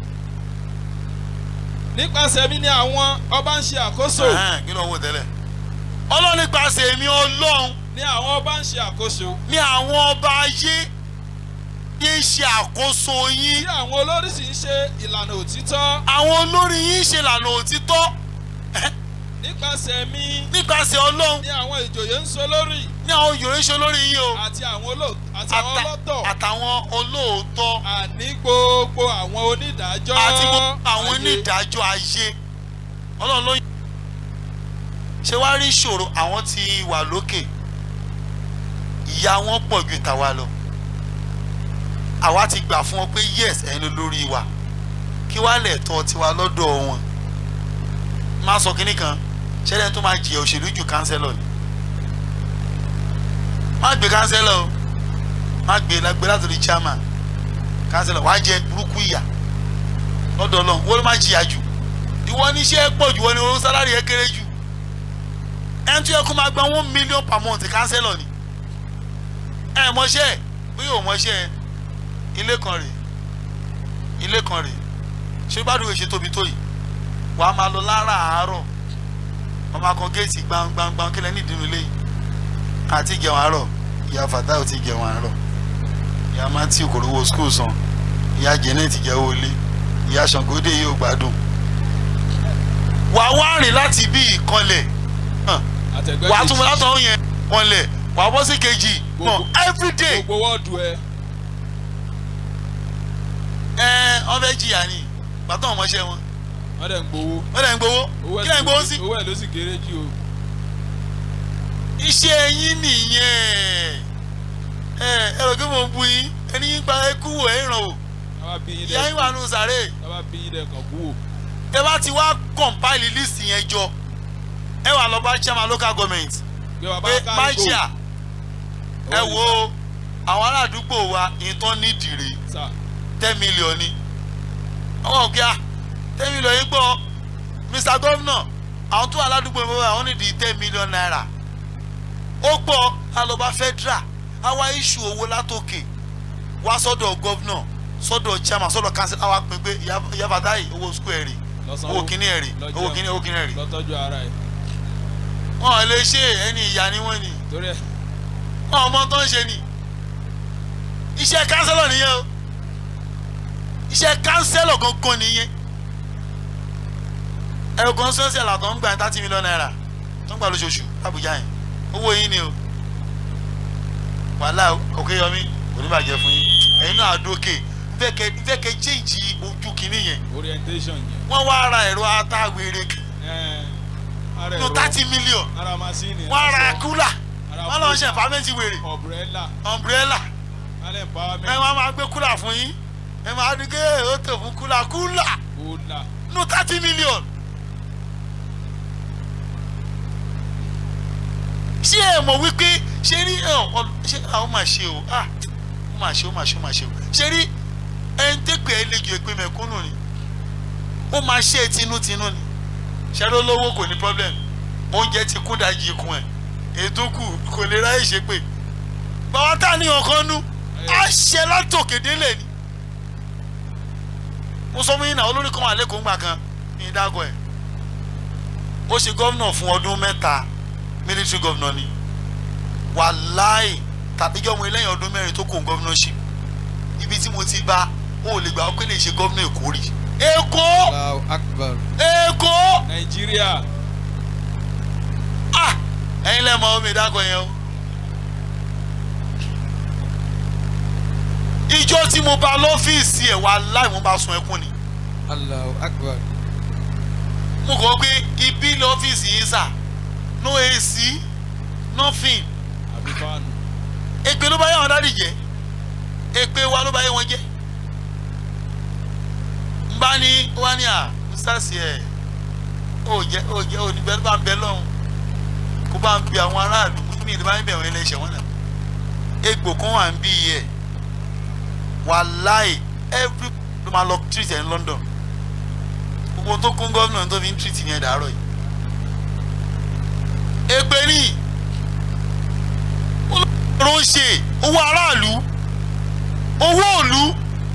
nípasẹ̀ mi ní àwọn ọba ń ṣe àkóso. Ẹ̀hẹ́n, kí ló ń wò tẹ́lẹ̀ ọlọ́run nípasẹ̀ mi ọlọ́run ní àwọn ọba ń ṣe àkóso. ní àwọn ọba ayé yé ṣe àkóso yín tí àwọn olórí sì ń ṣe ìlànà òtítọ́. àwọn olórí yín ṣe lànà òtítọ́ nípasẹ̀ mi. nípasẹ̀ ọlọ́run ní àwọn ìjòyè ń so lórí. ní àwọn òyòrè ṣe olórí yín o àti àwọn olóò àti àwọn Ata- ọlọ́tọ̀. àtàwọn olóòótọ́ àní gbogbo àwọn onídàájọ́. àti gbogbo àwọn ayé. onídàájọ́ ayé ọlọ́run ló yàn ṣé wàá rí ìṣòro àwọn tí wà lókè ìyá wọn pọ̀ ju tàwa lọ àwa ti gbà fún wọn pé yes ẹ̀yin ló lórí wa kí wàá lẹ̀ tọ́ tiwa lọ́dọ̀ wọn má sọ kínní kan ṣẹlẹ̀ tó máa jìyà òṣèlú ju kánsẹ́lọ̀ ni má gbé kánsẹ́lọ̀ o má gbé lágbé látòrí chairman kánsẹ́lọ̀ wàá jẹ burúkú ìyà lọ́dọ̀ ọlọ́run wọ́n ló máa jìyà jù ìwọ ní iṣẹ́ pọ̀ jù wọ́n ní owó sálárì ẹ̀ kéré jù ẹni tó yẹ kó máa gba one million per month kánsẹ́lọ̀ ni ẹ mọṣẹ́ ẹ bí yóò mọṣẹ́ ẹ ilé kan rèé ilé kan rèé ṣé bá dùn èṣe tóbi tó yìí wà á máa lọ láràárọ̀ wọ́n máa kan géètì gbangbangban kílẹ̀ nídìí ilé yìí àti jẹun àárọ̀ ìyá fàtà ò ti jẹun àárọ̀ ìyá matthew kò rówó school san ìyá janet jẹ́wọ́ ilé ìyá sangode yóò gbádùn wà á wá rìn láti bí ìkànlẹ̀ àtẹ̀gbẹ́ wà á tún mọ látọ̀ yẹn kànlẹ̀ wà á bọ́ sí kejì mọ everyday gbogbo wọ́ọ̀dù ẹ. ẹ wọ́n fẹ́ jìyà ni bàtà ọmọọṣẹ́ wọn wọ́n dẹ̀ ń gbowó. wọ́n dẹ̀ ń gbowó owó ẹ̀ kí lẹ̀ ń gbowó sí. owó ẹ̀ ló sì kéré jù o. iṣẹ́ yín nìyẹn ẹ ẹ rò pé mo bu yín ẹni yín gba ẹkú wò ẹ ràn o táwa bí yín ìyá yín wà nù sàré táwa bí yín dẹ̀kan kú o. ẹ bá ti wá compile list yẹn jọ ẹ wà lọ bá chairman local government gbé wa bá pé ká máṣíà ẹ Owó wo àwọn aládùúgbò wa ìtàn nídìí rèé sà ten million ni àwọn ọ̀gá ten million yìí gbọ́ mr governor àwọn tó wà ládùúgbò mi àwọn nídìí ten million naira ó gbọ́ alọba federal àwa issue owó látòkè wá sọ́dọ̀ governor sọ́dọ̀ chairman sọ́dọ̀ council àwa pè pé ìyá fàtáì owó school ẹ̀ rè lọ́sàn-án owó kíní ẹ̀ rè owó kíní owó kíní ẹ̀ rè lọ́tọ́jú ara ẹ̀ wọn ò lè ṣe ẹni ìyá ni wọ́n ni torí ẹ̀ wọn ò mọ tó ń ṣe ni iṣẹ́ councilor nìyẹn o iṣẹ́ kánsẹ́lọ̀ gangan nìyẹn ẹ̀rọ kan sọ́sẹ̀lá tó ń gbà thirty million naira tó ń gbà lóṣooṣù Àbújá yẹn owó yín ni o wàhálà òkè yọmí kò ní bàjẹ́ fún yín ẹ̀yin náà àdókè nfẹ́ kẹ́ jíǹjì ojú kìíní yẹn orientation yẹn. wọ́n wá ra ẹ̀rọ atáwèrè ara nù ẹ̀rọ thirty million ara masini wọ́n ra aṣọ, kúlà ara wọ́n lọ ṣe kúlà, fàmẹ́ntì wèrè umbrella umbrella alẹ́ ẹ empowerment wọ́n máa gbé kúlà fún yín ẹ máa ní ké ó tò fún kúlà kúlà kúlà nù thirty million. ṣé ẹ mọ̀ wípé ṣé rí ẹ ọ ṣé àwọn máa ṣe o ah ó máa ṣe ó máa ṣe ó máa ṣe o ṣé rí ẹni tẹ́pẹ́ ẹ lẹ́jọ́ èpè mẹ̀kúnnù ni ó máa ṣe é tinútinú ni ṣẹ́rọ́ lówó kò ní problem oúnjẹ ti kún dájú ikùn ẹ̀ ètò kù kò lè ráyè ṣe pé bàbá tá a ní ọkàn nú á ṣe látòkè délẹ̀ ni mo sọ fún yín náà olórí kan wà lẹ́kọ̀ọ́ ńgbà kan ní ìdágọ́ ẹ̀ ó ṣe gómìnà fún ọdún mẹ́ta military governor ni wàláì tàbíjọ́ mo lẹ́yìn ọdún mẹ́rin tó kó governorship ibi tí mo ti bá ó lè gbà ó pé lè ṣe gómìnà èkó rí èkó Allahu Akbar èkó nàìjíríà ah ẹ̀yin lẹ́mọ̀ omi ìdágọ́ yẹn o ìjọ tí mo bá lọ́fíìsì ẹ̀ wàláì mo bá sun ẹkún ni Allahu Akbar mo kọ́ pé ibi lọ́fíìsì yìí sà no AC nothing àbí fáànù èpè ló bá yẹ àwọn dáàdì jẹ èpè wa ló bá yẹ wọn jẹ n bá ní wá ní à sars ẹ ó jẹ ó jẹ ó ní bẹ́ẹ̀ bá ń bẹ lọ́hùn kó bá ń bi àwọn aráàlú ní ìdí bá ń bẹ̀ wọ́n ẹlẹ́ṣẹ̀ wọn náà egbò kan wà ń bí yẹ wàláì every ló máa lọ treat ẹ̀ ní London gbogbo tó kún gómìnà tó fi ń treat ní ẹ̀ dàárọ̀ yìí èpè ní ọ̀rọ̀ ń ṣe owó aráàlú owó òlu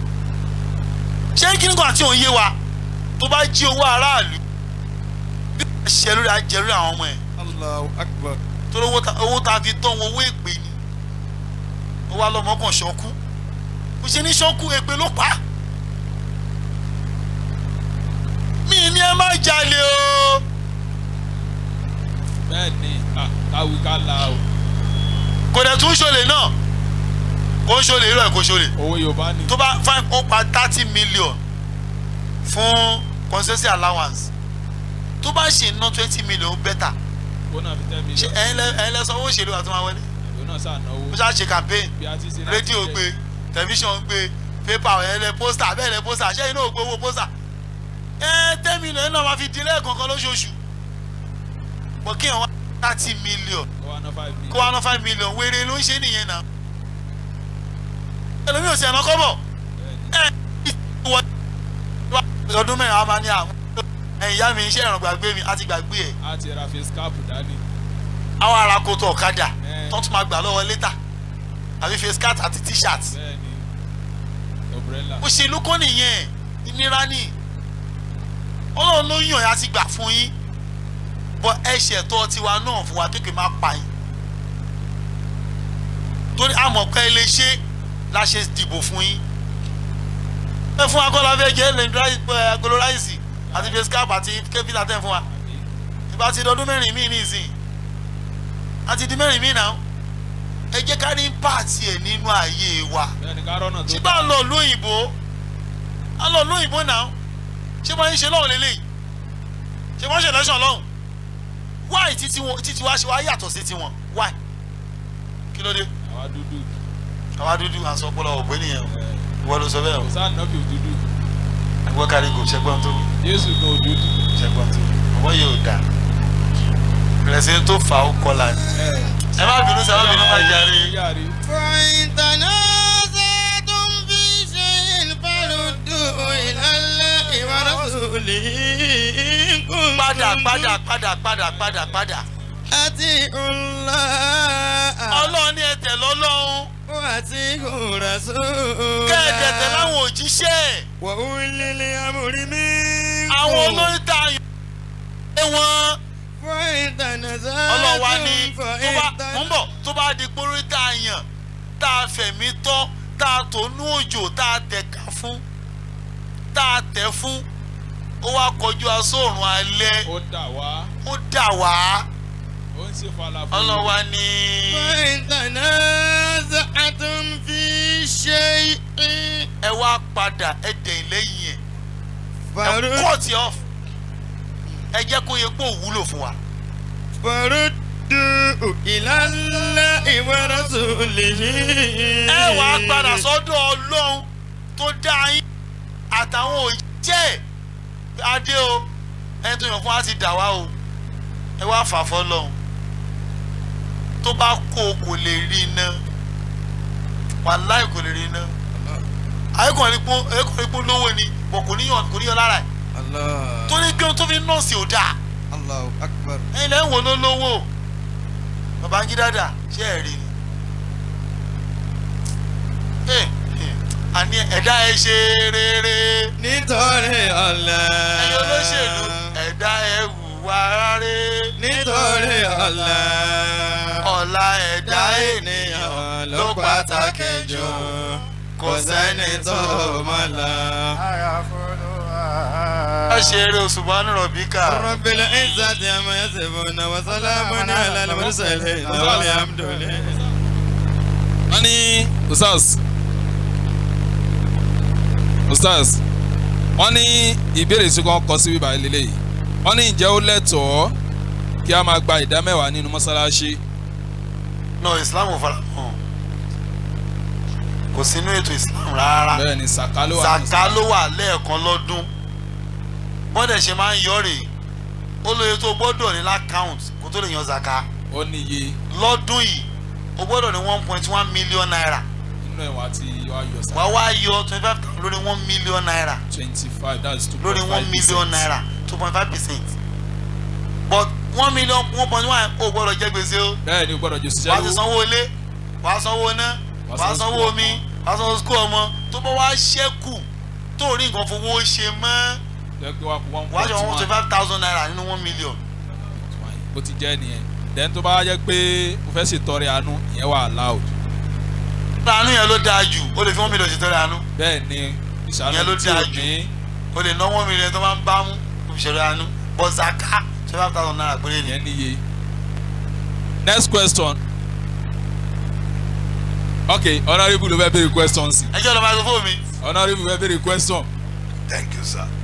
ṣé kí nǹkan àti òun yé wa tó bá jí owó aráàlú bí wọ́n ṣe lórí ajẹ́ lórí àwọn ọmọ ẹ̀ Allahu Akbar torí owó ta- owó tá a fi tán wọn owó èpè ni ó wá lọ́mọ kan ṣọ́kú kò ṣe ní ṣọ́kú èpè ló pa á mi ní ẹ má jalè o bẹ́ẹ̀ ni ah, káwí ká la o kò dẹ̀ tún ṣọlẹ̀ náà kò ń ṣọlẹ̀ irú ẹ̀ kò ṣọlẹ̀ owó yorùbá ni tó bá five ó pa thirty million fún concession allowance tó bá ṣe ná twenty million better owó náà fi ten ṣe million ẹ̀yin lẹ ẹ̀yin lẹ sọ owó òṣèlú àti máa wọlé owó náà sàn náwó ó ṣáà ṣe campaign bí a ti ṣe láti rédíò jẹ. gbé tẹlifíṣàn gbé pépà ẹ̀yin lẹ pósítà bẹ́ẹ̀ lẹ pósítà ṣé iná ò gbé owó pósítà ẹ ten million náà máa fi dín lẹ́ẹ̀kọ̀ọ̀kan lóṣooṣù bọ̀ kí wọ́n wá thirty million kó wá ná five million kó wá ná five million wéré ló ń ṣe nìyẹn náà ẹlòmíì ò sí ẹ̀nà kọ́bọ̀ ẹ ìwọ ọdún mẹ́rin a máa ní àwọn ẹ̀yìn ìyá mi iṣẹ́ ìràn gbàgbé mi á ti gbàgbé ẹ̀ a ti ra face cap dání àwọn ará koto ọ̀kadà Ẹ. tó tún máa gbà lọ́wọ́ létà àbí face cat àti t-shirt bẹ́ẹ̀ ni umbrella òṣèlú kọ́ nìyẹn ìnira ni ọlọ́run ló yàn yá ti gbà fún yín bọ́ ẹ̀ṣẹ̀ tó tiwa náà fún wa kékeré máa pa yín torí àmọ̀ pé ẹ lè ṣe la ṣe dìbò fún yín ẹ fún akọ́lá fẹ́ jẹ́ lẹ́yìn agolo ráìsì àti face cap àti kẹ́fíńtà tẹ̀ fún wa àbí ìbá ti dọdún mẹ́rin míì nísìn àti di mẹ́rin míì náà ẹ jẹ́ ká ní pààtì ẹ̀ nínú ayé wa bẹ́ẹ̀ ni ká rọ́nà tó ṣé bá lọ lóyìnbó a lọ lóyìnbó náà ṣé bá ń ṣe lọ́hùn lélẹ́yìí ṣé wọ́n ṣe lẹ́sàn lọ́hùn wáì títí wọn títí wá ṣe wá yàtọ̀ sí tiwọn wáì kí ló dé àwa dúdú àwa dúdú à ń sọ ọpọlọ ògbé nìyẹn o ẹ ìwọ ló sọ bẹ́ẹ̀ o kò sáà nọ́bì òdúdú ìwọ kárí kò ṣẹgbọ́n tó wí jésù gan òdúdú ṣẹgbọ́n tó wí ọwọ́ yóò dà rẹ̀sìn tó fà ó kọlà ni ẹ ẹ má bínú sí ẹ má bínú má jàre. yàrá فإن تنازعتم في شيء فردوه إلى الله ورسوله إن كنتم padà padà padà padà padà padà أطيعوا الله ọlọ́run ní ẹ̀tẹ̀ lọ́lọ́run وأطيعوا رسوله kẹ́ẹ̀dẹ̀ tẹ̀ láwọn òjíṣẹ́ وأولي الأمر منكم àwọn olórí tá a yàn ẹ wọn فإن ọlọ́run wa ní تنازعتم tó bá فإن mò ń bọ̀ tó bá di pórí tá a yàn tá a fẹ̀mí tọ́ tá a tó nú òjò tá a tẹ̀ka fún tá a tẹ̀ fún ó wá kọjú asóòrùn alẹ́ ó dà wá ó dà wá ó ń ṣe falafel. ọlọ́wà ní. tanaza'tum fi shay'in. ẹ wá padà ẹ dẹ̀yìn lẹ́yìn ẹ̀ ẹ Faru- cut it off ẹ jẹ́ kó yẹ kó wúlò fún wa. faruddu ila Allahi wa rasulihi. ẹ wà á padà sọ́dọ̀ ọlọ́run tó dá yín àtàwọn òjẹ́ adé o ẹni tó yàn fún wa ti dà wá o ẹ wá fà fọlọ́run tó bá kó o kò lè rí iná wàláì kò lè rí iná ayékùnrin pọ́n ayékùnrin pọ́n lówó ni bọ̀ kò níyàn kò níyàn lára ẹ̀ Allah. torí pé ohun tó fi nọ́ọ̀sì ò dáa Allahu akbar. ẹ̀yin lẹ́yìn wo ló lówó babangida dà ṣé ẹ̀ rí ni Eh, eh, àní ẹ̀dá ẹ ṣe rere nítorí Allah. ẹ̀yin olóṣèlú ẹ̀dá ẹ hùwà rere nítorí Allah. ọ̀la ẹ̀dá ènìyàn ló pàtàkì jù kò sẹ́ni tó mọ̀ la. ẹ ṣe eré òṣùbánú rọ̀bíkà Rabbil izzati amma yasifuna wa salamun ala al-mursalin walhamdulillah. wọ́n ní usas usas wọ́n ní ìbéèrè tí wọ́n kọ sí bíbá ilé yìí wọ́n ní ǹjẹ́ ó lẹ́tọ̀ọ́ kí a máa gba ìdá mẹ́wàá nínú mọ́sálásí no islam ò fara hàn kò sínú ètò islam rárá bẹ́ẹ̀ ni sàká ló wà nínú zaka ló wà lẹ́ẹ̀kan lọ́dún bọ́dẹ̀ ṣe máa ń yọ rèé ó lóye tó gbọ́dọ̀ ní lákàùnt kó tó lè yan zaka ó níye lọ́dún yìí ó gbọ́dọ̀ ní one point one million naira nínú ẹ̀ wá tí wá yọ sàká wàá wá yọ twenty five thousand lórí one million naira twenty five that's two lórí point one five million naira two point five percent but one million one point one ó gbọ́dọ̀ jẹ́ gbèsè o bẹ́ẹ̀ ni o gbọ́dọ̀ jù sí wàá ti sanwó ilé wàá sanwó iná Wàá wàá sanwó sanwó school omi ọmọ. wàá sanwó skul ọmọ tó bá wá ṣẹ́kù tó rí nǹkan fowó ṣe mọ́ lẹ́gbẹ́ wa kú one wàá point jọ one twenty one five thousand naira nínú one million. bó ti jẹ́ nìyẹn then tó bá jẹ́ pé o fẹ́ ṣètọrẹ àánú ìyẹn wà allowed àánú yẹn ló dáa jù ó lè fi one million ṣe tọrẹ àánú bẹ́ẹ̀ ni ìṣàánú Ìyẹn ló tí dáa ò jù. ní ó lè ná one million tó máa ń bá mú kó fi ṣe tọrẹ àánú but zaka twenty five thousand naira péré ni. ìyẹn níye next question ok honourable ló fẹ́ béèrè question sí ẹ jẹ́ lọ microphone mi. honourable fẹ́ béèrè question thank you sir.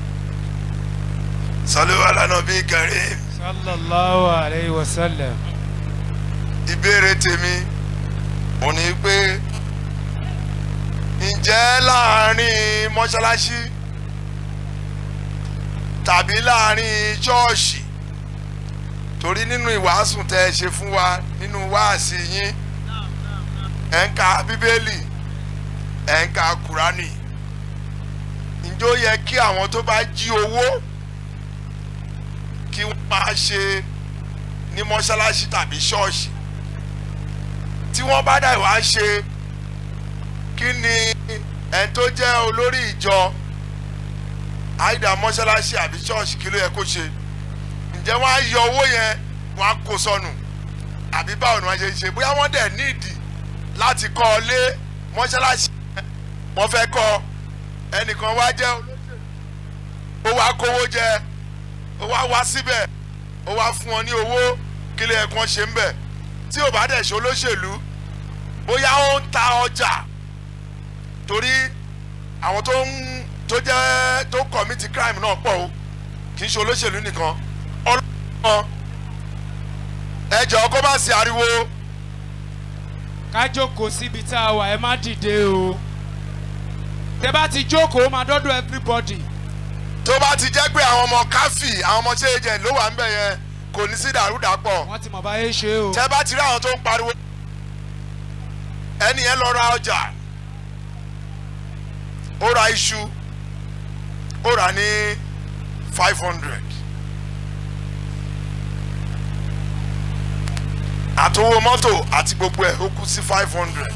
sọlá lánà bí karim sallallahu alayhi wa sallam. ìbéèrè tèmi mo ní pé ǹjẹ́ láàrin mọ́ṣáláṣí tàbí láàrin ṣọ́ọ̀ṣì torí nínú ìwàásù tẹ́ ẹ ṣe fún wa nínú wáàsí yín ẹ̀ ń ka bíbélì ẹ̀ ń ka kúránì ǹjẹ́ ó yẹ kí àwọn tó bá jí owó kí wọ́n máa ṣe ní mọ́ṣáláṣí tàbí ṣọ́ọ̀ṣì tí wọ́n bá dà wá ṣe kí ni ẹni tó jẹ́ olórí ìjọ àìdá mọ́ṣáláṣí àbí ṣọ́ọ̀ṣì kí ló yẹ kó ṣe ǹjẹ́ wọ́n á yọ owó yẹn wọ́n á kó sọnù àbí báwo ni wọ́n ṣe ń ṣe bóyá wọ́n dẹ̀ nídìí láti kọ́ ọ lé mọ́ṣáláṣí yẹn wọ́n fẹ́ kọ́ ẹnìkan wá jẹ́ olóṣèlú ó wá kówó jẹ ó wá wá síbẹ̀ ó wá fún ọ ní owó kí lè ẹ̀kan ṣe ń bẹ̀ tí ò bá dẹ̀ ṣe olóṣèlú bóyá ó ń ta ọjà torí àwọn tó ń tó jẹ́ tó kọ̀mítì crime náà pọ̀ o kì í ṣe olóṣèlú nìkan ọlọ́run ẹ jọ̀ọ́ kó má sí ariwo ká jókòó síbi tá a wà ẹ má dìde o tẹ bá ti jókòó ó máa dọ́dọ̀ everybody. tó bá ti jẹ́ pé àwọn ọmọ káfí àwọn ọmọ ṣe agent ló wà ń bẹ̀ yẹn kò ní sí dàrúdàpọ̀ wọ́n ti mọ̀ báyé ṣe o. tẹ́ bá ti rí àwọn tó ń pariwo ẹni yẹn lọ ra ọjà ó ra iṣu ó rà ní five hundred àtowó mọ́tò àti gbogbo ẹ̀ ó kú sí five hundred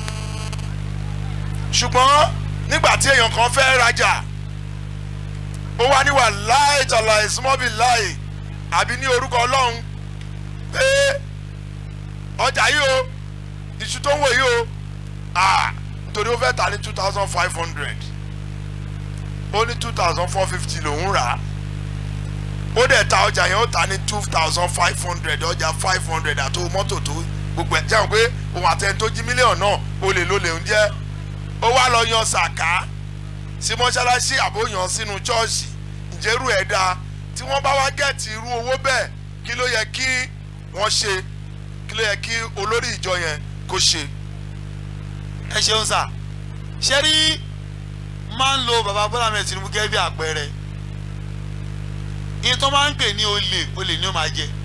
ṣùgbọ́n nígbà tí èèyàn kan fẹ́ rajà ó wá níwà láì tàlà ìsúnmọ́bì láì àbí ní orúkọ ọlọ́run pé ọjà yìí o iṣu tó ń wò yìí o ah nítorí ó fẹ́ tà ní two thousand five hundred ó ní two thousand four fifty lòún rà á ó dẹ̀ ta ọjà yẹn ó ta ní two thousand five hundred ọjà five hundred àti owó mọ́tò tó gbogbo ẹ̀ jẹun pé òun àtẹni tó jí mílíọ̀nù náà ó lè ló lè ń jẹ́ ó wá lọ yan sàká sí mọ́ṣáláṣí àbóyan sínú chọ́ọ̀ṣì ìjẹ́rù ẹ̀ dáa tí wọ́n bá wá gẹ̀ẹ́tì irú owó bẹ́ẹ̀ kí ló yẹ kí wọ́n ṣe kí ló yẹ kí olórí ìjọ yẹn kó ṣe. ẹ ṣeun sà ṣé rí máa ń lo bàbá bọ́lá mẹ́rin tinubu gẹ́gẹ́ bí àpẹẹrẹ ìyẹn tó máa ń pè ní olè olè ni ó máa jẹ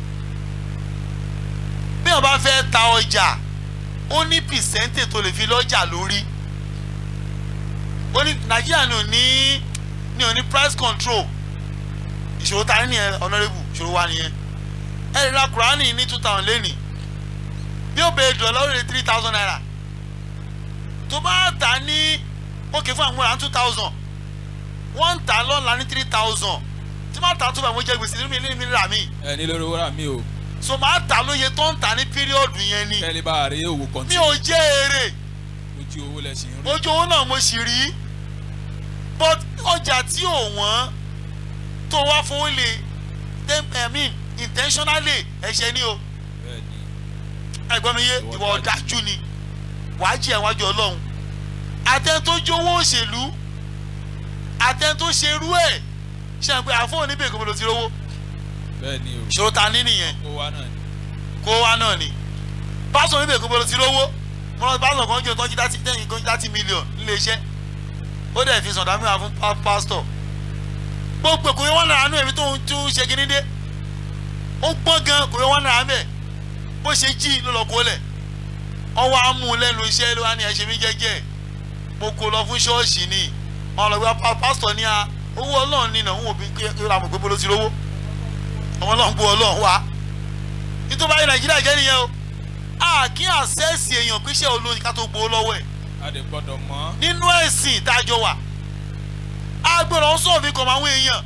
bí wọn bá fẹ́ ta ọjà ó ní pìsẹ́ńtì tó lè fi lọ́jà lórí ó ní nàìjíríà ní ò ní ní ò ní price control ìṣòro ta ní ẹ honourable ìṣòro wa nìyẹn ẹ lè ra kùránì ní two thousand lẹ́nìí bí ó bẹ̀rẹ̀ dùn lọ́wọ́ lè three thousand naira tó bá tà ní òkè fún àwọn two thousand wọ́n ń tà lọ́la ní three thousand tí máa tà tó bá mo jẹ gbèsè nínú ilé mi rà mí ẹ ní lórí owó rà mí o so máa tà lóye tó ń tà ní píríọ̀dù yẹn ni kẹ́lẹ́ bá a rí owó kọ́ntì mi ò jẹ́ èrè ojú owó lẹ̀ ṣe ń rí. ojú owó náà mo sì rí but ọjà tí ò wọ́n tó wá fowó lè tem i mean intentionally ẹ̀ṣẹ̀ ni o bẹ́ẹ̀ni ẹ̀gbọ́n mi yé ìwọ ọ̀dájú ni wàá jẹ́ iwájú ọlọ́run àtẹn tó jówó òṣèlú àtẹn tó ṣerú ẹ̀ ṣe àpè àfọwọ́ níbi èkó ló ti rówó bẹ́ẹ̀ni o ìṣòro ta ní nìyẹn kó wá náà ni. kó wá náà ni pásọ̀ níbi èkó ló ti rówó mo lọ pásọ̀ kan jẹ́ tọ́jú láti tẹ́yìn kan láti mílíọ̀n nílé iṣẹ́ ó dẹ̀ fi sọ̀dá mìíràn fún pá- pásítọ̀ gbogbo kò yẹ wọ́n náírà nú èmi tó ń tún ṣe kíní dé ó gbọ́n gan kò yẹ wọ́n náírà mẹ́ bó ṣe jí ló lọ kó lẹ̀ ọwọ́ amú lẹ́nu iṣẹ́ ló wá ní ẹ̀ṣẹ̀ mi jẹ́jẹ́ mo kó lọ fún ṣọ́ọ̀ṣì ni wọn lọ gba pa- pásítọ̀ ní a owó ọlọ́run nínà òun òbí kí kí ra mọ̀ pé bolo ti rówó ọmọ ọlọ́run gbọ́ ọlọ́run wá nítorí báyìí nàìjíríà jẹ́ nìyẹn o a kí àṣẹ́sì èèyàn pé iṣẹ́ olóyin ká tó gbowó lọ́wọ́ ẹ̀ a lè gbọ́dọ̀ mọ̀. nínú ẹ̀sìn tájọ wà agbèrò sọ̀rọ̀ fi kàn máa wọ èèyàn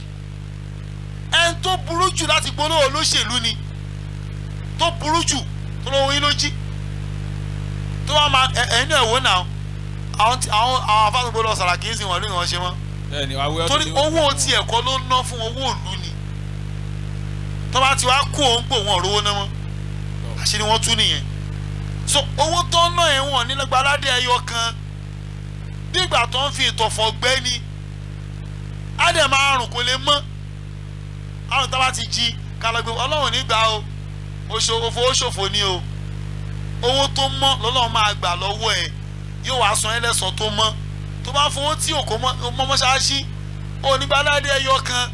ẹni tó burú jù láti gbólóhùn olóṣèlú ni tó burú jù tó lọ́wọ́ yín ló jí tó wá máa ẹ ẹ̀yin náà wò náà àwọn tí- àwọn àwọn afáàgbò lọ sàrà kì í sìn wọ́n lóyún wọn ṣe mọ́ bẹ́ẹ̀ni àwẹ̀ ọdún torí ni ó- owó tí ẹ̀kọ́ ló ná fún owó ìlú ni tó bá ti wá kó òun gbò wọn rówó náà mọ́ àṣírí wọn tú nìyẹn so owó tó ń ná ẹ̀wọ̀n nílẹ̀gbẹ́ aládé ẹyọ kan bí ìgbà tó ń fi ìtọ̀fọ̀ gbẹ́ ni á dẹ̀ máa rùn kó lè mọ́ àrùn tá a bá ti jí kálọ̀gbé ọlọ́run nígbà o òṣòfò òṣòfò ni o owó tó mọ́ lọ́lọ́run máa gbà lọ́wọ́ ẹ̀ yóò wá san ẹlẹ́sàn tó mọ́ tó bá fowó tí òkò mọ́ mọ́ṣáláṣí onígbàládé ẹyọ kan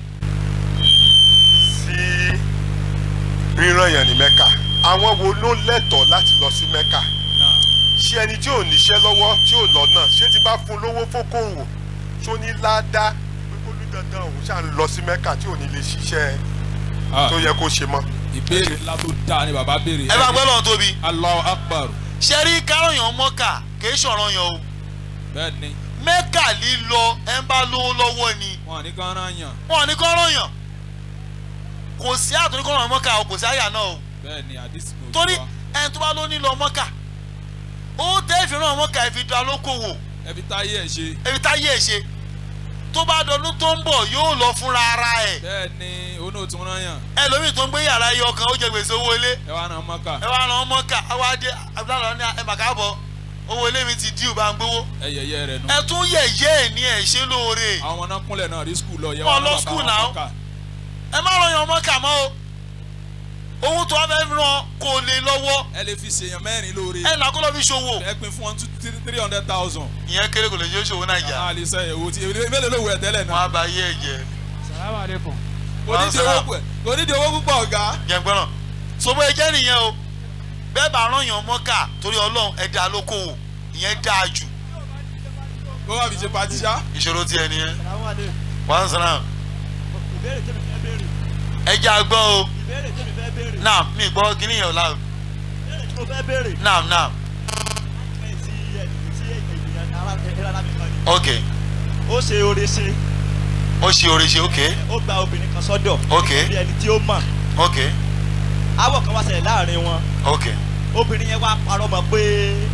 sí ríran yẹn ní mẹ́kà àwọn wo ló lẹ́tọ̀ọ́ láti lọ sí mẹ́kà ṣé ẹni tí ò níṣẹ́ lọ́wọ́ tí ò lọ́nà ṣé ti bá fún lówó fókòwò tó ní ládàá pé kó ní dandan òun ṣáà ń lọ sí mẹ́kà tí ò ní lè ṣiṣẹ́ tó yẹ kó ṣe mọ́. ìbéèrè ńlá tó dáa ni bàbá béèrè. ẹ bá gbọ́ lọ́wọ́ tóbi. Allahu Akbar. ṣe rí kárọ̀yàn mọ́kà kìí ṣọ̀rọ̀ yàn o bẹ́ẹ̀ni mẹ́kà lílọ ẹ̀ ń bá lówó lọ́wọ́ ni wọn ní kán rán yàn. wọn ò ní kọ́ rọ̀yàn kò sí àtúntò kọ́ rọ̀yàn mọ́kà o kò sí àyà náà o bẹ́ẹ̀ni àdìsí kò torí ẹni tó bá ló ní lọ mọ́kà ó tẹ́ ìfìràn mọ́kà ẹ̀ fi da lókòwò ẹbí táyé ẹ̀ ṣe. ẹbí táyé ẹ̀ ṣe tó bá dọdún tó ń bọ̀ yóò lọ fúnra ara ẹ̀ bẹ́ẹ̀ni òun náà tún rán yàn. ẹlòmíì tó ń gbé yàrá ẹyọ kan ó jẹ gbèsè owó ilé ẹ wá rán mọ́kà. ẹ wá ràn mọ́kà àwa dé abúlé ní ẹ màkà bọ̀ owó ilé mi ti díù bá ń gbowó ẹ yẹyẹ rẹ nù. ẹ tún yẹ̀yẹ́ ẹ̀ ní ẹ̀ ṣe lóore àwọn ọmọ náà kúnlẹ̀ náà rí skul lọ. yẹ Wọ́n wá lọ rán school bàbá now. wọn mọ́kà. ẹ má ràn yàn mọ́kà mọ́ o owó tó wá fẹ́ ràn kò lè lọ́wọ́ ẹ lè fi ṣèyàn mẹ́rin lóore. ẹ là kó lọ́ fi ṣòwò ẹ pin fún wọn three hundred thousand. ìyẹn kéré kò lè jẹ́ ṣòwò náà jà àwọn àlìsẹ́ ẹ̀wò tí mélòó ló wẹ̀ tẹ́lẹ̀ náà. wọn á ba yé ẹ jẹ. salamu aleykum. onídìí owó pẹ̀ onídìí owó púpọ̀ ọ̀gá. jẹ̀gbọ́n sọ́bọ̀ ẹ jẹ́ nìyẹn o bẹ́ẹ̀ bá ràn yàn mọ́kà torí ọlọ́run ẹ dá lókòwò ìyẹn dáa jù kó wà fi ṣe patíṣá. ìṣòro tiẹ̀ nìyẹn Salamu alaikum. one salam ìbéèrè tèmi fẹ́ béèrè ẹ jẹ́ àgbọ̀ o ìbéèrè tèmi fẹ́ béèrè naam mi gbọ́ kíní yẹn o la ìbéèrè tí mo fẹ́ béèrè. naam naam ẹ̀ sí ẹ̀ sí ènìyàn ara ẹ̀rọ alábìkan ni. ok ó ṣe oore ṣe ó ṣe oore ṣe ok ó gba obìnrin kan sọ́dọ̀. Ok. bí ẹni tí ó mọ̀ ok awọ kan wá ṣẹlẹ̀ láàrin wọn ok obìnrin yẹn wá parọ́ mọ́ pé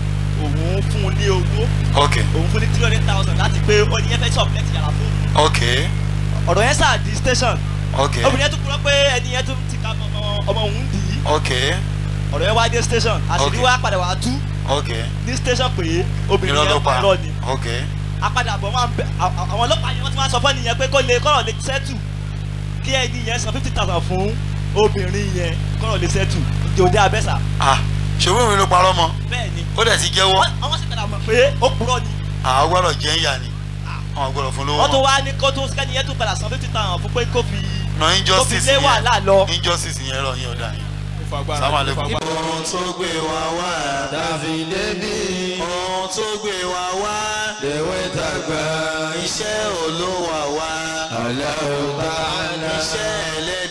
òun fún un ní owó ok òun fún ní three hundred thousand láti pé ó ní yẹn fẹ́ ṣọ̀pù lẹ́tì yàrá fún ok ọ̀rọ̀ yẹn sáà di station ok obìnrin yẹn tún kúrọ́ pé ẹni yẹn tún ti ka ọmọ ọmọ òun dì í ok ọ̀rọ̀ yẹn wá dé station àṣírí Ok. wá padà wá tú ok ní station pé obìnrin irọ́ ló yẹn pa parọ́ ni ok apadàbọ̀ wọn bẹ à- à- àwọn ọlọ́pàá yẹn wọ́n ti máa sọ fún ẹni yẹn pé kó lè kọ́rọ̀ lè sẹ́tù kí ẹni yẹn san fifty thousand fún obìnrin yẹn kọ́rọ̀ lè sẹ́tù jòdè abẹ́sà ah ṣòwò mi ló parọ́ mọ́ bẹ́ẹ̀ ni ó dẹ̀ ti jẹ́wọ́ wọ́n wọ́n sì padà mọ̀ pé ó purọ́ ni àwọn gbọ́dọ̀ jẹ́ ń yà ni àwọn gbọ́dọ̀ fún lówó wọ́n tún wá ní kó tún kẹ́ni yẹn tún padà san fifty thousand fún pé kó fi na kó fi injustice lé wàhálà lọ. yẹn injustice yẹn rọ yẹn ọ̀dà yẹn fagbára sáwọn ló àlékún. fagbára. ohun tó gbé wa wá dàbí débi ohun tó gbé wa wá lèwe dàgbà iṣẹ́ olówó wa aláwọ̀ bá iṣẹ́ ẹlẹ́yìn.